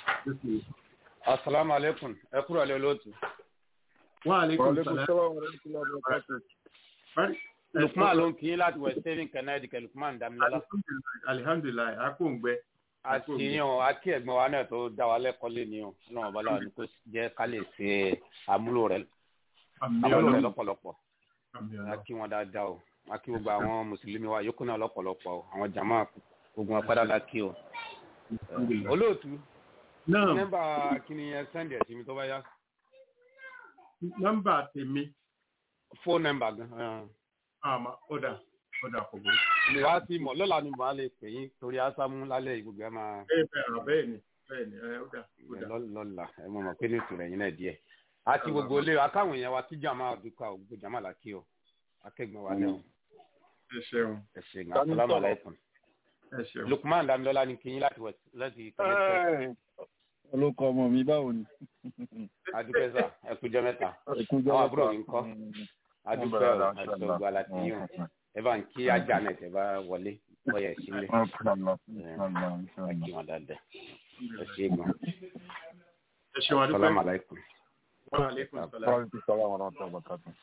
asalaamu aleykum ẹ kúrò alẹ́ olóòtú. Wa Wa aleykum alaikum salaam. salam wa rahmatullahi wa barakatuh. Parí. lukman ló ń kí yín láti west haven connecticut lukman damilola. Alihamdulilayi, alihamdulilayi, akóǹgbẹ. a ti yín o a kí ẹ̀gbọ́n wa náà tó dá wa lẹ́kọ̀ọ́ lé ní o náà bọ́lá wa ni kò jẹ́ ká lè ṣe àmúlò rẹ̀ Àmì àmúlò rẹ̀ Ọlọ́run. lọ́pọ̀lọpọ̀ Àmì a Ọlọ́run. kí wọn dáadáa o a kí gbogbo àwọn mùsùlùmí wa yòókù náà lọ́pọ̀lọpọ̀ o àwọn jàmá gbogbo wọn padà la kí o. Alhamdulillah. olóòtú Náà, nọ́mbà kìíní yẹn sẹ́ndì ẹ̀ sí mi tó bá yá nọ́mbà tèmi, fóònù nọ́mbà gan. àmà, ọ̀dà, ọ̀dà kò burú. mi wá sí mọ̀ lọ́la ni màá lè pè yín torí ásámú lálẹ́ ìgbògbé máa. Bẹ́ẹ̀ bẹ́ẹ̀ rà bẹ́ẹ̀ ni, bẹ́ẹ̀ni ẹ ó dà ó dà. lọ́la ẹ mọ̀ mọ̀ pé ní ìtura ẹ̀yin náà díẹ̀ àti gbogbo ilé akáwọn èèyàn wa kí jàmá àdúgbò gbogbo jàmá là kí o akẹgbẹ́ wa náà ẹ ṣeun ẹ ṣe gan asalamu alaykum ẹ ṣeun. lukman damilola ni kinyin láti west láti kẹlẹtẹ olóko ọmọ mi báwo ni. adúpẹ́sà ẹkújọ mẹ́ta Ẹkúnjọ́ àwọn àbúrò mẹ́ta. mi ń kọ́ adúpẹ́ bẹ̀rẹ̀ o láti àti ọ̀la. ọgbà láti yàn ẹ bá ń kí ajá náà tẹ bá wọlé bọ́yà sílẹ̀ ẹ kí wọn dáadáa ẹ ṣe gan ẹ ṣeun adúpẹ́. asalamu alaykum. Wa alaikum salam.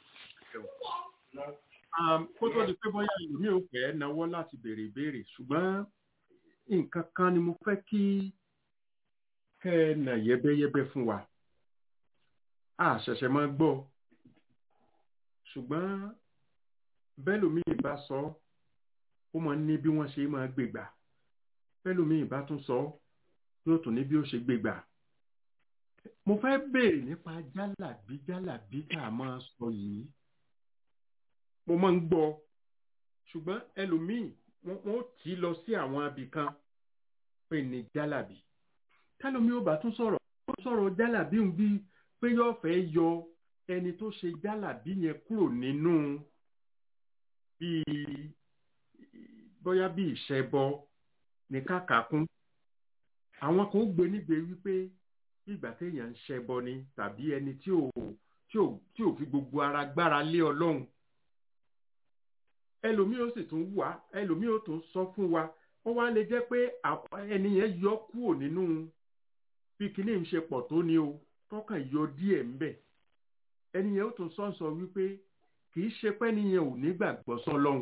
Um, kó tó di pé bóyá ìlú ò fẹ́ náwó láti béèrè ìbéèrè ṣùgbọ́n nǹkan kan ni mo fẹ́ kí kẹ́ ẹ nà yẹ́bẹ́yẹ́bẹ́ fún wa a ṣẹ̀ṣẹ̀ máa gbọ́ ṣùgbọ́n bẹ́lòmíì bá sọ ó máa ń ní bí wọ́n ṣe máa gbègbà bẹ́lòmíì bá tún sọ yóò tún ní bí ó ṣe gbègbà mo fẹ́ béèrè nípa jálàbí jálàbí tá a máa sọ yìí mo máa ń gbọ́ ṣùgbọ́n ẹlòmíì wọ́n wọ́n ó tì í lọ sí àwọn abì kan pé ní jálàbí tálómi ó bá tún sọ̀rọ̀ ó sọ̀rọ̀ jálàbí ń bí pé yóò fẹ́ yọ ẹni tó ṣe jálàbí yẹn kúrò nínú bíi bóyá bíi ìṣẹ́bọ ní kàkàkún àwọn kan ó gbé nígbè wípé bí ìgbà téèyàn ń ṣẹbọ ni tàbí ẹni tí ò tí ò tí ò fi gbogbo ara gbára lé ọlọ́run ẹlòmíì ó sì tún wá ẹlòmíì ó tún sọ fún wa ó wá lè jẹ́ pé àwọn- ẹni yẹn yọ kúrò nínú bí kinní ń ṣe pọ̀ tó ni o tọkàn yọ díẹ̀ ń bẹ̀ ẹni yẹn ó tún sọ sọ wípé kì í ṣe pé ẹni yẹn ò ní gbàgbọ́ sọlọ́run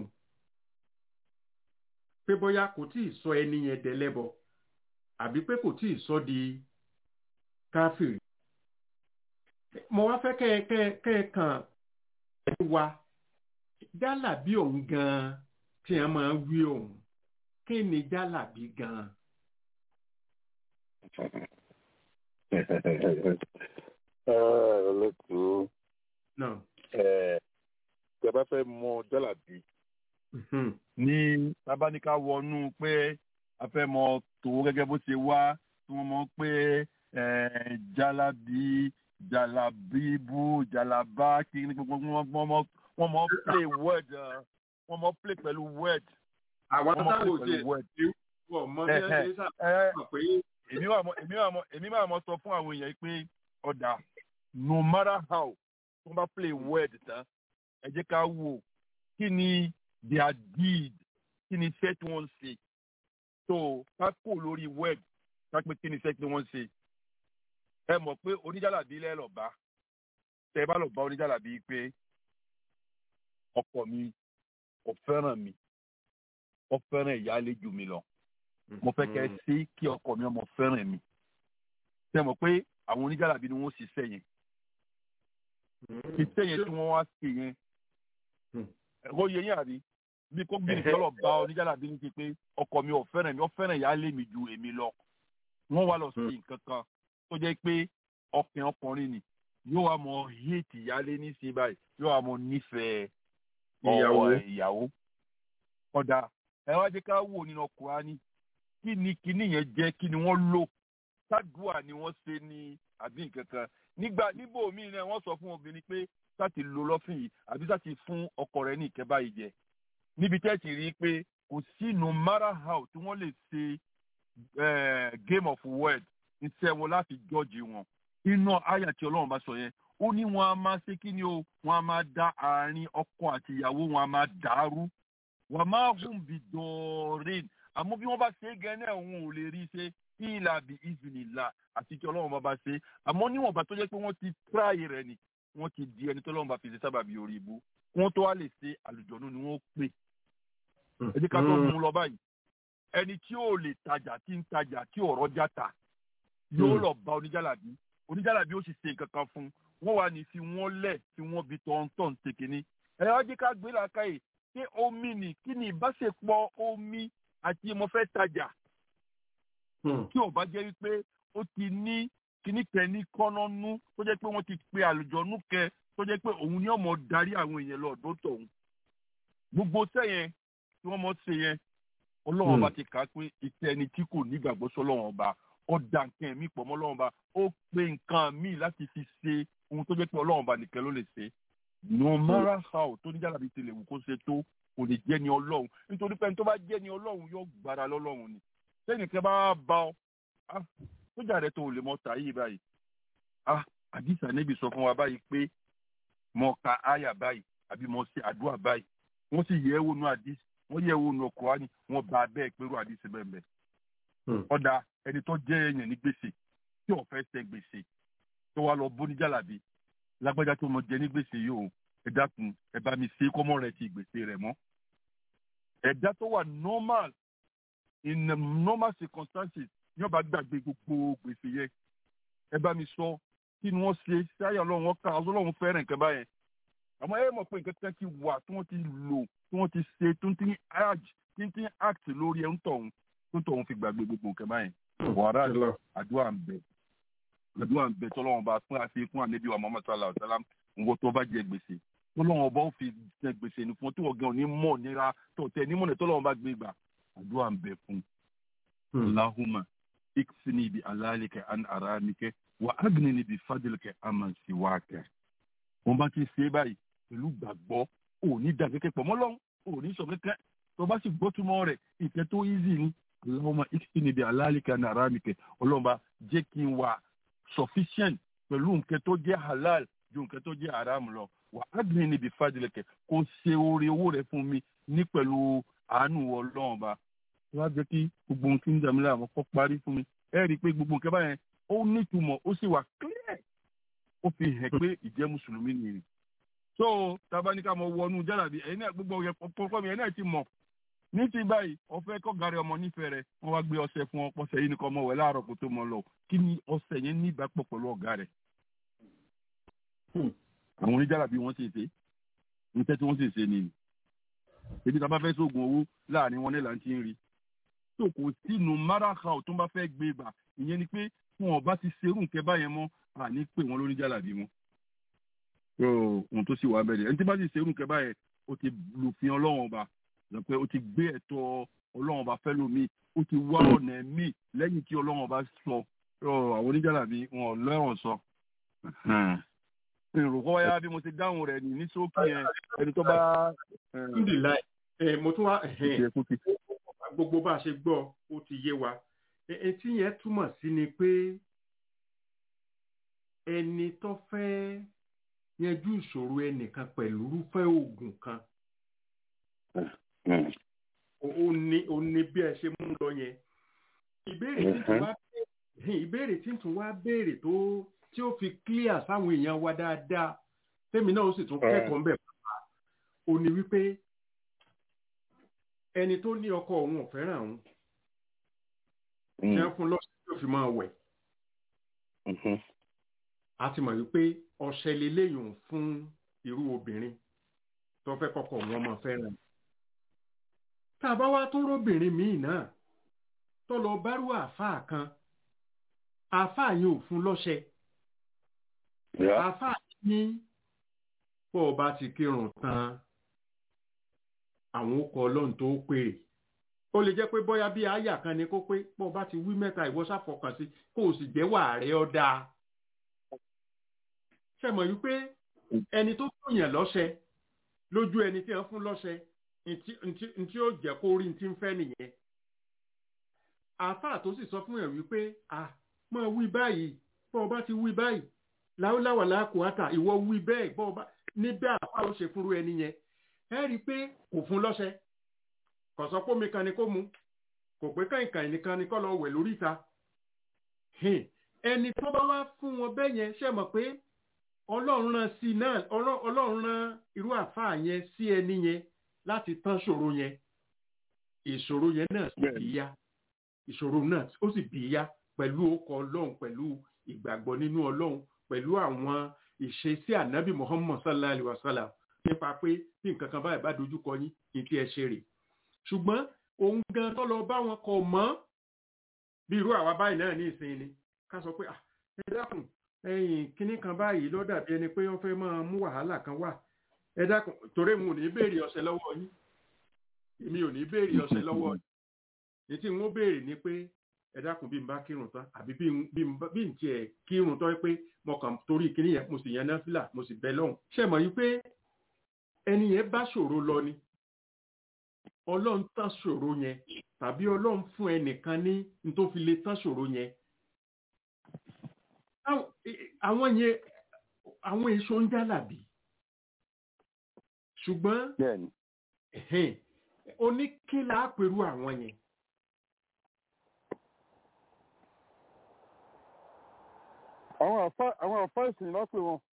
pé bóyá kò tí ì sọ ẹni yẹn dẹlẹ́bọ àbí pé kò tí ì sọ di káfíìrì mo wá fẹ́ kẹ́ ẹ kẹ́ ẹ kẹ́ ẹ kàn ẹ wa jálàbí òun gan-an tí a máa wí òun kí ni jálàbí gan-an. olóòtú náà tí a bá fẹ́ mọ jálàbí mhm, ní tábánikà wọnú pé a fẹ́ mọ tó gẹ́gẹ́ bó ṣe wá tí wọ́n mọ̀ pé eh, jalabi jalabibu jalaba kí ni gbogbo wọn wọ́n mọ̀ wọ́n mọ̀ play word uh, wọ́n mọ̀ play pẹ̀lú word àwọn wọ́n mọ̀ táwọn play òjì pẹ̀lú word. wọ̀ mọ́ bí wọ́n ṣe ń Eh, sàmọ̀ pé èmi wà mọ èmi wà mọ èmi máa mọ sọ fún àwọn èèyàn pé ọ̀dà no matter how wọ́n bá play word tán ẹ jẹ́ ká wò kí ni their deed kí ni iṣẹ́ tí wọ́n ń ṣe so ká kò lórí word ká pé kí ni iṣẹ́ tí wọ́n ń ṣe ẹ mọ̀ pé oníjàlàbí lẹ́ lọ bá tẹ bá lọ bá oníjàlàbí pé ọkọ mi ò fẹ́ràn mi ó fẹ́ràn ìyáálé jù mí lọ mo fẹ́ kẹ́ ẹ sí kí ọkọ mi ọmọ fẹ́ràn mi ṣe mọ̀ pé àwọn oníjàlábí ni wọ́n ṣiṣẹ́ yẹn iṣẹ́ yẹn tí wọ́n wá ṣe yẹn ẹ̀kọ́ yẹ yín àbí bí kò gbìn kọ́lọ̀ bá oníjàlábí ní ti pé ọkọ mi ò fẹ́ràn mi ó fẹ́ràn ìyáálé mi ju èmi lọ wọ́n wá lọ sí nǹkan kan tó jẹ́ pé ọkùnrin ọkùnrin ni yóò wá mọ hate ìyáálé ní sí báyìí yóò wá mọ nífẹ̀ẹ́ Ìyàwó. ọwọ́ ìyàwó ọ̀dà ẹ wá jẹ́ ká wò nínú Kùránì kí ni kíní yẹn jẹ́ kí ni wọ́n lò sádùá ni wọ́n ṣe ní àbí nǹkan kan nígbà níbo míì náà wọ́n sọ fún obìnrin pé láti lo lọ́fìn yìí àbí láti fún ọkọ rẹ̀ ní ìkẹ́ báyìí jẹ níbi tẹ́ ti rí i pé kò sí no matter how tí wọ́n lè ṣe eh, game of word iṣẹ́ wọn láti jọ́ọ̀jì wọn inú àyà tí ọlọ́run bá sọ yẹn ó ní wọn a máa ṣe kí ni o wọn a máa dá àárín ọkọ àti ìyàwó wọn a máa dàrú wọn a máa hùn bí dọ̀ọ̀rìn àmọ́ bí wọ́n bá ṣe é gan náà òun ò lè rí i ṣe ìlà bí ìzìnìlà àti tí ọlọ́run bá bá ṣe é àmọ́ níwọ̀nba tó jẹ́ pé wọ́n ti tíráyè rẹ̀ ni wọ́n ti di ẹni tó lọ́run bá fi ṣe sábàbí orí ibú wọ́n tó wá lè ṣe àlùjọ̀nù ni wọ́n pè ẹ jẹ́ ká tó mú un lọ báyìí ẹni tí ò lè tajà tí ń tajà tí ọ̀rọ̀ já ta yóò Mm. lọ bá oníjàlábí oníjàlábí ó sì ṣe nǹkan kan fún un wọ́n wà ní fi wọ́n lẹ̀ tí wọ́n fi tọ̀ntọ̀n ṣe kínní ẹ wá jẹ́ ká gbé làákàyè ṣé omi ni kí ni ìbáṣepọ̀ omi àti mo fẹ́ tajà tí ò bá jẹ́ wípé ó ti ní kíní kẹ ní kọ́nọ́nú tó jẹ́ pé wọ́n ti pe àlùjọ́nú kẹ tó jẹ́ pé òun ni ọmọ darí àwọn èèyàn lọ ọ̀dọ́ tọ̀hún gbogbo sẹ́yìn tí wọ́n mọ̀ ṣe yẹn ọlọ́run ọba ti kà á pé iṣẹ́ ẹni tí kò nígbàgbọ́ sọ́lọ́run ọba ó da nǹkan ẹ̀mí pọ̀ mọ́ ọlọ́run ba ó pe nǹkan míì láti fi ṣe ohun tó jẹ́ pé ọlọ́run ba nìkan ló lè ṣe no matter how tó ní jálàbí ti lè wù kó ṣe tó kò lè jẹ́ ni ọlọ́run nítorí pé ẹni tó bá jẹ́ ni ọlọ́run yóò gbára lọ́lọ́run ni sẹ́nìkan bá bá ọ ah sójà rẹ tó o lè mọ tà yìí báyìí ah àdìsá níbi sọ fún wa báyìí pé mo ka àyà báyìí àbí mo ṣe àdúrà báyìí wọ́n sì yẹ̀ ẹ́ wò nù àdìsí wọ́n yẹ̀ ẹ́ wò nù Kùránì wọ́n bá a bẹ́ẹ̀ pẹ̀lú àdìsí bẹ́ẹ̀ bẹ́ẹ̀ ọ̀dà ẹni tó jẹ́ èèyàn ní gbèsè tí ò fẹ́ ṣe gbèsè tó wá lọ bó ní jàlábí lágbájá tó mọ jẹ ní gbèsè yìí o ẹ dákun ẹ bá mi ṣe kọ́mọ́ rẹ ti gbèsè rẹ mọ́ ẹ̀dá tó wà normal in normal circumstances ní ọba gbàgbé gbogbo gbèsè yẹn ẹ bá mi sọ kí ni wọ́n ṣe sáyà ọlọ́run wọn ká ọlọ́run fẹ́ràn nǹkan báyẹn àmọ́ ẹ mọ̀ pé nǹkan kan ti wà tí wọ́n ti lò tí wọ́n ti ṣe tó ń tí tí ń tí act lórí ẹ̀ ń tọ̀hún tó ń tọ̀hún fi gbàgbé gbogbo nǹkan báyẹn wàrà àdúrà ń bẹ àdúrà ń bẹ tọ́lọ́wọ́n bá fún àti fún ànábì wa Muhammad sallallahu alaihi wasallam nǹkan tó bá jẹ gbèsè tọ́lọ́wọ́n bá ó fi jẹ gbèsè ní fún tí wọ́n gan ní mọ̀ nira tọ̀tẹ̀ ní mọ̀nà tọ́lọ́wọ́n bá gbé gbà àdúrà ń bẹ fún. Allahumma ikfini bi alalika an aramike wa agnini bi fadlika aman siwaka. wọ́n bá ti ṣe báyìí pẹ̀lú gbàgbọ́ òní dà kẹ́kẹ́ pọ̀ mọ́lọ́run òní sọ kẹ́kẹ́ tó bá sì gbọ́ túmọ̀ rẹ̀ ìkẹ́ tó easy ni Allahumma ikfini bi alalika an aramike ọlọ́mọba jẹ́ kí n wà sufficient pẹ̀lú nǹkan tó jẹ́ halal ju nǹkan tó jẹ́ haram lọ wà á gbìn níbi fàdílẹ̀kẹ̀ kó ṣe oore owó rẹ̀ fún mi ní pẹ̀lú àánú ọlọ́run ba wọ́n á jẹ́ kí gbogbo nǹkan ń dàmílẹ̀ àwọn kọ́ parí fún mi ẹ rí i pé gbogbo nǹkan báyẹn ó nítumọ̀ ó sì wà clear ó fi hàn pé ìjẹ́ mùsùlùmí nìyí so tabaníkà mọ wọnú jálàbí ẹ̀yin náà gbogbo ọ̀yẹ́ pọ̀pọ̀ mi ẹ̀yin náà ti mọ̀ ní ti báyìí ọ̀fẹ́ kọ́ gàrí ọmọ nífẹ̀ẹ́ rẹ̀ wọ́n wá gbé ọṣẹ fún ọ pọ̀ṣẹ yìí nìkan ọmọ wẹ̀ láàárọ̀ kó tó mọ lọ kí ni ọṣẹ yẹn ní ìbápọ̀ pẹ̀lú ọ̀gá rẹ̀. àwọn oníjàlábí wọ́n sì ṣe níṣẹ́ tí wọ́n sì ṣe nìyí. ebi tá a bá fẹ́ sóògùn owó láàrin wọn nílà ń ti ń rí. tó kò sínú máràkà tó ń bá fẹ́ gbé gbà ìyẹn ni pé wọn ò bá ti ṣerú nǹkẹ́ báyẹn mọ́ àní pé wọn lóníjàlábí wọn. ohun tó sì wà bẹ́ẹ̀ ẹni tí bá ti ṣerú nǹkẹ́ báyẹn ó ti lùfin ọlọ́run ọba lọ pé ó ti gbé ẹ̀tọ́ ọlọ́run ọba fẹ́ lómi ó ti wá ọ̀nà ẹ̀mí lẹ́yìn tí ọlọ́run ọba sọ àwọn oníjàlábí wọn ò lẹ́rọ̀ sọ. èrò kọ́ wáyá bí mo ti dáhùn rẹ̀ ní sókè yẹn ẹni tó bá. alhamdulilayi mo tún wá gbogbo bá a ṣe gbọ́ ó ti yé wa etí yẹn túmọ̀ sí ni pé ẹni tó fẹ́ yanjú ìṣòro ẹnìkan pẹ̀lú irúfẹ́ oògùn kan ó ní ó ní bí ẹ ṣe mú lọ yẹn ìbéèrè tí tún wá ìbéèrè tí tún wá béèrè tó tí ó fi clear sáwọn èèyàn wa dáadáa tèmi náà ó sì tún kẹ́kọ̀ọ́ mbẹ̀ pàpà ó ní wípé ẹni tó ní ọkọ òun ò fẹ́ràn òun jẹ́ fún lọ́sẹ̀ tó fi máa wẹ̀ a ti mọ̀ wípé ọṣẹ lélẹ́yìn fún irú obìnrin tó fẹ́ kọ́kọ́ wọn máa fẹ́ràn tá a bá wá tó róbìnrin míì náà tó lọ bárú àáfàá kan àáfàá yẹn ò fún lọ́ṣẹ àáfàá ní bó o bá ti kírun tán àwọn okọ̀ ọlọ́run tó pèrè ó lè jẹ́ pé bóyá bí àyà kan ni kó pé bó o bá ti wí mẹ́ta ìwọ ṣàfọkàn sí kó o sì jẹ́ wà rẹ ọ́ dáa ṣe mọ̀ wípé ẹni tó fún yẹn lọ́ṣẹ lójú ẹni tí wọ́n fún lọ́ṣẹ ntí ó jẹ́ kó rí ntí ń fẹ́ nìyẹn àáfàá tó sì sọ fún yẹn wípé à mọ wí báyìí bọ́ ọ bá ti wí báyìí láwùláwà láàkó àtà ìwọ wí bẹ́ẹ̀ bọ́ ọ bá níbẹ̀ àáfàá ó ṣe fúnru ẹni yẹn ẹ rí i pé kò fún lọ́ṣẹ kò sọ pé omi kan ni kó mu kò pé kàìnkàìn nìkan ni kó lọ wẹ̀ lórí ìta ẹni tó bá wá fún wọn bẹ́ẹ̀ yẹn ṣe mọ̀ pé ọlọ́run rán sí náà ọlọ́run rán irú àáfàá yẹn sí ẹni yẹn láti tán ṣòro yẹn ìṣòro yẹn náà sì bí yá ìṣòro náà ó sì bí yá pẹ̀lú ọkọ̀ ọlọ́run pẹ̀lú ìgbàgbọ́ nínú ọlọ́run pẹ̀lú àwọn ìṣesí ànábì muhammad sallallahu alayhi wa sallam nípa pé bí nǹkan kan báyìí bá dojú kọ yín kí n tí ẹ ṣe rè ṣùgbọ́n òun gan tó lọ bá wọn kọ mọ́ bí irú àwa báyìí náà ní ìsìn ni ká sọ pé ẹ dákun ẹ̀yin kínní kan báyìí ló dàbí ẹni pé wọ́n fẹ́ máa mú wàhálà kan wà ẹ dákun torí mo ní béèrè ọ̀sẹ̀ lọ́wọ́ yín èmi ò ní béèrè ọ̀sẹ̀ lọ́wọ́ yín ètí n ó béèrè ni pé ẹ dákun bí n bá kírun tán àbí bí n bí n bá- bí n tiẹ̀ kírun tán pé mo kàn torí kíní yẹn mo sì yan náfìlà mo sì bẹ lọ́hùn ṣe mọ̀ yí pé ẹni yẹn bá ṣòro lọ ni ọlọ́run tán ṣòro yẹn tàbí ọlọ́run fún ẹnìkan ní n tó fi lè tán ṣòro yẹn Àwọn- àwọn yẹn àwọn èso ń jálàbí ṣùgbọ́n bẹ́ẹ̀ni ẹ̀hẹ́n, oníkílà àpérú àwọn yẹn àwọn àfa àwọn àfa ìsìn náà pè wọn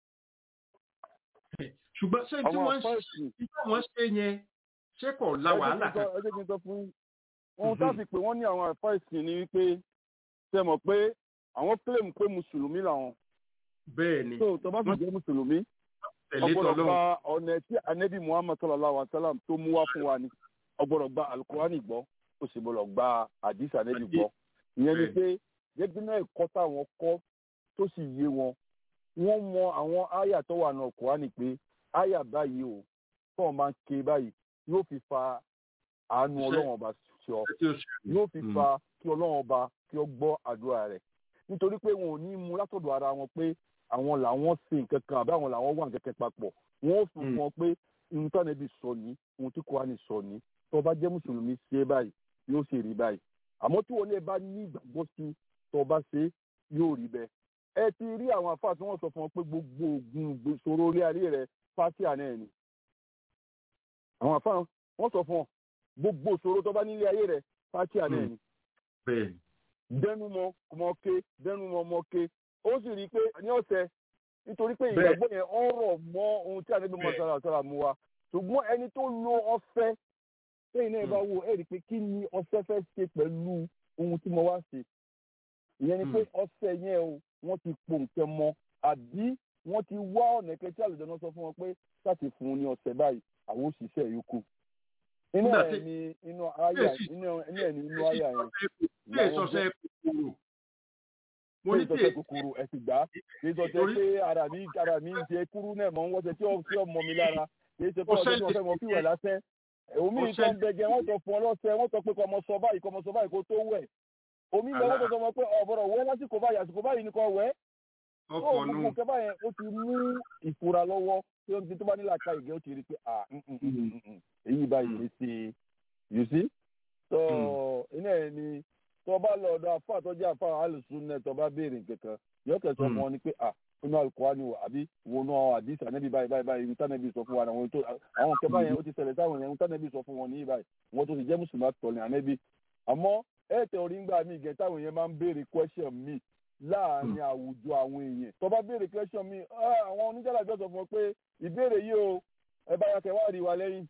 ṣùgbọ́n ṣé tí àwọn wọ́n àfa ṣe ìsìn tí wọ́n ṣe yẹn ṣé kò la wàhálà kan ẹ jẹ́ kí n sọ fún yín ohun tá a fi pè wọ́n ní àwọn àfa ìsìn ni wípé ṣe mọ̀ pé àwọn claim pé mùsùlùmí làwọn bẹ́ẹ̀ ni tó tó bá sì jẹ́ mùsùlùmí tẹ̀lé ọgbọ́dọ̀ tọ́lọ́run gba ọ̀nà tí anabi muhammad sallallahu alaihi wa sallam tó mú wá fún wa ni ọgbọ́dọ̀ gba alukurani gbọ́ ó sì gbọ́dọ̀ gba hadith anabi gbọ́ ìyẹn ni pé gẹ́gẹ́ náà ẹ̀kọ́ táwọn kọ́ tó sì yé wọn wọ́n mọ àwọn àyà tó wà náà kurani pé àyà báyìí o tó wọn bá ń ké báyìí yóò fi fa àánú Iṣẹ́- ọlọ́run ọba sọ tí ó ṣe yóò fi Mm. fa kí ọlọ́run ọba kí ó gbọ́ àdúrà rẹ̀ nítorí pé wọn ò ní mú látọ̀dọ̀ ara wọn pé àwọn làwọn ṣe nǹkan kan àbí àwọn làwọn wà nǹkan kan papọ̀ wọn ò fún Mm. wọn pé ohun tí ànábì sọ ní ohun tí kòránì sọ ní tó o bá jẹ́ mùsùlùmí ṣe é báyìí yóò ṣe rí báyìí àmọ́ tí wọn lè bá ní ìgbàgbọ́ sí tó o bá ṣe é yóò rí bẹ́ẹ̀ ẹ ti rí àwọn àfáà tí wọ́n sọ fún wọn pé gbogbo oògùn ìṣòro orí ayé rẹ fásíà náà ni àwọn àfáà wọ́n sọ fún wọn gbogbo ìṣòro tó bá nílé ayé rẹ fásíà náà Mm. ni bẹ́ẹ̀ ni dẹnu mọ mọ ké dẹnu mọ mọ ké ó sì rí i pé ní ọ̀sẹ̀ nítorí pé Bẹ́ẹ̀. ìgbàgbọ́ yẹn ọ̀rọ̀ mọ ohun tí àdébí Bẹ́ẹ̀. mọ̀sára sára mu wa ṣùgbọ́n ẹni tó lo ọ̀fẹ́ lẹ́yìn náà bá wo ẹ̀ rí i pé kí ni ọ̀fẹ́ fẹ́ ṣe pẹ̀lú ohun tí mo wá ṣe ìyẹn ni pé Hmm. ọ̀fẹ́ yẹn o wọ́n ti po nǹkan mọ àbí wọ́n ti wá ọ̀nà kẹtí àlùjọ náà sọ fún wọn pé láti fún un ní ọ̀sẹ̀ báyìí àwọn òṣìṣẹ́ yòókù inú Nígbà ẹ̀ tí- ni inú àyà Èsì- inú ẹ̀ ni inú àyà yẹn tí èso ṣe kòkòrò mo ní ní tí ìtọ́jú kòkòrò ẹ̀sìn gbá kì í sọ pé Torí- pé ara mi ara mi ń ṣe kúrú náà mọ̀ ń wọ́n ṣe tí ó tí ó mọ mi lára kì í ṣe pé Ó ọ̀sẹ̀ tí wọ́n ṣẹlẹ̀ fẹ́ mọ fíwẹ̀ lásẹ̀ omi Ó nǹkan ṣẹlẹ̀- bẹ̀gẹ̀ wọ́n sọ fún ọ lọ́sẹ̀ wọ́n sọ pé kọ́ ọmọ sọ báyìí kọ́ ọmọ sọ báyìí kó tó wẹ̀ omi lọ wọ́n sọ fún ọmọ pé ọ̀bọ̀rọ̀ wẹ́ lásìkò báyìí àsìkò báyìí ni kò wẹ́ tó ọkọ̀ gbogbo nù nǹkan báyẹn ó ti mú ìfura lọ́wọ́ tí ó ti tó bá nílà ká ìgẹ́ ó ti rí i pé ah mm, mm, mm, mm, mm, èyí báyìí lè ṣe you see so iná ẹ̀ ni tó bá lọ ọ̀dọ̀ àfa àtọ́jú àfa alùsùn náà tó bá béèrè nǹkankan yóò kẹsàn Mm. fún ọ ni pé ah inú alukóhánì wò àbí wo náà àdìsí ànẹ́bí báyìí báyìí báyìí níta nẹ́bí sọ fún wa àwọn tó àwọn nǹkan báyẹn ó ti ṣẹlẹ̀ sáwọn yẹn níta nẹ́bí sọ fún wọn ní báyìí wọn tó ti jẹ́ mùsùlùmí àtọ̀lẹ̀ ànẹ́bí àmọ́ ẹ̀ tẹ̀ orí ńgbà mí gẹ̀ táwọn yẹn máa ń béèrè question mi láàrin àwùjọ àwọn èèyàn tó bá béèrè question mi ah, àwọn oníjàlájọ sọ fún wọn pé ìbéèrè yìí o ẹ bá yàtọ̀ wá rí wa lẹ́yìn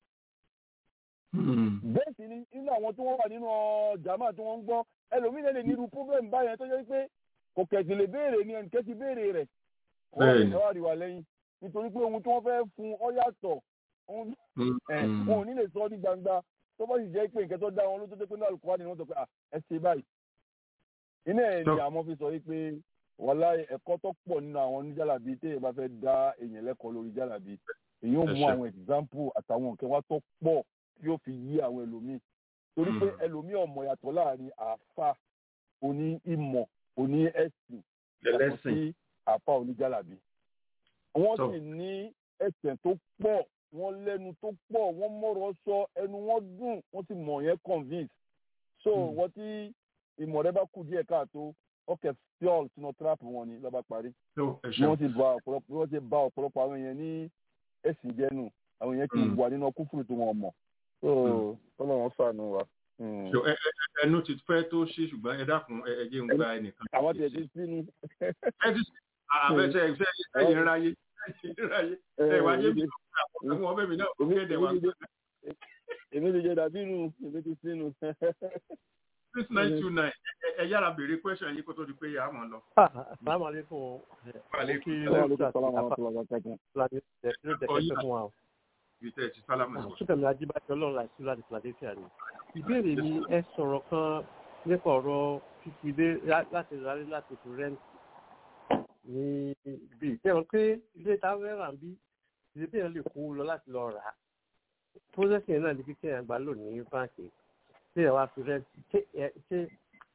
bẹ́ẹ̀ sì ni nínú àwọn tí wọ́n wà nínú jàmáà tí wọ́n ń gbọ́ ẹlòmíràn lè nírú problem báyẹn tó yẹ pé kò kẹ̀sì lè béèrè ni ẹnìkẹ́ ti béèrè rẹ̀ wọ́n lè Bẹ́ẹ̀ni. fẹ́ wá rí wa lẹ́yìn nítorí pé ohun tí wọ́n fẹ́ fún ọ yàtọ̀ ohun ẹ̀ wọn ò ní lè sọ ọ́ ní gbangba tó bá sì jẹ́ pé nǹkan tó dá wọn lójú tó pé náà Al-Qur'ani ni wọ́n sọ pé "Ah, ẹ ṣe báyìí iná ẹ̀ ni Tọ́. àwọn fi sọ wípé wàhálà ẹ̀kọ́ tó pọ̀ nínú àwọn oníjàlábí téèyàn bá fẹ́ dá èèyàn lẹ́kọ̀ọ́ lórí jàlábí èyí ò Ẹ mú ṣé. àwọn example àtàwọn nǹkan wá tó pọ̀ tí ó fi yí àwọn ẹlòmíì torí pé Mm. ẹlòmíì ọmọ yàtọ̀ láàrin àáfà oní ìmọ̀ oní ẹ̀sìn yàtọ̀ Ẹlẹ́sìn. sí àáfà oníjàlábí wọ́n Tọ́. sì ní ẹsẹ̀ tó pọ̀ wọ́n lẹ́nu tó pọ̀ wọ́n mọ̀rọ̀ sọ ẹnu wọn dùn wọ́n sì mọ̀ yẹn convince so Mm. wọ́n tí ìmọ̀ rẹ bá kù díẹ̀ káàtó ọkẹ́ fiol sínú trap wọn ni lọ́ba parí tó ẹ bí ṣeun wọ́n ti ba ọ̀pọ̀lọpọ̀ bí wọ́n ti ba ọ̀pọ̀lọpọ̀ àwọn èèyàn ní ẹ̀sìn jẹ́nu àwọn èèyàn ti Mm. wà nínú kúfùrù tó wọn mọ̀ so kọ́lọ́ wọn sànù wa. Mm. So, ẹ- ẹ- ẹnu ti fẹ́ tó ṣí ṣùgbọ́n ẹ dákun ẹ ẹ jẹ́ ń gba ẹnìkan. àwọn tiẹ̀ ti sínú. ẹ ti àbẹ̀sẹ̀ ẹ̀sẹ̀ ẹ̀yìn ráyé ẹ̀yìn ráyé ẹ̀ wá yé mi àwọn ọmọ mi náà ó kéde wa èmi ti jẹ dàbí inú èmi ti sínú. six nine two nine ẹ yára béèrè question yìí kó tó di pé yà á mọ̀ lọ. Assalamu alaikum. Wàlẹ́ kí Aleykum salaam wa rahmatullahi wa barakatuh. Fúlàní ló tẹ̀kẹ́ fún wa. o. ibi tẹ́ ẹ ti sálámù sí. Súnkẹ̀mí Ajíbájọ́ ọlọ́run láti láti Philadelphia ni. Ìbéèrè mi ẹ sọ̀rọ̀ kan nípa ọ̀rọ̀ fífi ilé lá- láti rálé láti fi rẹ́ǹtì ní ibi ìtẹ́wọ̀n pé ilé táwọn rà ń bí ilé bí èèyàn lè kó lọ láti lọ rà á. Pósẹ́sì yẹn náà ní kíkẹ́ yẹn gbà lò ní báǹkì tí ẹ wá fi rẹ́ǹtì ṣé ẹ- ṣé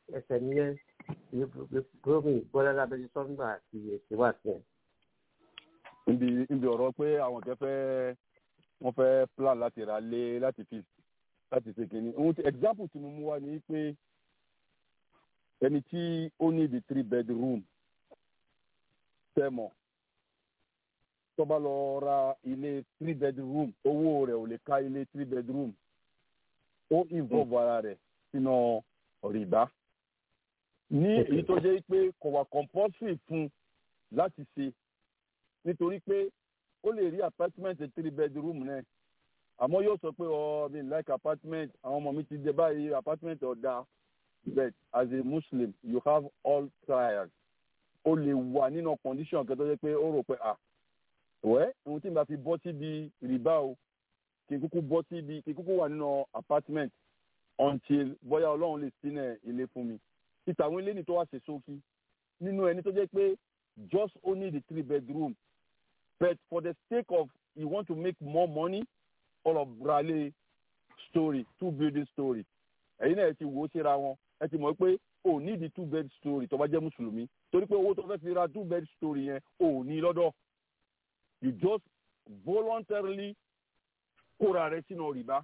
ẹsẹ̀ nìyẹn gómìn bọ́lá lábẹ́jú sọ́ńgbà àti èsì wà sí ẹ̀. níbi níbi ọ̀rọ̀ pé àwọn kẹ́ fẹ́ wọ́n fẹ́ plan láti ra lé láti fi láti ṣe kìíní ohun tí example tí mo mú wá ni pé ẹni tí ó ní the three bedroom tẹ́mọ̀ tó bá lọ ra ilé three bedroom owó rẹ̀ ò lè ká ilé three bedroom ó involve ara rẹ̀ sínú rìbá ní èyí tó jẹ́ pé kò wà compulsory fún láti ṣe nítorí pé ó lè rí apartment three bedroom náà àmọ́ yóò sọ pé ọ mi like apartment àwọn ọmọ mi ti dé báyìí apartment ọ̀dà but as a muslim you have all trials ó lè wà nínú condition kan tó jẹ́ pé ó rò pé ah wẹ́ ohun tí n bá fi bọ́ síbi rìbá o kí n kúkú bọ́ síbi kí n kúkú wà nínú apartment until bóyá ọlọ́run lè sínú ilé fún mi títà àwọn ilé ní tó wá ṣe sókí nínú ẹni tó jẹ́ pé just only the three bedroom but for the sake of you want to make more money all of brale story two building story ẹ̀yin náà ẹ ti wò ó síra wọn ẹ ti mọ̀ pé o ní di two bed story tó bá jẹ́ mùsùlùmí torí pé owó tó fẹ́ fi ra two bed story yẹn o ní lọ́dọ̀ you just voluntarily kóra rẹ sínú rìbá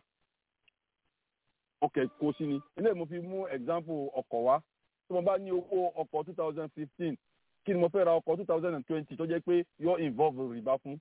ọkẹ kó sí ni ilé mo fi mú example ọkọ̀ wá tí mo bá ní owó ọkọ̀ two thousand fifteen kí ni mo fẹ́ ra ọkọ̀ two thousand and twenty tó jẹ́ pé yóò involve rìbá fún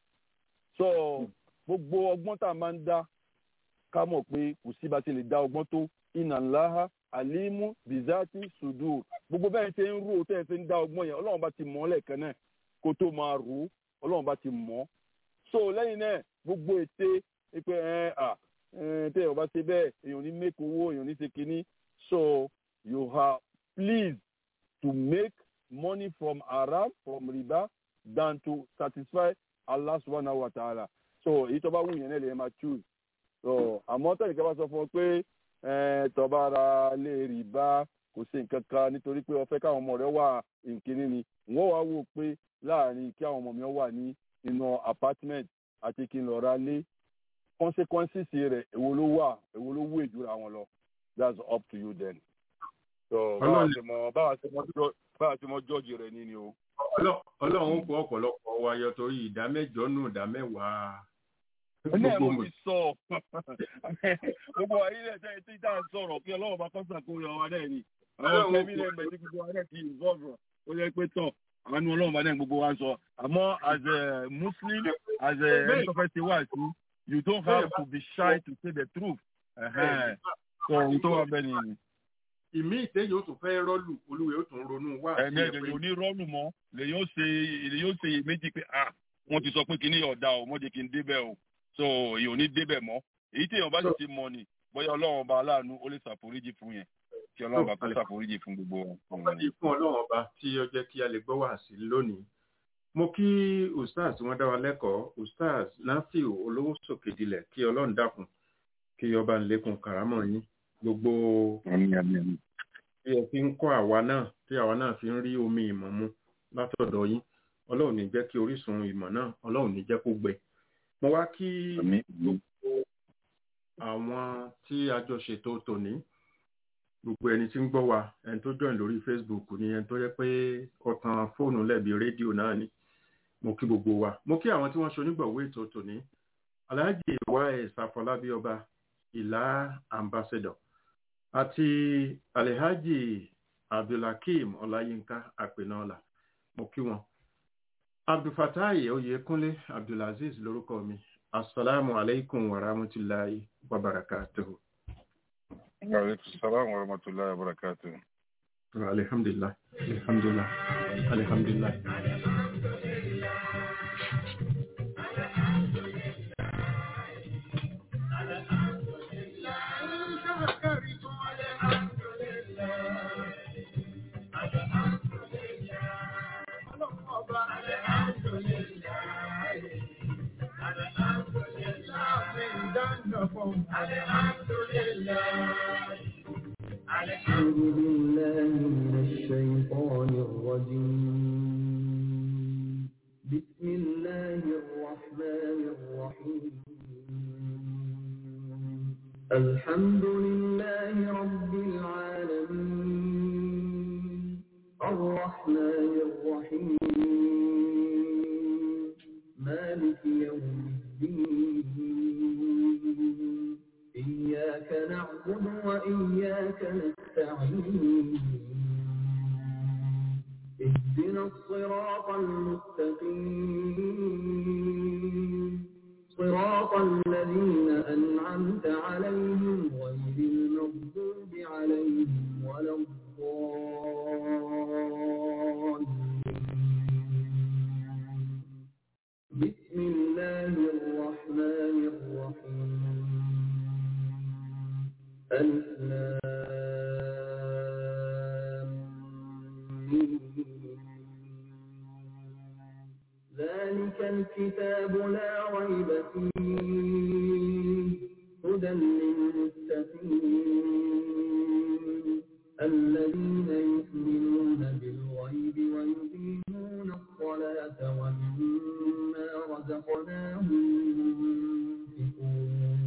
so gbogbo ọgbọ́n tá a máa ń dá ká mọ̀ pé kò sí bá ti lè dá ọgbọ́n tó iná ńláha alimu bizati sudur gbogbo bẹ́ẹ̀ ṣe ń rò tẹ́ ẹ fi ń dá ọgbọ́n yẹn ọlọ́run bá ti mọ̀ ọ́ lẹ́ẹ̀kan náà kó tó máa rò ó ọlọ́run bá ti mọ̀ ọ́ so lẹ́yìn náà gbogbo ète pé ẹ à tẹ́ ẹ bá ṣe bẹ́ẹ̀ èèyàn ní make owó èèyàn ní ṣe kínní so you are pleased to make money from haram from riba than to satisfy Allah subhanahu wa ta'ala so èyí tó bá wù yẹn náà lè máa choose so àmọ́ tẹ̀lé kẹ́ bá sọ fún ọ pé tọba ara lè rí bá kò sí nǹkan kan nítorí pé ó fẹ́ káwọn ọmọ rẹ wà nkíní ni wọ́n wá wò pé láàrin kí àwọn ọmọ mi wà ní inú apartment àti kí n lọ ra lé consequences rẹ̀ èwo ló wà èwo ló wù ìdúrà wọn lọ that's up to you then. so báwa ṣe mọ báwa ṣe mọ báwa ṣe mọ jọ́ọ̀jì rẹ̀ ní ni o. ọlọ́run ó kó ọ̀pọ̀lọpọ̀ wa yọ torí ìdá mẹ́jọ nù ìdá mẹ́wàá ní ẹ̀rọ ti sọ gbogbo ayé rẹ̀ tẹ́ tí tá à ń sọ̀rọ̀ kí ọlọ́run bá kọ́sà kó yọ wa náà ni àwọn ọ̀sẹ̀ mi rẹ̀ bẹ̀ tí gbogbo wa náà ti involve ó yẹ pé tọ̀ àánú ọlọ́run bá náà gbogbo wa sọ àmọ́ as a muslim as a ẹni tó fẹ́ ṣe wá sí you don't have to be shy to say the truth sọ ohun tó wà bẹ́ẹ̀ ni. ìmí ìtẹ́ yóò tún fẹ́ rọ́ọ̀lù olúwe yóò tún ronú wá. ẹ̀mí ẹ̀jẹ̀ yóò ní rọ́ọ̀lù mọ́ lè yóò ṣe lè yóò ṣe méjì pé ah wọ́n ti sọ pé kíní ọ̀dà ò mọ́jẹ́ kí n débẹ̀ o so èyàn ò ní débẹ̀ mọ́ èyí tí èèyàn bá sì ti mọ ni bóyá ọlọ́run ọba aláàánú ó lè ṣàforíjì fún yẹn kí ọlọ́run ọba kó ṣàforíjì fún gbogbo wọn. ọ̀pọ̀lọpọ̀ fún ọlọ́run ọba tí ó jẹ́ kí a lè gbọ́ wá sí lónìí mo kí ustaz tí wọ́n dá wa lẹ́kọ̀ọ́ ustaz nafiu olówó sòkè dilẹ̀ kí ọlọ́run dákun kí ọba ńlẹ́kùn kàrámọ̀ yín gbogbo tí ẹ fi ń kọ́ àwa náà tí àwa náà fi ń rí omi ìmọ̀ mu látọ̀dọ̀ yín ọlọ́run ní jẹ́ kí orísun ìmọ̀ náà ọlọ́run ní jẹ́ kó gbẹ mo wá kí gbogbo àwọn tí a jọ ṣètò tòní gbogbo ẹni tí ń gbọ́ wa ẹni tó join lórí facebook ni ẹni tó yẹ pé ọ̀tàn fóònù lẹ́bi rédíò náà ni mo kí gbogbo wa mo kí àwọn tí wọ́n ṣonígbọ̀wé ètò tòní alhaji wa ẹ̀sàfọlábí ọba ìlà ambassador àti alhaji abdulhakeem ọláyínká àpènàọlà mo kí wọn abdulfatai oyekunle abdulaziz lórúkọ mi asalaamu aleykum wa rahmatulahi wa barakatuhu. aleykum salaam wa rahmatulahi wa barakatuhu. alhamdulilah alhamdulilah alhamdulilah. أعوذ بالله من الشيطان الرجيم بسم الله الرحمن الرحيم الحمد لله رب العالمين الرحمن الرحيم مالك يوم الدين إياك نعبد وإياك نستعين اهدنا الصراط المستقيم صراط الذين أنعمت عليهم غير المغضوب عليهم ولا الضالين بسم الله الرحمن الرحيم ألف لام ميم. ذلك الكتاب لا ريب فيه هدى للمتقين الذين يؤمنون بالغيب ويقيمون الصلاة ومما رزقناهم ينفقون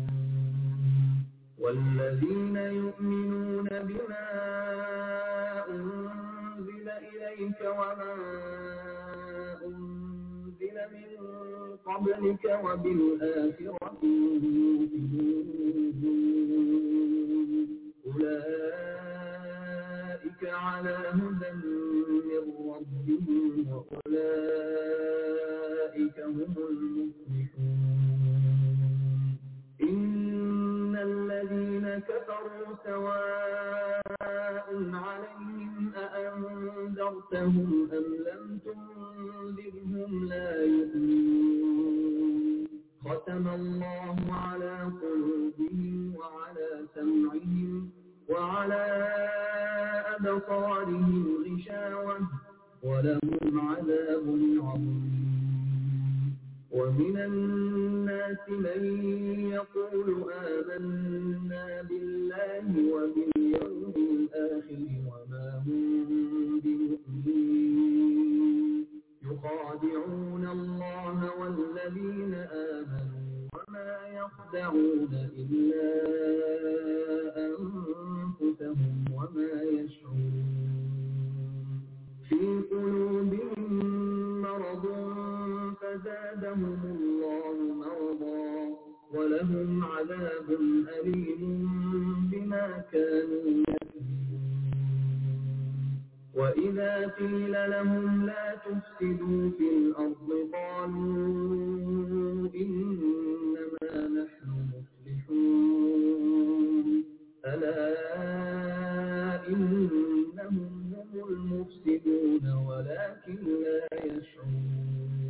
والذين يؤمنون بما أنزل إليك وما أنزل من قبلك وبالآخرة يوقنون أولئك على هدى من ربهم وأولئك هم المفلحون إن الذين كفروا سواء عليهم أأنذرتهم أم لم تنذرهم لا يؤمنون ختم الله على قلوبهم وعلى سمعهم وعلى أبصارهم غشاوة ولهم عذاب عظيم ومن الناس من يقول آمنا بالله وباليوم الآخر وما هم بمؤمنين يخادعون الله والذين آمنوا وما يخدعون إلا أنفسهم وما يشعرون في قلوبهم مرض فزادهم الله مرضا ولهم عذاب أليم بما كانوا يكذبون وإذا قيل لهم لا تفسدوا في الأرض قالوا إنما نحن مصلحون ألا إنهم هم المفسدون ولكن لا يشعرون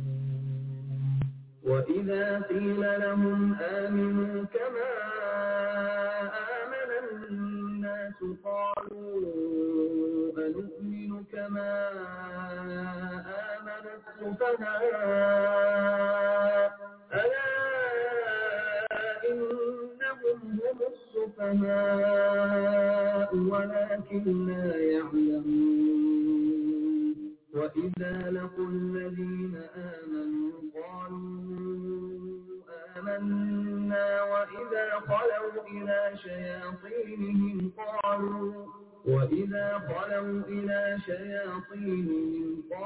وإذا قيل لهم آمنوا كما آمن الناس قالوا أنؤمن كما آمن السفهاء ألا إنهم هم السفهاء ولكن لا يعلمون وإذا لقوا الذين آمنوا قالوا آمنا وإذا خلوا إلى شياطينهم قالوا وإذا خلوا إلى شياطينهم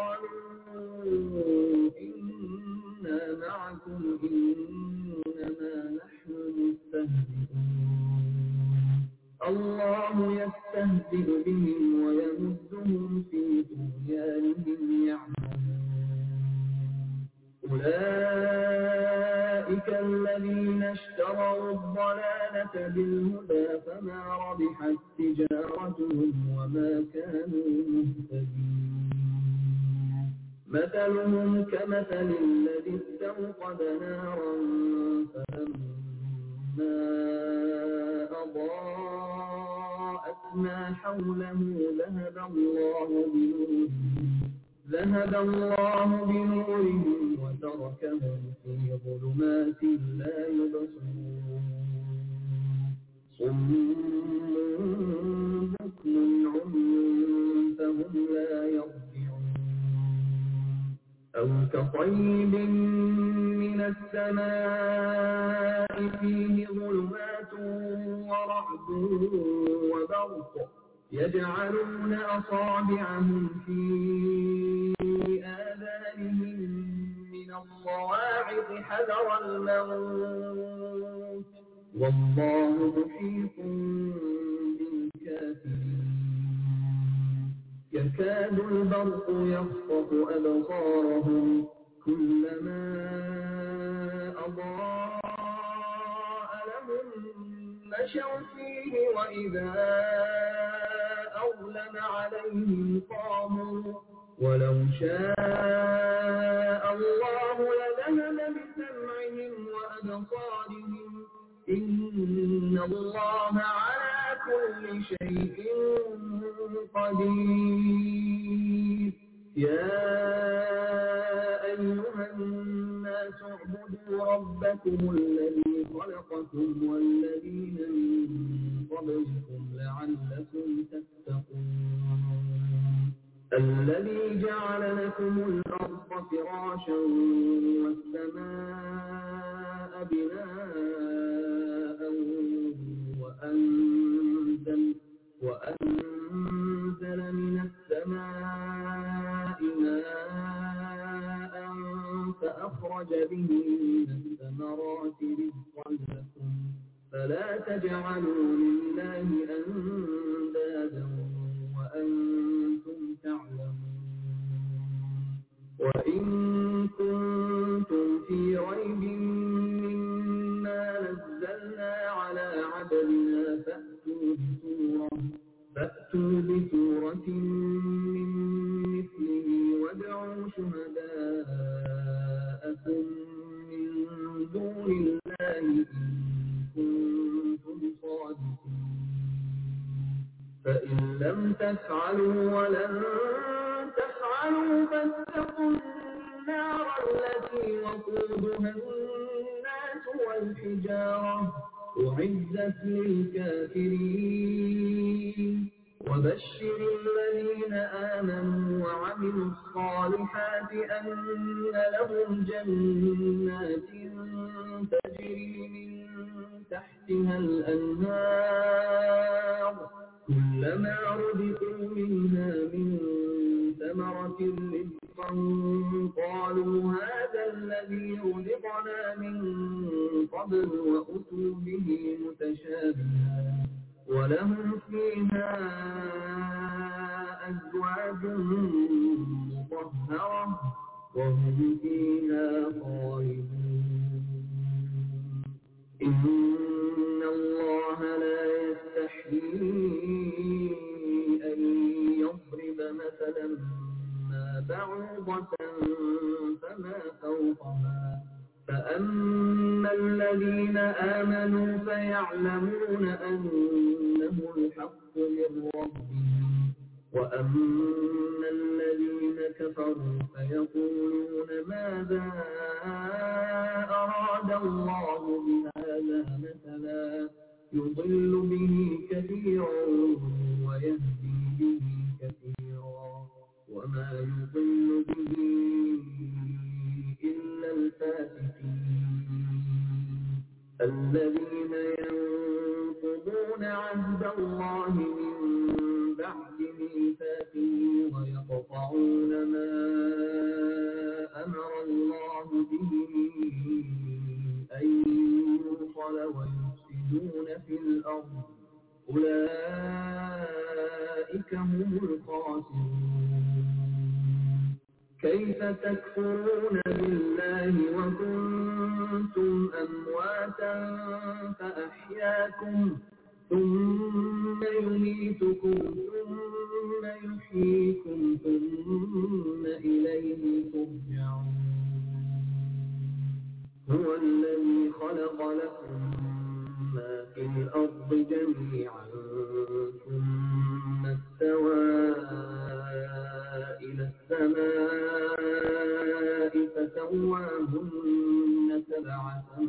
قالوا إنا معكم إنما نحن مستهزئون الله يستهزئ بهم ويمدهم في طغيانهم يعمهون أولئك الذين اشتروا الضلالة بالهدى فما ربحت تجارتهم وما كانوا مهتدين مثلهم كمثل الذي استوقد نارا فلما أضاءت ما حوله ذهب الله بنورهم ذهب الله بنورهم وتركهم في ظلمات لا يبصرون صم بكم عمي فهم لا يرجعون أو كطيب من السماء فيه ظلمات ورعد وبرق يجعلون أصابعهم في آذانهم من الصواعق حذر الموت والله محيط بالكافرين يكاد البرق يخطف أبصارهم كلما أضاء لهم مشوا فيه وإذا أظلم عليهم قاموا ولو شاء الله لذهب بسمعهم وأبصارهم إن الله على كل شيء قدير يا أيها الناس اعبدوا ربكم الذي خلقكم والذين من قبلكم لعلكم تتقون الذي جعل لكم الأرض فراشا والسماء بناء وأنزل, وأنزل من السماء ماء فأخرج به من الثمرات رزقا لكم فلا تجعلوا لله أندادا وأنتم تعلمون وإن كنتم في ريب مما نزلنا على عبدنا فأتوا بسورة فأتوا بسورة من مثله وادعوا شهداءكم من دون الله إن كنتم صادقين فإن لم تفعلوا ولن تفعلوا فاتقوا النار التي وقودها الناس والحجارة أعزت للكافرين وبشر الذين آمنوا وعملوا الصالحات أن لهم جنات تجري من تحتها الأنهار كلما رزقوا منها من ثمرة رزقا قالوا هذا الذي رزقنا من قبل وأتوا به متشابها ولهم فيها أزواج مطهرة وهم فيها خالدون إن الله لا يستحيي أن يضرب مثلا ما بعوضة فما فوقها فأما الذين آمنوا فيعلمون أنه الحق من ربهم وأما الذين كفروا فيقولون ماذا أراد الله بهذا مثلا يضل به كثيرا ويهدي به كثيرا وما يضل به إلا الفاسقين الذين ينقضون عهد الله من بعد ميثاقه ويقطعون ما أمر الله به أن يوصل ويفسدون في الأرض أولئك هم الخاسرون كيف تكفرون بالله وكنتم أمواتا فأحياكم ثم يميتكم ثم يحييكم ثم إليه ترجعون هو الذي خلق لكم ما في الأرض جميعا ثم استوى إلى السماء فسواهن سبع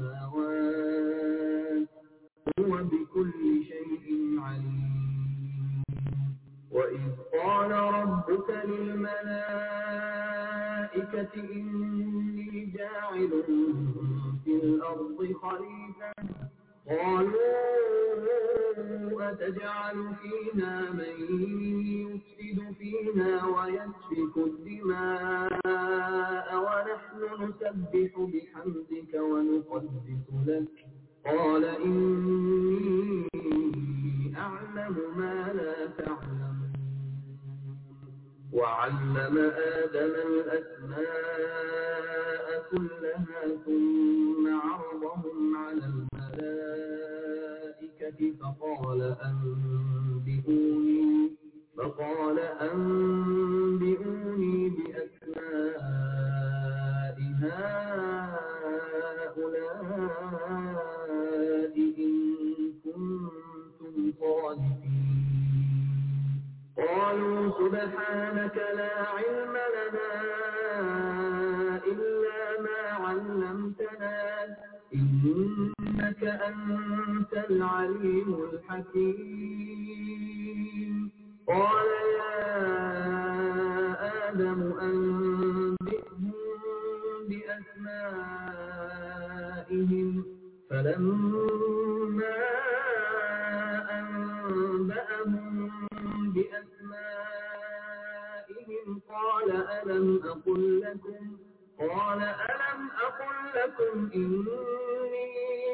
سماوات هو بكل شيء عليم وإذ قال ربك للملائكة إني جاعل في الأرض خليفة قالوا أفتجعل فيها من يفسد فيها ويسفك الدماء ونحن نسبح بحمدك ونقدس لك قال إني أعلم ما لا تعلمون وعلم آدم الأسماء كلها ثم عرضهم على الملائكة فقال أنبئوني فقال أنبئوني بأسماء هؤلاء إن كنتم صادقين قالوا سبحانك لا علم لنا إلا ما علمتنا إنك أنت العليم الحكيم قال يا آدم أنبئهم بأسمائهم فلما أنبأهم بأسمائهم قال ألم أقل لكم قال ألم أقل لكم إني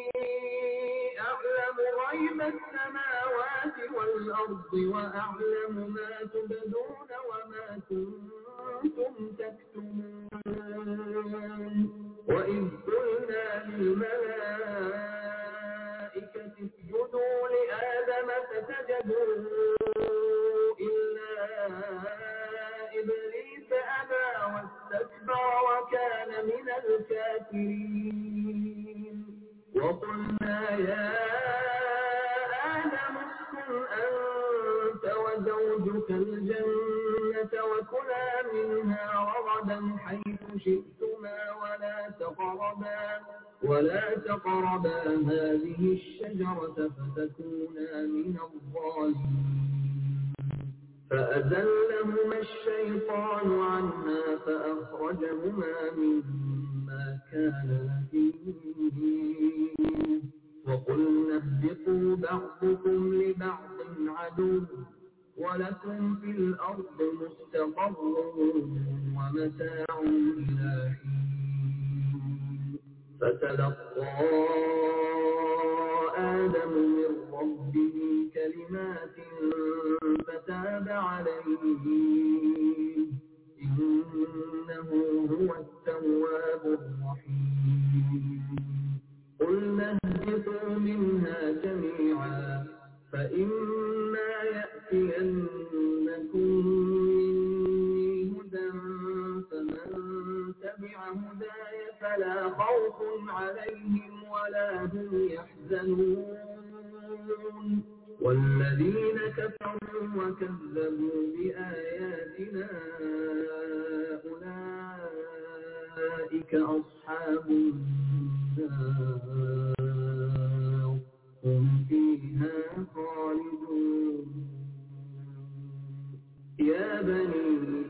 أعلم غيب السماوات والأرض وأعلم ما تبدون وما كنتم تكتمون وإذ قلنا للملائكة اسجدوا لآدم فسجدوا إلا إبليس أبى واستكبر وكان من الكافرين وقلنا يا آدم اسكن أنت وزوجك الجنة وكلا منها رغدا حيث شئتما ولا تقربا ولا تقربا هذه الشجرة فتكونا من الظالمين فأزلهما الشيطان عنها فأخرجهما مما كان فيه وقلنا اهبطوا بعضكم لبعض عدو ولكم في الأرض مستقر ومتاع إلى حين فتلقى آدم من ربه كلمات فتاب عليه إنه هو التواب الرحيم قلنا اهبطوا منها جميعا فإما يأتينكم مني هدى فمن تبع هداي فلا خوف عليهم ولا هم يحزنون والذين كفروا وكذبوا بآياتنا أولئك أصحاب النار هم فيها خالدون يا بني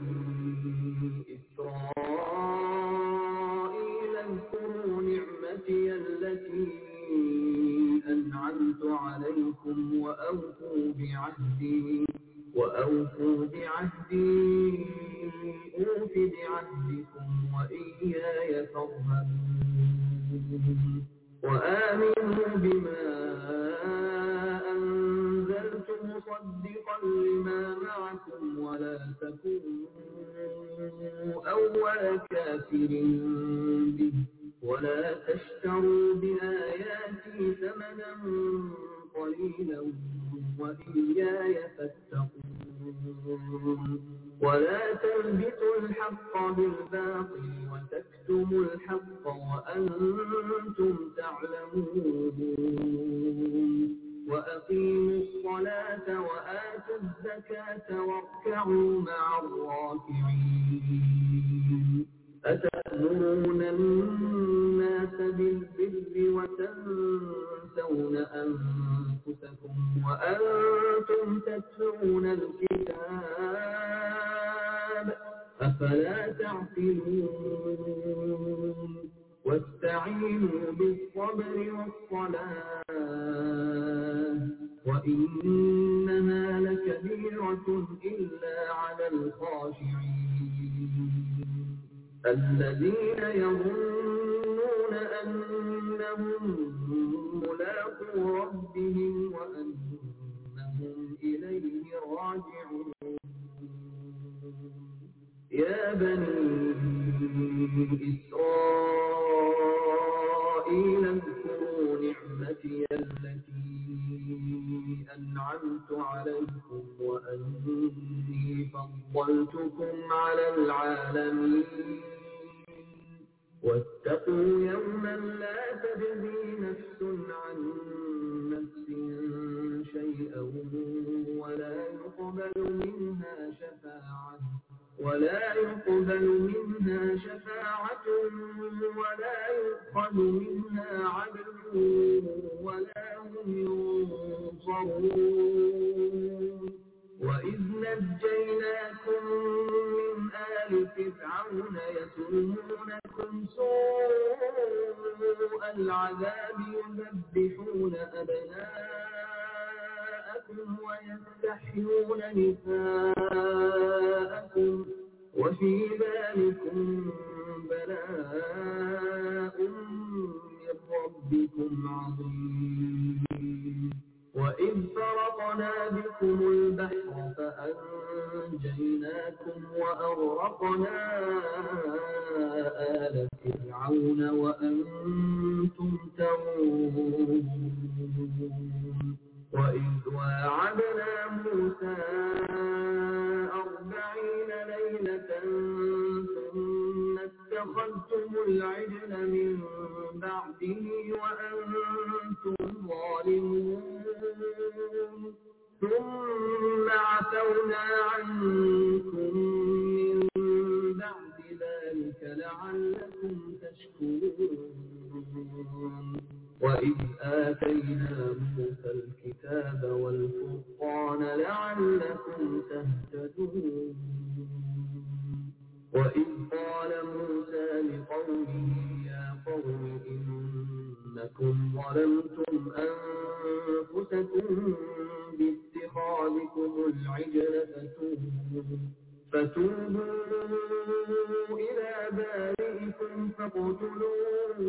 إسرائيل اذكروا نعمتي التي أنعمت عليكم وأوفوا بعهدي وأوفوا بعهدي أوف بعهدكم وإياي فارهبون وآمنوا بما أنزلت مصدقا لما معكم ولا تكونوا أول كافر به ولا تشتروا بآياتي ثمنا قليلا وإياي فاتقون ولا تلبسوا الحق بالباطل وتكتموا الحق وأنتم تعلمون وأقيموا الصلاة وآتوا الزكاة واركعوا مع الراكعين أتأمرون الناس بالبر وتنسون أنفسكم وأنتم تتلون الكتاب أفلا تعقلون واستعينوا بالصبر والصلاة وإنها لكبيرة إلا على الخاشعين الذين يظنون أنهم ملاقو ربهم وأنهم إليه راجعون يا بني إسرائيل اذكروا نعمتي التي أنعمت عليكم وأني فضلتكم على العالمين واتقوا يوما لا تجزي نفس عن نفس شيئا ولا يقبل منها شفاعة ولا يقبل منها شفاعة ولا يؤخذ منها عدل ولا هم ينصرون وإذ نجيناكم من آل فرعون يسومونكم سوء العذاب يذبحون أبناءكم ويستحيون نساءكم وفي ذلكم بلاء من ربكم عظيم وإذ فرقنا بكم البحر فأنجيناكم وأغرقنا آل فرعون وأنتم تنظرون وإذ واعدنا موسى أربعين ليلة ثم اتخذتم العجل من بعده وأنتم ظالمون ثم عفونا عنكم من بعد ذلك لعلكم تشكرون وإذ آتينا موسى الكتاب والفرقان لعلكم تهتدون وإذ قال موسى لقومه يا قوم إنكم ظلمتم أنفسكم باتخاذكم العجل فتوبوا فتوبوا إلى بارئكم فاقتلوا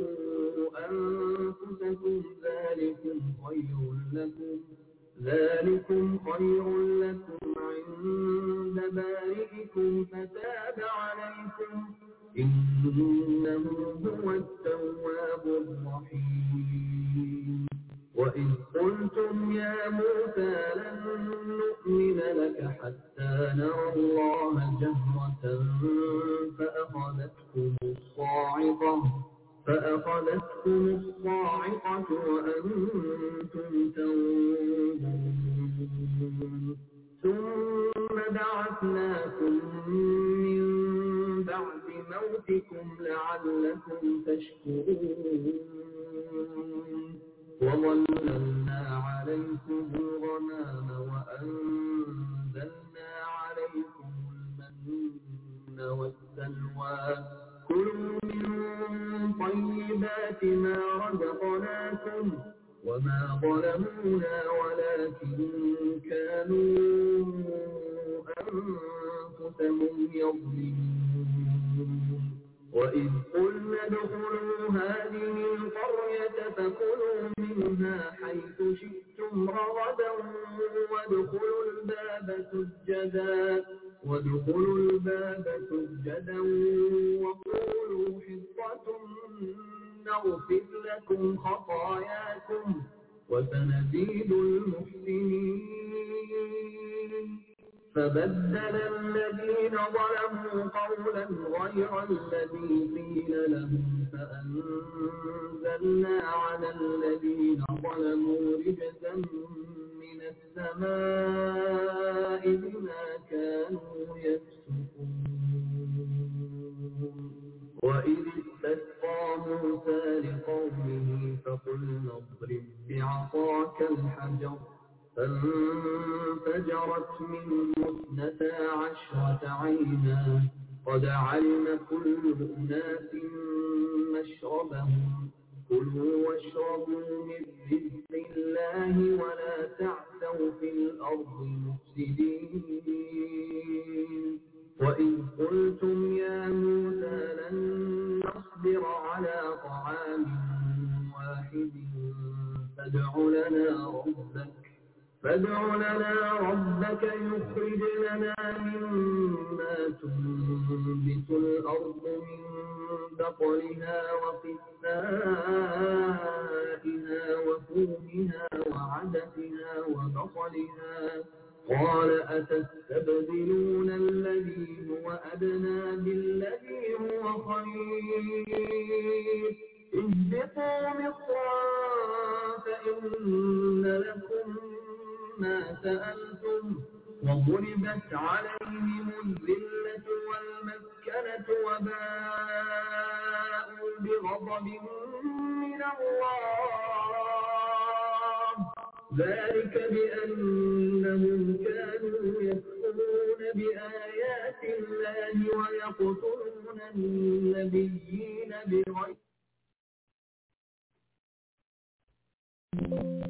أنفسكم ذلكم خير لكم ذلكم خير لكم عند بارئكم فتاب عليكم إنه هو التواب الرحيم وإذ قلتم يا موسى لن نؤمن لك حتى نرى الله جهرة فأخذتكم الصاعقة فأخذتكم الصاعقة وأنتم تنظرون ثم بعثناكم من بعد موتكم لعلكم تشكرون وظللنا عليكم الغمام وأنزلنا عليكم المن والسلوى كلوا من طيبات ما رزقناكم وما ظلمونا ولكن كانوا أنفسهم يظلمون وإذ قلنا ادخلوا هذه القرية فكلوا منها حيث شئتم رغدا وادخلوا الباب سجدا وادخلوا الباب سجدا وقولوا حطة نغفر لكم خطاياكم وسنزيد المحسنين فبدل الذين ظلموا قولا غير الذي قيل لهم فأنزلنا على الذين ظلموا رجزا من السماء بما كانوا يفسقون وإذ استسقى موسى لقومه فقلنا اضرب بعصاك الحجر فانفجرت منه اثنتا عشرة عينا قد علم كل أناس مشربهم كلوا واشربوا من رزق الله ولا تعثوا في الأرض مفسدين وإذ قلتم يا موسى لن نصبر على طعام واحد فادع لنا ربك فادع لنا ربك يخرج لنا مما تنبت الأرض من بقلها وقثائها وفومها وعدسها وبصلها قال أتستبدلون الذي هو أدنى بالذي هو خير اهبطوا مصرا فإن لكم ما سألتم وضربت عليهم الذلة والمسكنة وباءوا بغضب من الله ذلك بأنهم كانوا يكفرون بآيات الله ويقتلون النبيين بغير